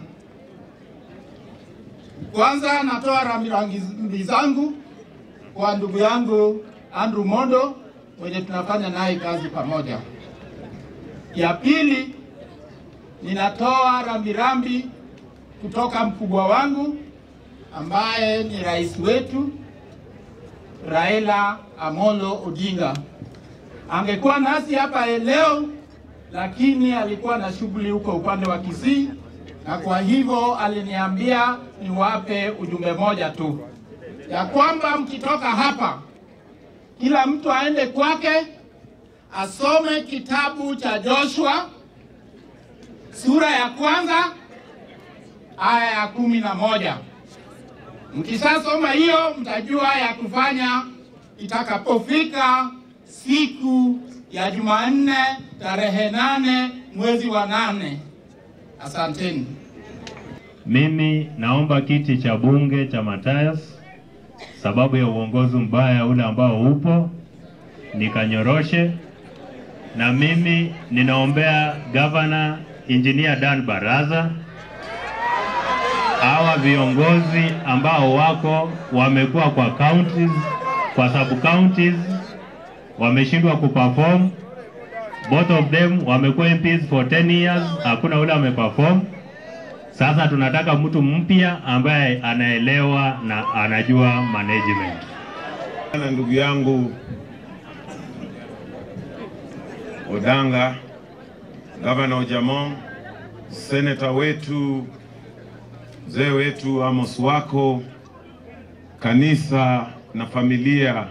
Kwanza natoa rambirambi zangu kwa ndugu yangu Andrew Mondo mwenye tunafanya naye kazi pamoja. Ya pili, ninatoa rambirambi kutoka mkubwa wangu ambaye ni rais wetu Raila Amolo Odinga. Angekuwa nasi hapa leo, lakini alikuwa na shughuli huko upande wa Kisii, na kwa hivyo aliniambia niwape ujumbe moja tu ya kwamba mkitoka hapa, kila mtu aende kwake, asome kitabu cha Joshua sura ya kwanza aya ya kumi na moja. Mkishasoma hiyo mtajua ya kufanya itakapofika siku ya Jumanne tarehe nane mwezi wa nane. Asanteni. Mimi naomba kiti cha bunge cha Matayas sababu ya uongozi mbaya ule ambao upo nikanyoroshe, na mimi ninaombea gavana Engineer Dan Baraza, hawa viongozi ambao wako wamekuwa kwa counties, kwa sub counties wameshindwa kuperform. Both of them wamekuwa MPs for 10 years, hakuna ule ameperform. Sasa tunataka mtu mpya ambaye anaelewa na anajua management. na ndugu yangu Odanga, gavana Ojamong, seneta wetu, mzee wetu Amos Wako, kanisa na familia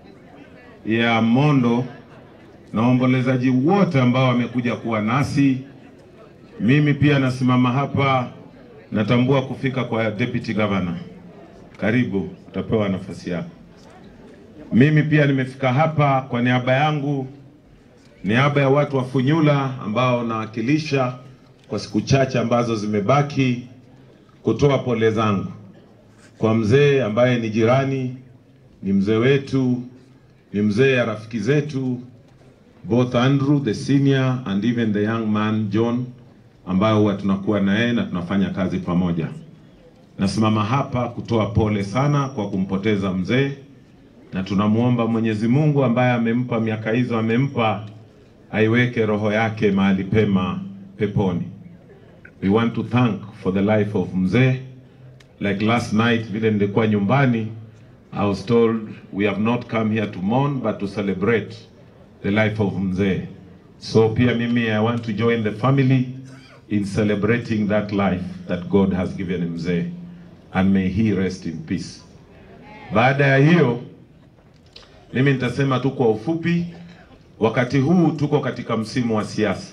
ya Mondo na waombolezaji wote ambao wamekuja kuwa nasi. Mimi pia nasimama hapa, natambua kufika kwa deputy governor. Karibu, utapewa nafasi yako. Mimi pia nimefika hapa kwa niaba yangu, niaba ya watu wa Funyula ambao nawakilisha kwa siku chache ambazo zimebaki, kutoa pole zangu kwa mzee ambaye ni jirani, ni mzee wetu, ni mzee ya rafiki zetu, both Andrew the senior and even the young man John, ambayo huwa tunakuwa na yeye na tunafanya kazi pamoja. Nasimama hapa kutoa pole sana kwa kumpoteza mzee, na tunamwomba Mwenyezi Mungu ambaye amempa miaka hizo, amempa aiweke roho yake mahali pema peponi. We want to thank for the life of mzee. Like last night vile nilikuwa nyumbani, I was told we have not come here to mourn but to celebrate the life of mzee. So pia mimi I want to join the family in celebrating that life that God has given mzee and may he rest in peace. Baada ya hiyo mimi nitasema tu kwa ufupi, wakati huu tuko katika msimu wa siasa,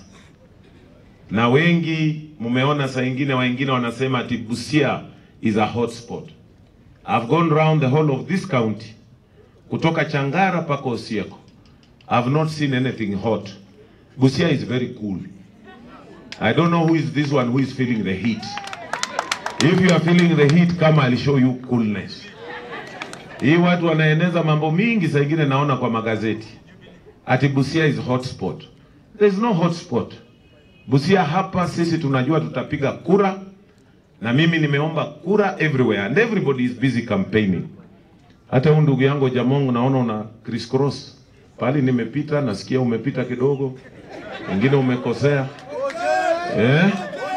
na wengi mmeona, saa ingine wengine wanasema ati Busia is a hotspot. I've gone round the whole of this county kutoka Changara mpaka Osieko. I've not seen anything hot. Busia is very cool. I don't know who is this one who is feeling the heat. If you are feeling the heat, kama I'll show you coolness. Hii watu wanaeneza mambo mingi, saa ingine naona kwa magazeti ati Busia is hotspot. There is no hotspot. Busia hapa sisi tunajua tutapiga kura, na mimi nimeomba kura everywhere and everybody is busy campaigning. Hata huyu ndugu yangu Jamongo naona una criss cross pale, nimepita nasikia umepita kidogo, wengine umekosea eh?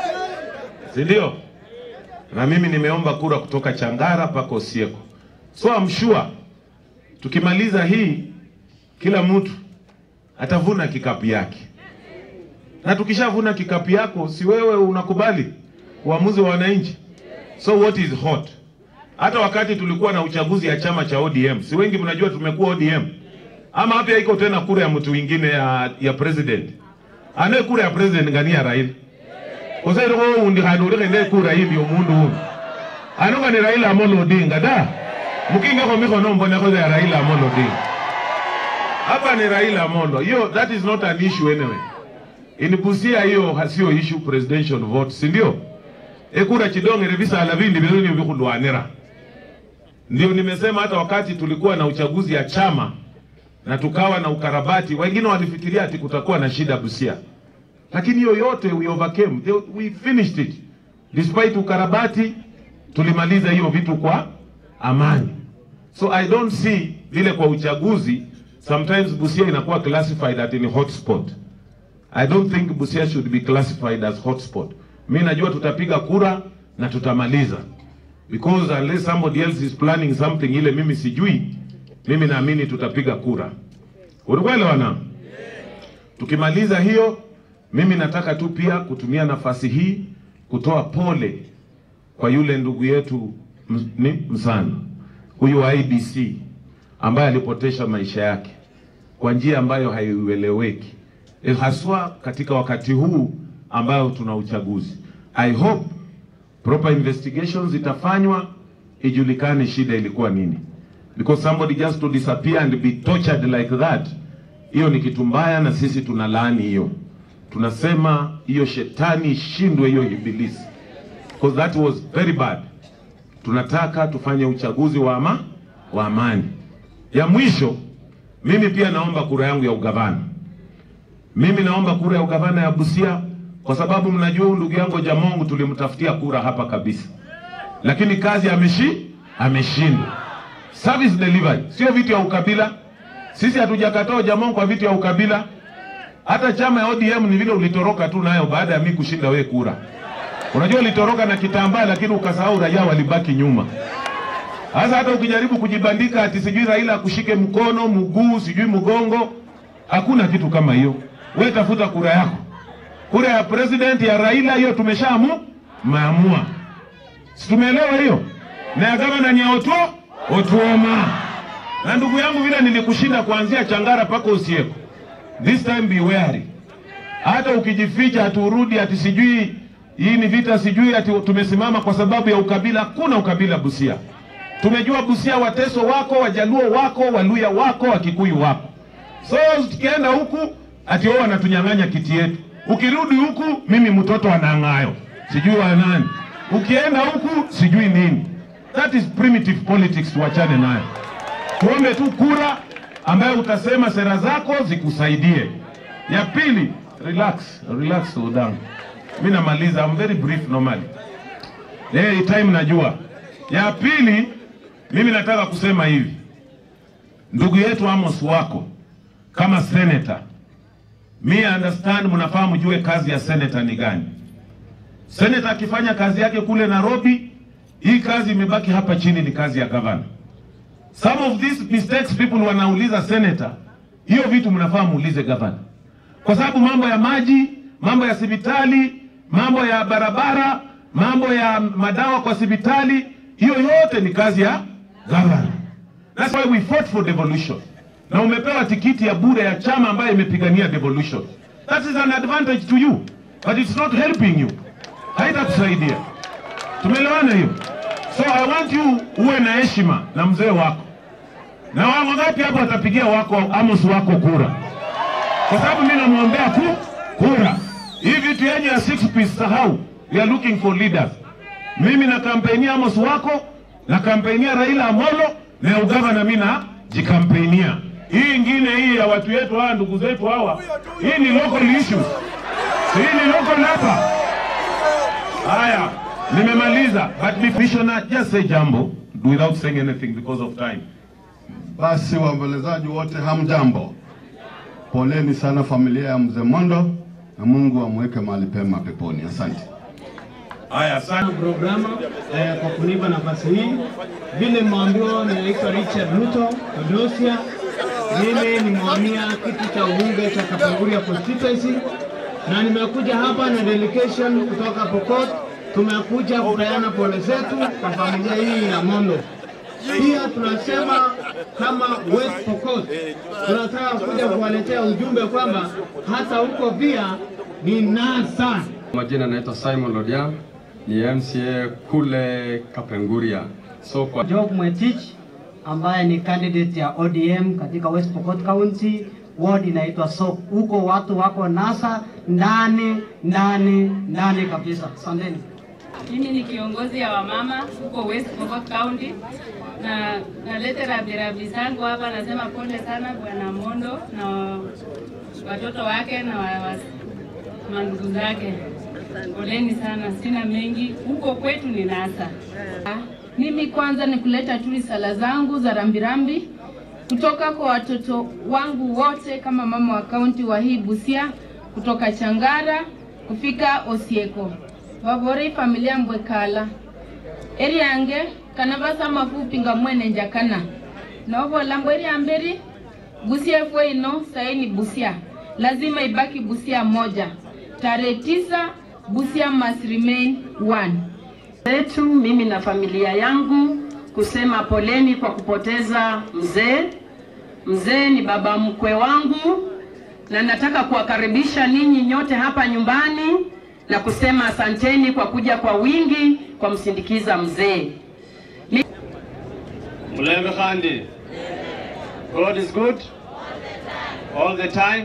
si ndio? Na mimi nimeomba kura kutoka Changara mpaka Osieko. So I'm sure tukimaliza hii kila mtu atavuna kikapu yake, na tukishavuna kikapu yako, si wewe unakubali uamuzi wa wananchi? So what is hot? Hata wakati tulikuwa na uchaguzi ya chama cha ODM, si wengi mnajua tumekuwa ODM, ama hapa iko tena kura ya mtu mwingine ya, ya president ane kura ya president ngani ya Raila kosairo ko undi khandi uli khende kura yimbi omundu uno ano ni Raila Amolo Odinga da mukingekho mikhono mbonekho ya Raila Amolo Odinga hapa ni Raila Amolo hiyo that is not an issue anyway in Busia hiyo hasio issue presidential vote si ndio ekura chidongere bisala bindi biruni bikhulwanira ndio nimesema hata wakati tulikuwa na uchaguzi ya chama na tukawa na ukarabati, wengine walifikiria ati kutakuwa na shida Busia, lakini hiyo yote we overcame, They- we finished it despite ukarabati, tulimaliza hiyo vitu kwa amani. So I don't see vile kwa uchaguzi sometimes Busia inakuwa classified at ni hotspot. I don't think Busia should be classified as hotspot. Mi najua tutapiga kura na tutamaliza because unless somebody else is planning something ile mimi sijui, mimi naamini tutapiga kura. Unaelewana? Tukimaliza hiyo, mimi nataka tu pia kutumia nafasi hii kutoa pole kwa yule ndugu yetu ms- ni Msana huyu wa IBC ambaye alipotesha maisha yake. kwa njia ambayo haieleweki, Eh, haswa katika wakati huu ambao tuna uchaguzi. I hope proper investigations itafanywa ijulikane shida ilikuwa nini, because somebody just to disappear and be tortured like that, hiyo ni kitu mbaya, na sisi tunalaani hiyo. Tunasema hiyo shetani ishindwe, hiyo ibilisi, because that was very bad. Tunataka tufanye uchaguzi wa ama, wa amani. Ya mwisho, mimi pia naomba kura yangu ya ugavana. Mimi naomba kura ya ugavana ya Busia kwa sababu mnajua huyu ndugu yangu Jamongu tulimtafutia kura hapa kabisa, lakini kazi ameshi ameshindwa. Service delivery sio vitu ya ukabila. Sisi hatujakataa Jamongu kwa vitu ya ukabila. Hata chama ya ODM ni vile ulitoroka tu nayo baada ya mimi kushinda we kura. Unajua ulitoroka na kitambaa, lakini ukasahau raia walibaki nyuma. Sasa hata ukijaribu kujibandika ati sijui Raila akushike mkono, mguu, sijui mgongo, hakuna kitu kama hiyo. We tafuta kura yako. Kura ya president ya Raila hiyo tumeshaamu maamua, si tumeelewa hiyo? Na ya gavana ni ya Otuo Otuoma. Na ndugu yangu, vile nilikushinda kuanzia Changara mpaka Usieko, this time be wary. Hata ukijificha haturudi ati sijui hii ni vita, sijui ati tumesimama kwa sababu ya ukabila. Kuna ukabila Busia. Tumejua Busia, Wateso wako, Wajaluo wako, Waluya wako, Wakikuyu wako. So tukienda huku ati wao wanatunyang'anya kiti yetu, ukirudi huku mimi mtoto anang'ayo sijui wa nani, ukienda huku sijui nini. That is primitive politics, tuachane nayo. Tuombe tu kura ambayo utasema sera zako zikusaidie. Ya pili, relax, relax udangu. Mimi namaliza, I'm very brief normally. Hey, time najua. Ya pili, mimi nataka kusema hivi, ndugu yetu Amos wako kama senator, mi understand, mnafaa mjue kazi ya senator ni gani. Senator akifanya kazi yake kule Nairobi, hii kazi imebaki hapa chini, ni kazi ya governor. Some of these mistakes people wanauliza senator, hiyo vitu mnafaa muulize governor, kwa sababu mambo ya maji, mambo ya hospitali, mambo ya barabara, mambo ya madawa kwa hospitali, hiyo yote ni kazi ya governor. That's why we fought for devolution. Na umepewa tikiti ya bure ya chama ambayo imepigania devolution. That is an advantage to you, but it's not helping you. Haitakusaidia. Tumeelewana hiyo? So I want you uwe na heshima na mzee wako. Na wango ngapi hapo watapigia wako Amos wako kura? Kwa sababu mimi namwombea ku kura. Hii vitu yenye ya six piece sahau. We are looking for leaders. Mimi na kampenia Amos wako na kampenia Raila Amolo na ya ugavana mimi na jikampenia. Hii ingine hii ya watu wetu hawa ndugu zetu hawa, hii ni local issues. Hii ni local hapa. Haya, nimemaliza. But Commissioner, just say jambo without saying anything because of time. Basi waombolezaji wote hamjambo, poleni sana familia ya mzee Mondo na Mungu amweke mahali pema peponi. Asante. Haya, sana programa eh, kwa kunipa nafasi hii. Vile mmeambiwa, ninaitwa Richard Ruto Odosia. Mimi nimewania kiti cha ubunge cha Kapenguria constituency na nimekuja hapa na delegation kutoka Pokot. Tumekuja kupeana pole zetu kwa familia hii ya Mondo. Pia tunasema kama West Pokot tunataka kuja kuwaletea ujumbe kwamba hata huko pia ni NASA. Majina naitwa Simon Lodian, ni MCA kule Kapenguria. So kwa Job Mwetich ambaye ni candidate ya ODM katika West Pokot County, ward inaitwa Sok. Huko watu wako NASA ndani ndani ndani kabisa. Asanteni. Mimi ni kiongozi ya wamama huko West Pokot County na nalete rabirabi zangu hapa, nasema pole sana Bwana Mondo na watoto wake na wa- wa- mandugu zake, poleni sana. Sina mengi, huko kwetu ni NASA. Mimi kwanza ni kuleta tu risala zangu za rambirambi kutoka kwa watoto wangu wote kama mama wa kaunti wa hii Busia, kutoka Changara kufika Osieko vavori familia mbwekala eri yange kana vasama kupinga mwene njakana novola mbweri amberi Busia fwe ino saini Busia lazima ibaki Busia moja tarehe tisa Busia must remain one zetu mimi na familia yangu kusema poleni kwa kupoteza mzee Mzee ni baba mkwe wangu, na nataka kuwakaribisha ninyi nyote hapa nyumbani na kusema asanteni kwa kuja kwa wingi kwa msindikiza mzee. Mulembe Khandi. God is good all the time.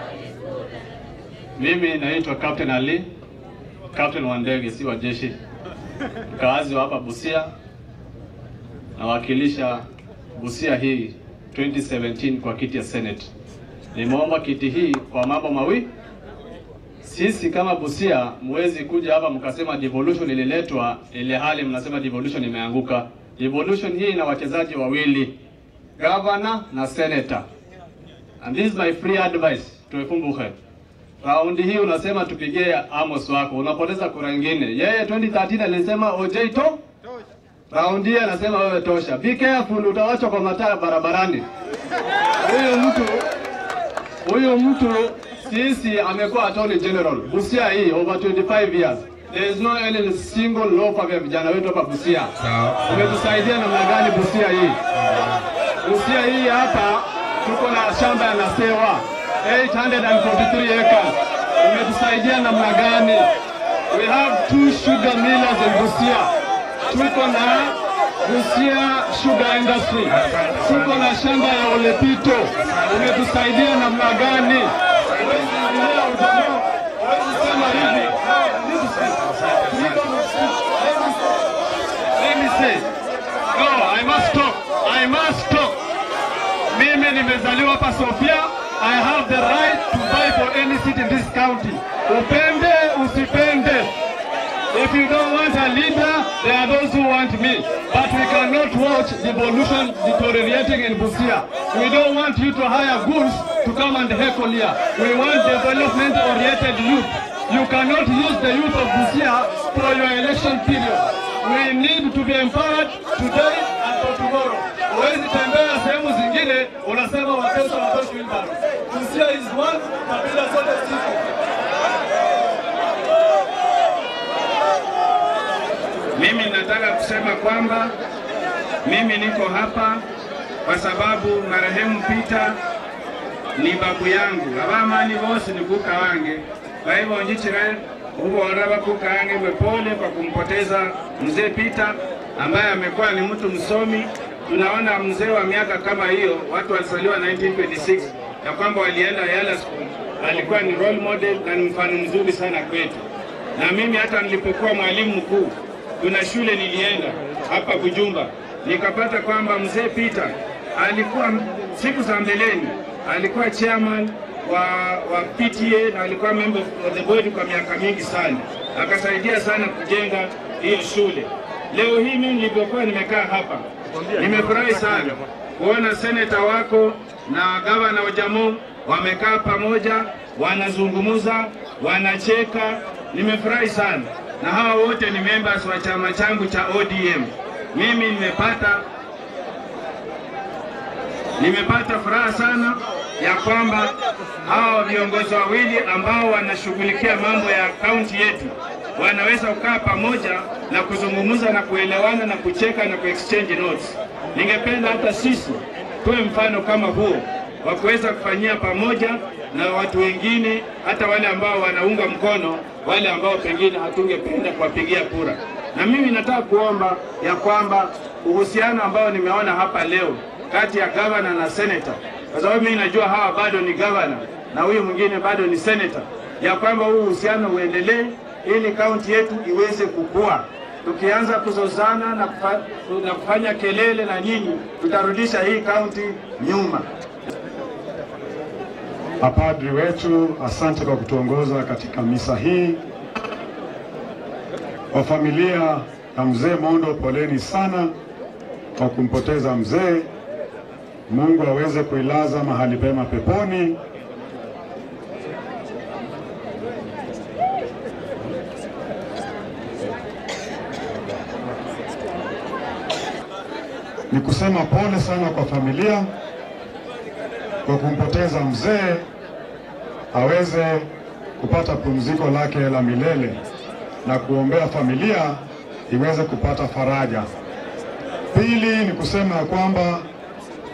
Mimi naitwa Captain Ali, captain wa ndege, si wa jeshi, mkaazi wa hapa Busia, nawakilisha Busia hii 2017 kwa kiti ya Senate. Nimeomba kiti hii kwa mambo mawili. Sisi kama Busia mwezi kuja hapa mkasema devolution ililetwa, ile hali mnasema devolution imeanguka. Devolution hii ina wachezaji wawili, governor na senator. And this is my free advice to Efumbuche. Raundi hii unasema tupigie Amos wako, unapoteza kura nyingine. Yeye 2013 alisema OJ to raundi hii anasema wewe tosha. Be careful, utawachwa kwa mataa barabarani. Huyu mtu huyu mtu sisi amekuwa attorney general Busia hii over 25 years. There is no any single law kwa vijana wetu hapa Busia. Umetusaidia namna gani Busia hii? Busia hii hapa tuko na shamba ya Nasewa 843 acres. Umetusaidia namna gani? We have two sugar millers in Busia. Tuko na Busia Sugar Industry. Tuko na shamba ya Olepito. Umetusaidia namna gani? Sema hivi. Let me say. No, I must talk. I must talk. Mimi nimezaliwa hapa Sofia. I have the right to buy for any seat in this county. Upende, usipende. If you don't want a leader, there are those who want me. But we cannot watch devolution deteriorating in Busia. We don't want you to hire goons to come and heckle here. We want development-oriented youth. You cannot use the youth of Busia for your election period. We need to be empowered today and for tomorrow. Huwezi tembea sehemu zingine unasema watoto watoto wheelbarrow. Busia is one, kabila zote ziko. Mimi nataka kusema kwamba mimi niko hapa kwa sababu marehemu Peter ni babu yangu abamani bose ni kuka wange baibonjikire ubora bakuka wange mwe pole kwa kumpoteza mzee Peter ambaye amekuwa ni mtu msomi. Tunaona mzee wa miaka kama hiyo, watu walizaliwa 1926 ya kwamba walienda Yala School, alikuwa ni role model na ni mfano mzuri sana kwetu. Na mimi hata nilipokuwa mwalimu mkuu kuna shule nilienda hapa Bujumba, nikapata kwamba mzee Peter alikuwa siku za mbeleni alikuwa chairman wa, wa PTA na alikuwa member of the board kwa miaka mingi sana, akasaidia sana kujenga hiyo shule. Leo hii mimi nilipokuwa nimekaa hapa, nimefurahi sana kuona seneta wako na gavana wa Jamhuri wamekaa pamoja, wanazungumza, wanacheka. Nimefurahi sana na hawa wote ni members wa chama changu cha ODM. Mimi nimepata nimepata furaha sana ya kwamba hawa viongozi wawili ambao wanashughulikia mambo ya kaunti yetu wanaweza kukaa pamoja na kuzungumza na kuelewana na kucheka na kuexchange notes. Ningependa hata sisi tuwe mfano kama huo wa kuweza kufanyia pamoja na watu wengine, hata wale ambao wanaunga mkono wale ambao pengine hatungependa kuwapigia kura. Na mimi nataka kuomba ya kwamba uhusiano ambao nimeona hapa leo kati ya gavana na seneta, kwa sababu mimi najua hawa bado ni gavana na huyu mwingine bado ni seneta, ya kwamba huu uhusiano uendelee ili kaunti yetu iweze kukua. Tukianza kuzozana na, kufa, na kufanya kelele na nyinyi, tutarudisha hii kaunti nyuma. Mapadri wetu, asante kwa kutuongoza katika misa hii. Kwa familia ya mzee Mondo, poleni sana kwa kumpoteza mzee. Mungu aweze kuilaza mahali pema peponi. Ni kusema pole sana kwa familia kwa kumpoteza mzee, aweze kupata pumziko lake la milele na kuombea familia iweze kupata faraja. Pili ni kusema ya kwamba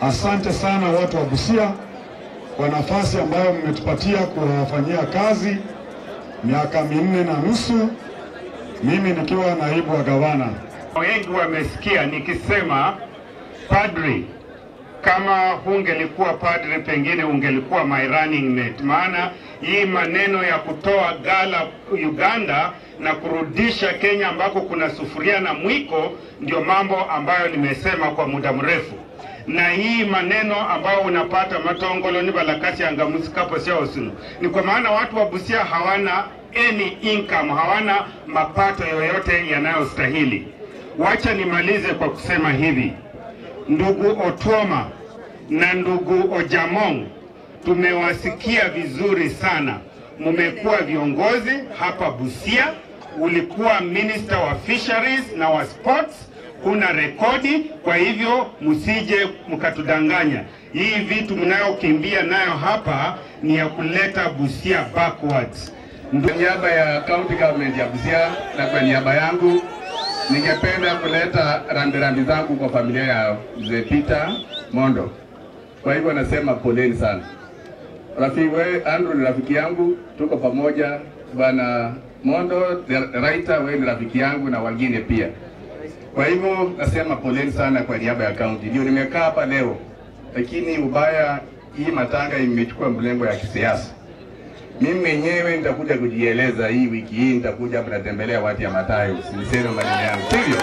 Asante sana watu wa Busia kwa nafasi ambayo mmetupatia kuwafanyia kazi miaka minne na nusu, mimi nikiwa naibu wa gavana. Wengi wamesikia nikisema padri, kama hungelikuwa padri, pengine ungelikuwa my running mate. Maana hii maneno ya kutoa gala Uganda na kurudisha Kenya ambako kuna sufuria na mwiko, ndio mambo ambayo nimesema kwa muda mrefu na hii maneno ambayo unapata matongolo ni balakasi angamusikapo sia osunu ni kwa maana watu wa Busia hawana any income, hawana mapato yoyote yanayostahili. Wacha nimalize kwa kusema hivi, ndugu Otuoma na ndugu Ojamong, tumewasikia vizuri sana. Mumekuwa viongozi hapa Busia, ulikuwa minister wa fisheries na wa sports kuna rekodi. Kwa hivyo msije mkatudanganya. Hii vitu mnayokimbia nayo hapa ni ya kuleta Busia backwards. Kwa niaba ya county government ya Busia na kwa niaba yangu ningependa kuleta rambirambi zangu kwa familia ya mzee Peter Mondo. Kwa hivyo nasema poleni sana. Rafiki we Andrew ni rafiki yangu, tuko pamoja. Bwana Mondo Raita, wewe ni rafiki yangu na wengine pia. Kwa hivyo nasema poleni sana kwa niaba ya kaunti. Ndio nimekaa hapa leo, lakini ubaya hii matanga imechukua mlengo ya kisiasa. Mimi mwenyewe nitakuja kujieleza hii wiki hii, nitakuja hapa natembelea watu ya Matayo, siniseme maneno yangu, sivyo?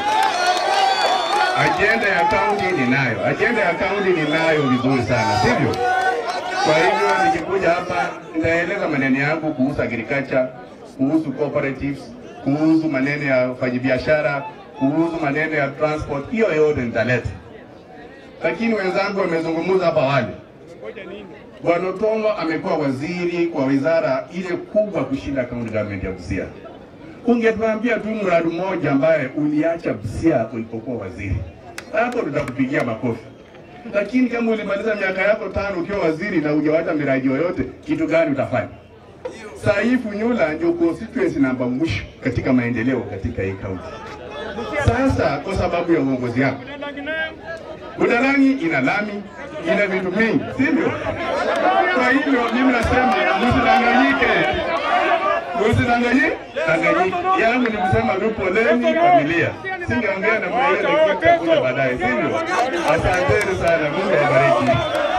Ajenda ya kaunti ninayo, ajenda ya kaunti ninayo vizuri sana, sivyo? Kwa hivyo nikikuja hapa nitaeleza maneno yangu kuhusu agriculture, kuhusu cooperatives, kuhusu maneno ya wafanyabiashara, kuhusu maneno ya transport, hiyo yote nitaleta. Lakini wenzangu wamezungumza hapa awali. Bwana Otongo amekuwa waziri kwa wizara ile kubwa kushinda county government ya Busia. Ungetuambia tu mradi mmoja ambaye uliacha Busia ulipokuwa waziri, hapo tutakupigia makofi. Lakini kama ulimaliza miaka yako tano ukiwa waziri na hujawacha miradi yoyote, kitu gani utafanya? Saa hii Funyula ndio constituency namba mwisho katika maendeleo katika hii county. Sasa kwa sababu ya uongozi wako, Budalangi ina lami, ina vitu mingi, sivyo? Kwa hivyo mimi nasema msidanganyike, msidanganyike, danganyike. Yangu ni kusema tu poleni familia, singeongea na mwenyewe kuja baadaye, sivyo? Asanteni sana, Mungu awabariki.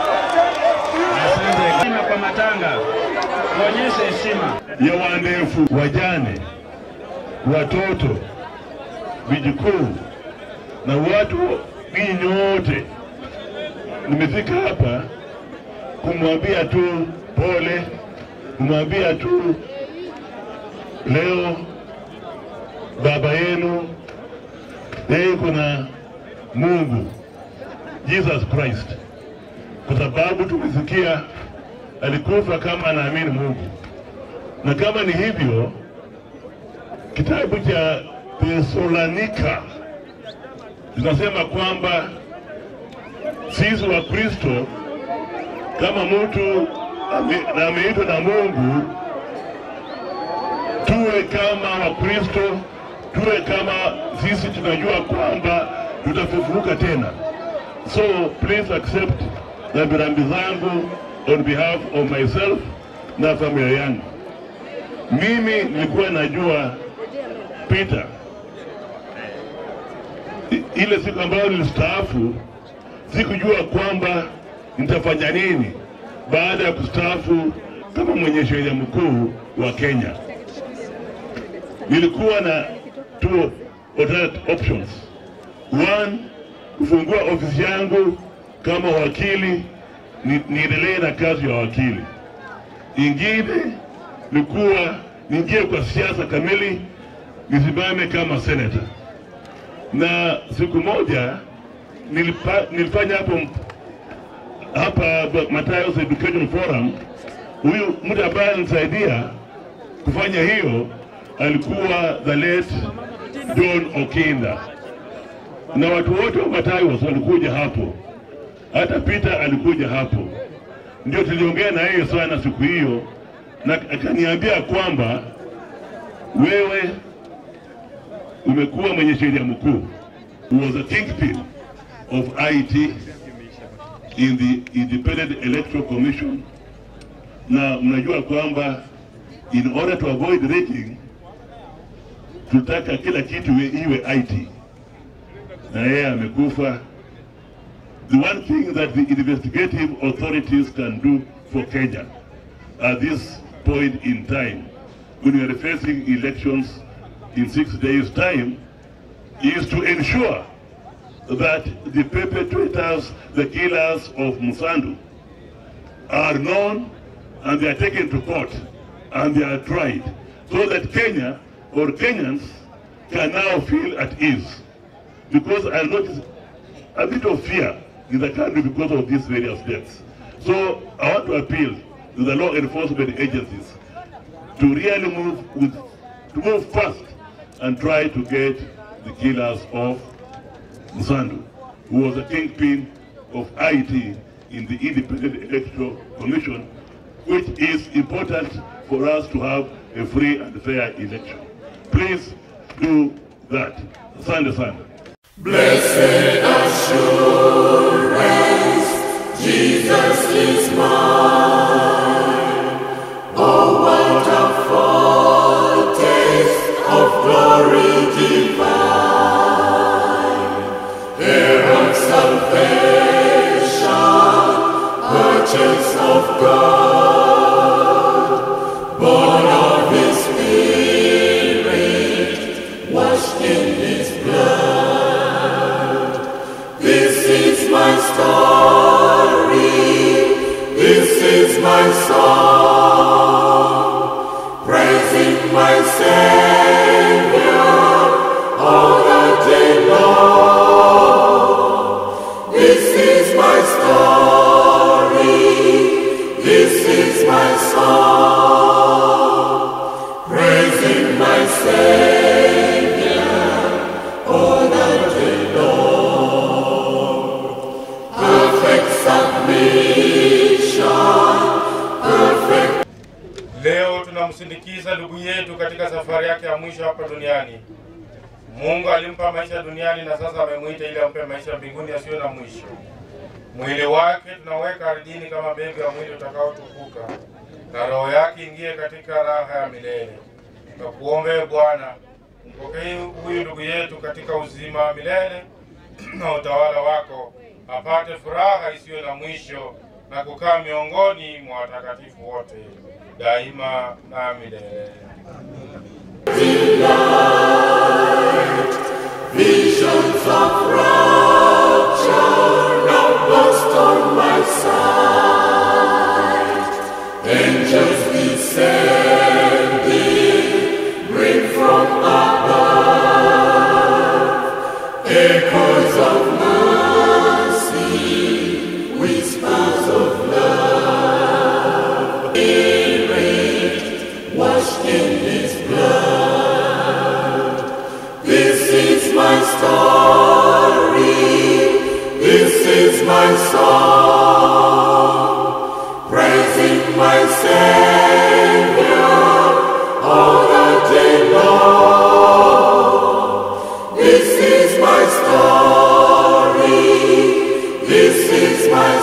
Heshima kwa matanga, tuonyeshe heshima ya waandefu, wajane, watoto, vijukuu na watu ninyi nyote. Nimefika hapa kumwambia tu pole, kumwambia tu leo baba yenu yeye kuna Mungu Jesus Christ, kwa sababu tumesikia alikufa kama anaamini Mungu, na kama ni hivyo, kitabu cha Thessalonika tunasema kwamba sisi wa Kristo kama mtu ame- ameitwa na Mungu tuwe kama Wakristo, tuwe kama sisi tunajua kwamba tutafufuka tena. So please accept rambirambi zangu on behalf of myself na familia yangu. Mimi nilikuwa najua Peter I- ile siku ambayo nilistaafu, sikujua kwamba nitafanya nini baada ya kustaafu kama mwenye sheria mkuu wa Kenya. Nilikuwa na two alternate options. One, kufungua ofisi yangu kama wakili, ni- niendelee na kazi ya wakili. Ingine ni kuwa niingie kwa siasa kamili, nisimame kama senator na siku moja nilipa, nilifanya hapo hapa Matayos Education Forum. Huyu mtu ambaye alinisaidia kufanya hiyo alikuwa the late John Okinda, na watu wote wa Matayos walikuja hapo, hata Peter alikuja hapo. Ndio tuliongea na yeye sana siku hiyo, na akaniambia kwamba wewe umekuwa mwenye sheria mkuu, was a kingpin of IT in the Independent Electoral Commission, na mnajua kwamba in order to avoid rating tutaka kila kitu iwe iwe IT, na yeye amekufa. The one thing that the investigative authorities can do for Kenya at this point in time, when we are facing elections in six days' time, is to ensure that the perpetrators, the killers of Musandu, are known and they are taken to court and they are tried so that Kenya or Kenyans can now feel at ease. Because I notice a bit of fear in the country because of these various deaths. So I want to appeal to the law enforcement agencies to really move with, to move fast and try to get the killers of Musandu, who was a kingpin of IT in the Independent Electoral Commission, which is important for us to have a free and fair election. Please do that. Sande Sande. Blessed assurance, Jesus is mine. Oh, what a foretaste of glory divine. Heir of salvation, purchase of God, born of His Spirit, washed in His blood. This is my story, this is my song, praising my Savior all the day long. This is my story, this is my song, praising my Savior all the day long. Perfect submission, perfect Leo tunamsindikiza ndugu yetu katika safari yake ya mwisho hapa duniani. Mungu alimpa maisha duniani na sasa amemwita ili ampe maisha mbinguni yasiyo na mwisho. Mwili wake tunaweka ardhini kama mbegu ya mwili utakaotukuka, na roho yake ingie katika raha ya milele. Na kuombee Bwana, mpokee huyu ndugu yetu katika uzima wa milele na utawala wako, apate furaha isiyo na mwisho na kukaa miongoni mwa watakatifu wote daima na milele. Visions of rapture now burst on my sight. Angels descending, bring from above echoes of mercy, whispers of love. Spirit washed in His blood. This is my story. This is my song. Praising my Savior all the day long. This is my story. This is my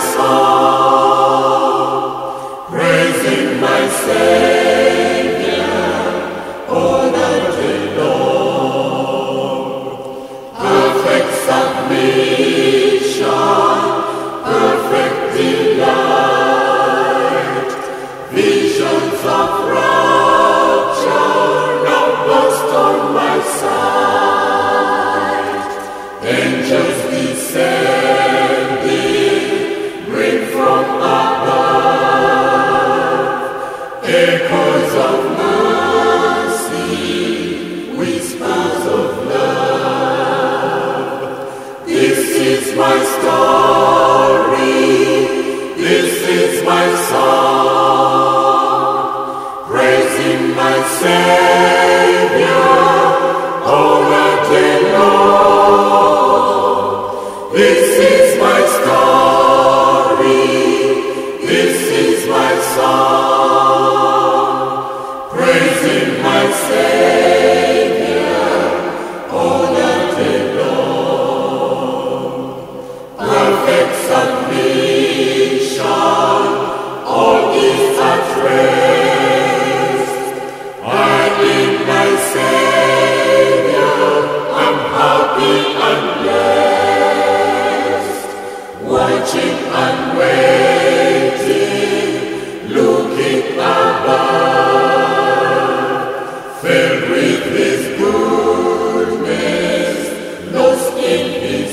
song. Praising my Savior all the day long. Perfect submission, perfect delight. Visions of rapture now burst on my sight. Angels descending, bring from above echoes of mercy, whispers of love. This is my story, this is my song, praising my Savior all the day long. This is my story, this is my song, praising my Savior all the day long. Perfect submission. with His goodness, lost in His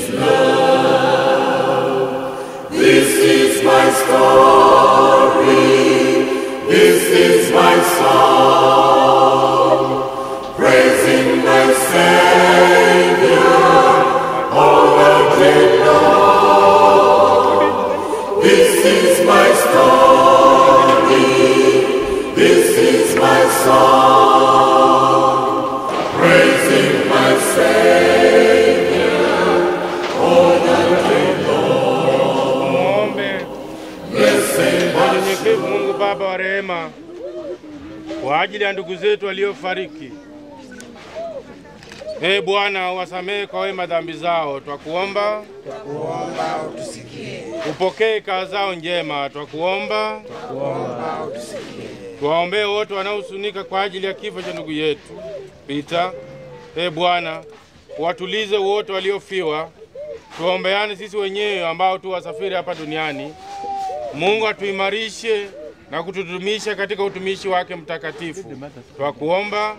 love. This is my story, this is my song, praising my Savior all the day long. This is my story, this is my song, praising my Savior all the day long. Muombe Blessed kwa unyenyekevu Mungu Baba wa rehema, kwa ajili ya ndugu zetu waliofariki. Ee Bwana, wasamehe kwa wema dhambi zao, twakuomba. Twakuomba utusikie. Upokee kaa zao njema, twakuomba. Twakuomba utusikie. Tuwaombee wote wanaohuzunika kwa ajili ya kifo cha ndugu yetu Pita. Ee Bwana, watulize wote waliofiwa. Tuombeane sisi wenyewe ambao tu wasafiri hapa duniani. Mungu atuimarishe na kutudumisha katika utumishi wake mtakatifu. Twakuomba.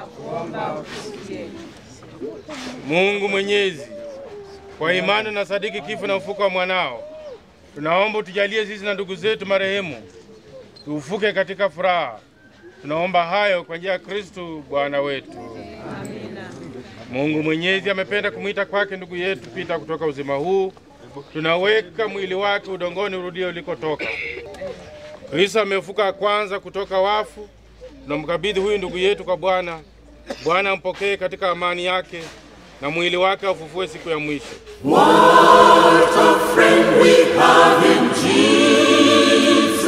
Mungu Mwenyezi, kwa imani na sadiki kifo na ufuko wa mwanao, tunaomba utujalie sisi na ndugu zetu marehemu tuufuke katika furaha. Tunaomba hayo kwa njia ya Kristu Bwana wetu. Mungu Mwenyezi amependa kumwita kwake ndugu yetu Pita kutoka uzima huu. Tunaweka mwili wake udongoni urudie ulikotoka. Kristo amefuka kwanza kutoka wafu. Tunamkabidhi huyu ndugu yetu kwa Bwana. Bwana ampokee katika amani yake na mwili wake aufufue siku ya mwisho. What a friend we have in Jesus.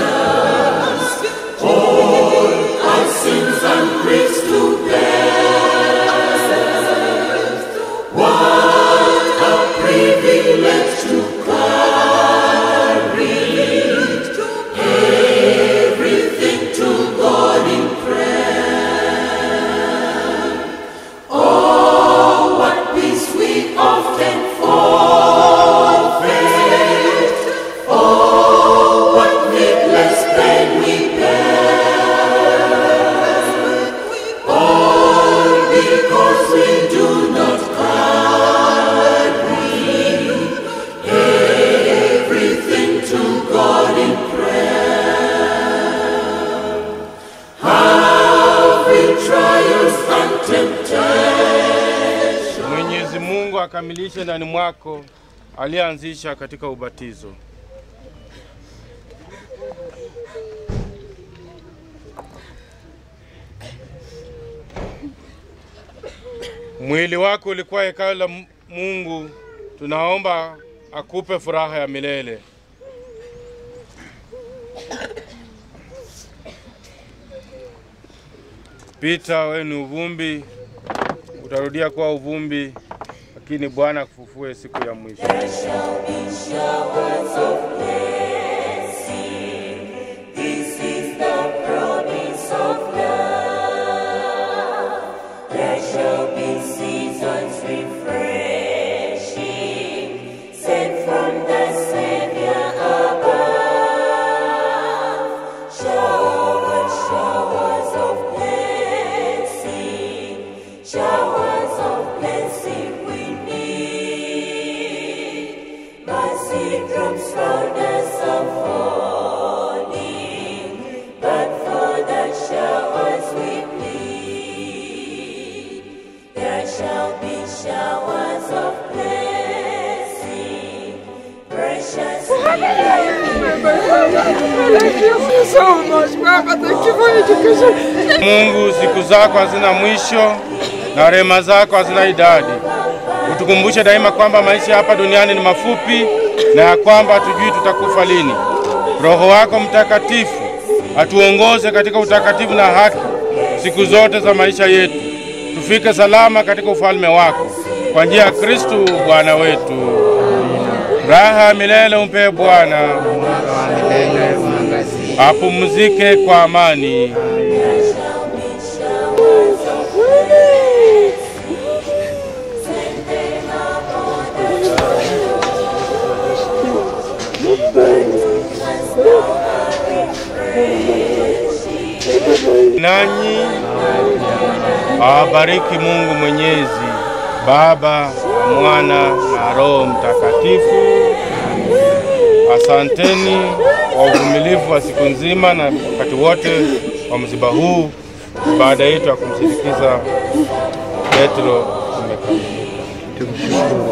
All our sins and griefs to bear. What a privilege to carry everything to God in prayer. Oh, what peace we often forfeit. Oh, what needless pain we bear. All because we do not carry everything to God in prayer. Have we trials and temptations? Mwenyezi Mungu akamilishe ndani mwako aliyeanzisha katika ubatizo. Mwili wako ulikuwa hekalu la M- Mungu, tunaomba akupe furaha ya milele. Pita, wewe ni uvumbi, utarudia kuwa uvumbi, lakini Bwana akufufue siku ya mwisho. showers of blessing. This is the promise of love. There shall be seasons refreshing, sent from the Savior above. Showers, showers of blessing, showers of blessing we need. Mercy drops round us are falling, but for the showers we plead. There shall be showers of blessing, precious Thank you so much, Papa. Thank you for education. Mungu, siku zako hazina mwisho na rehema zako hazina idadi. Utukumbushe daima kwamba maisha hapa duniani ni mafupi na ya kwamba hatujui tutakufa lini. Roho wako Mtakatifu atuongoze katika utakatifu na haki siku zote za maisha yetu, tufike salama katika ufalme wako kwa njia ya Kristu Bwana wetu. Raha ya milele umpe Bwana, apumzike kwa amani. nanyi Awabariki Mungu Mwenyezi, Baba na Mwana na Roho Mtakatifu. Asanteni kwa uvumilivu wa siku nzima na wakati wote wa msiba huu. Baada yetu ya kumsindikiza Petro imekamilika.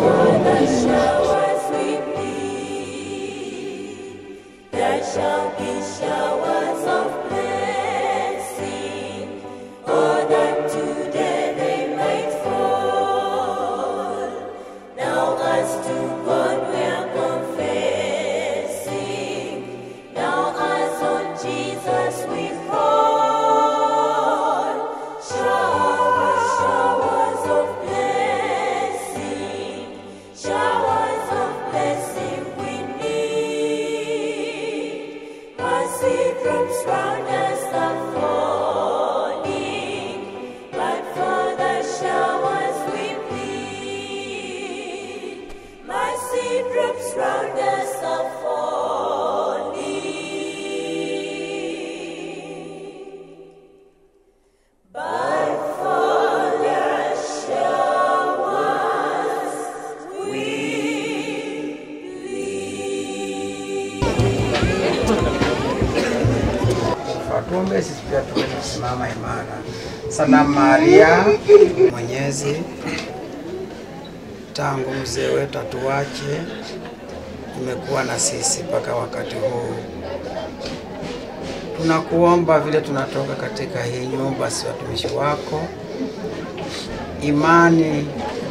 There shall be showers of blessing, or that today they might fall. Now as to God we are confessing, now as on Jesus we call. Showers, showers of blessing, showers of blessing we need. Mercy drops round us are falling, but for the showers we plead. Mercy drops round us are falling, but for the showers we Tuombe sisi pia tuweze kusimama imara. Salamu Maria, Mwenyezi, tangu mzee wetu atuache, umekuwa na sisi mpaka wakati huu. Tunakuomba vile tunatoka katika hii nyumba, si watumishi wako, imani,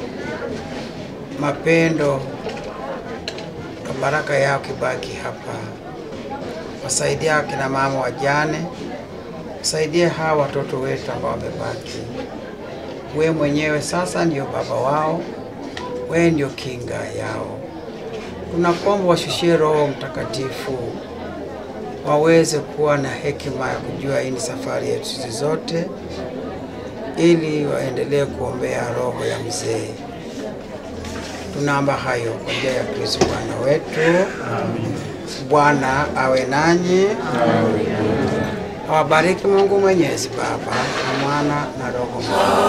mapendo na baraka yao kibaki hapa wasaidia akina mama wajane, wasaidie hawa watoto wetu ambao wamebaki. We mwenyewe sasa ndio baba wao, we ndio kinga yao. Tunakuomba washushie Roho Mtakatifu waweze kuwa na hekima ya kujua hii ni safari yetu sisi zote, ili waendelee kuombea roho ya mzee. Tunaomba hayo kwa njia ya Kristo Bwana wetu. Bwana awe nanyi, awabariki Mungu Mwenyezi, Baba na Mwana na Roho Mtakatifu.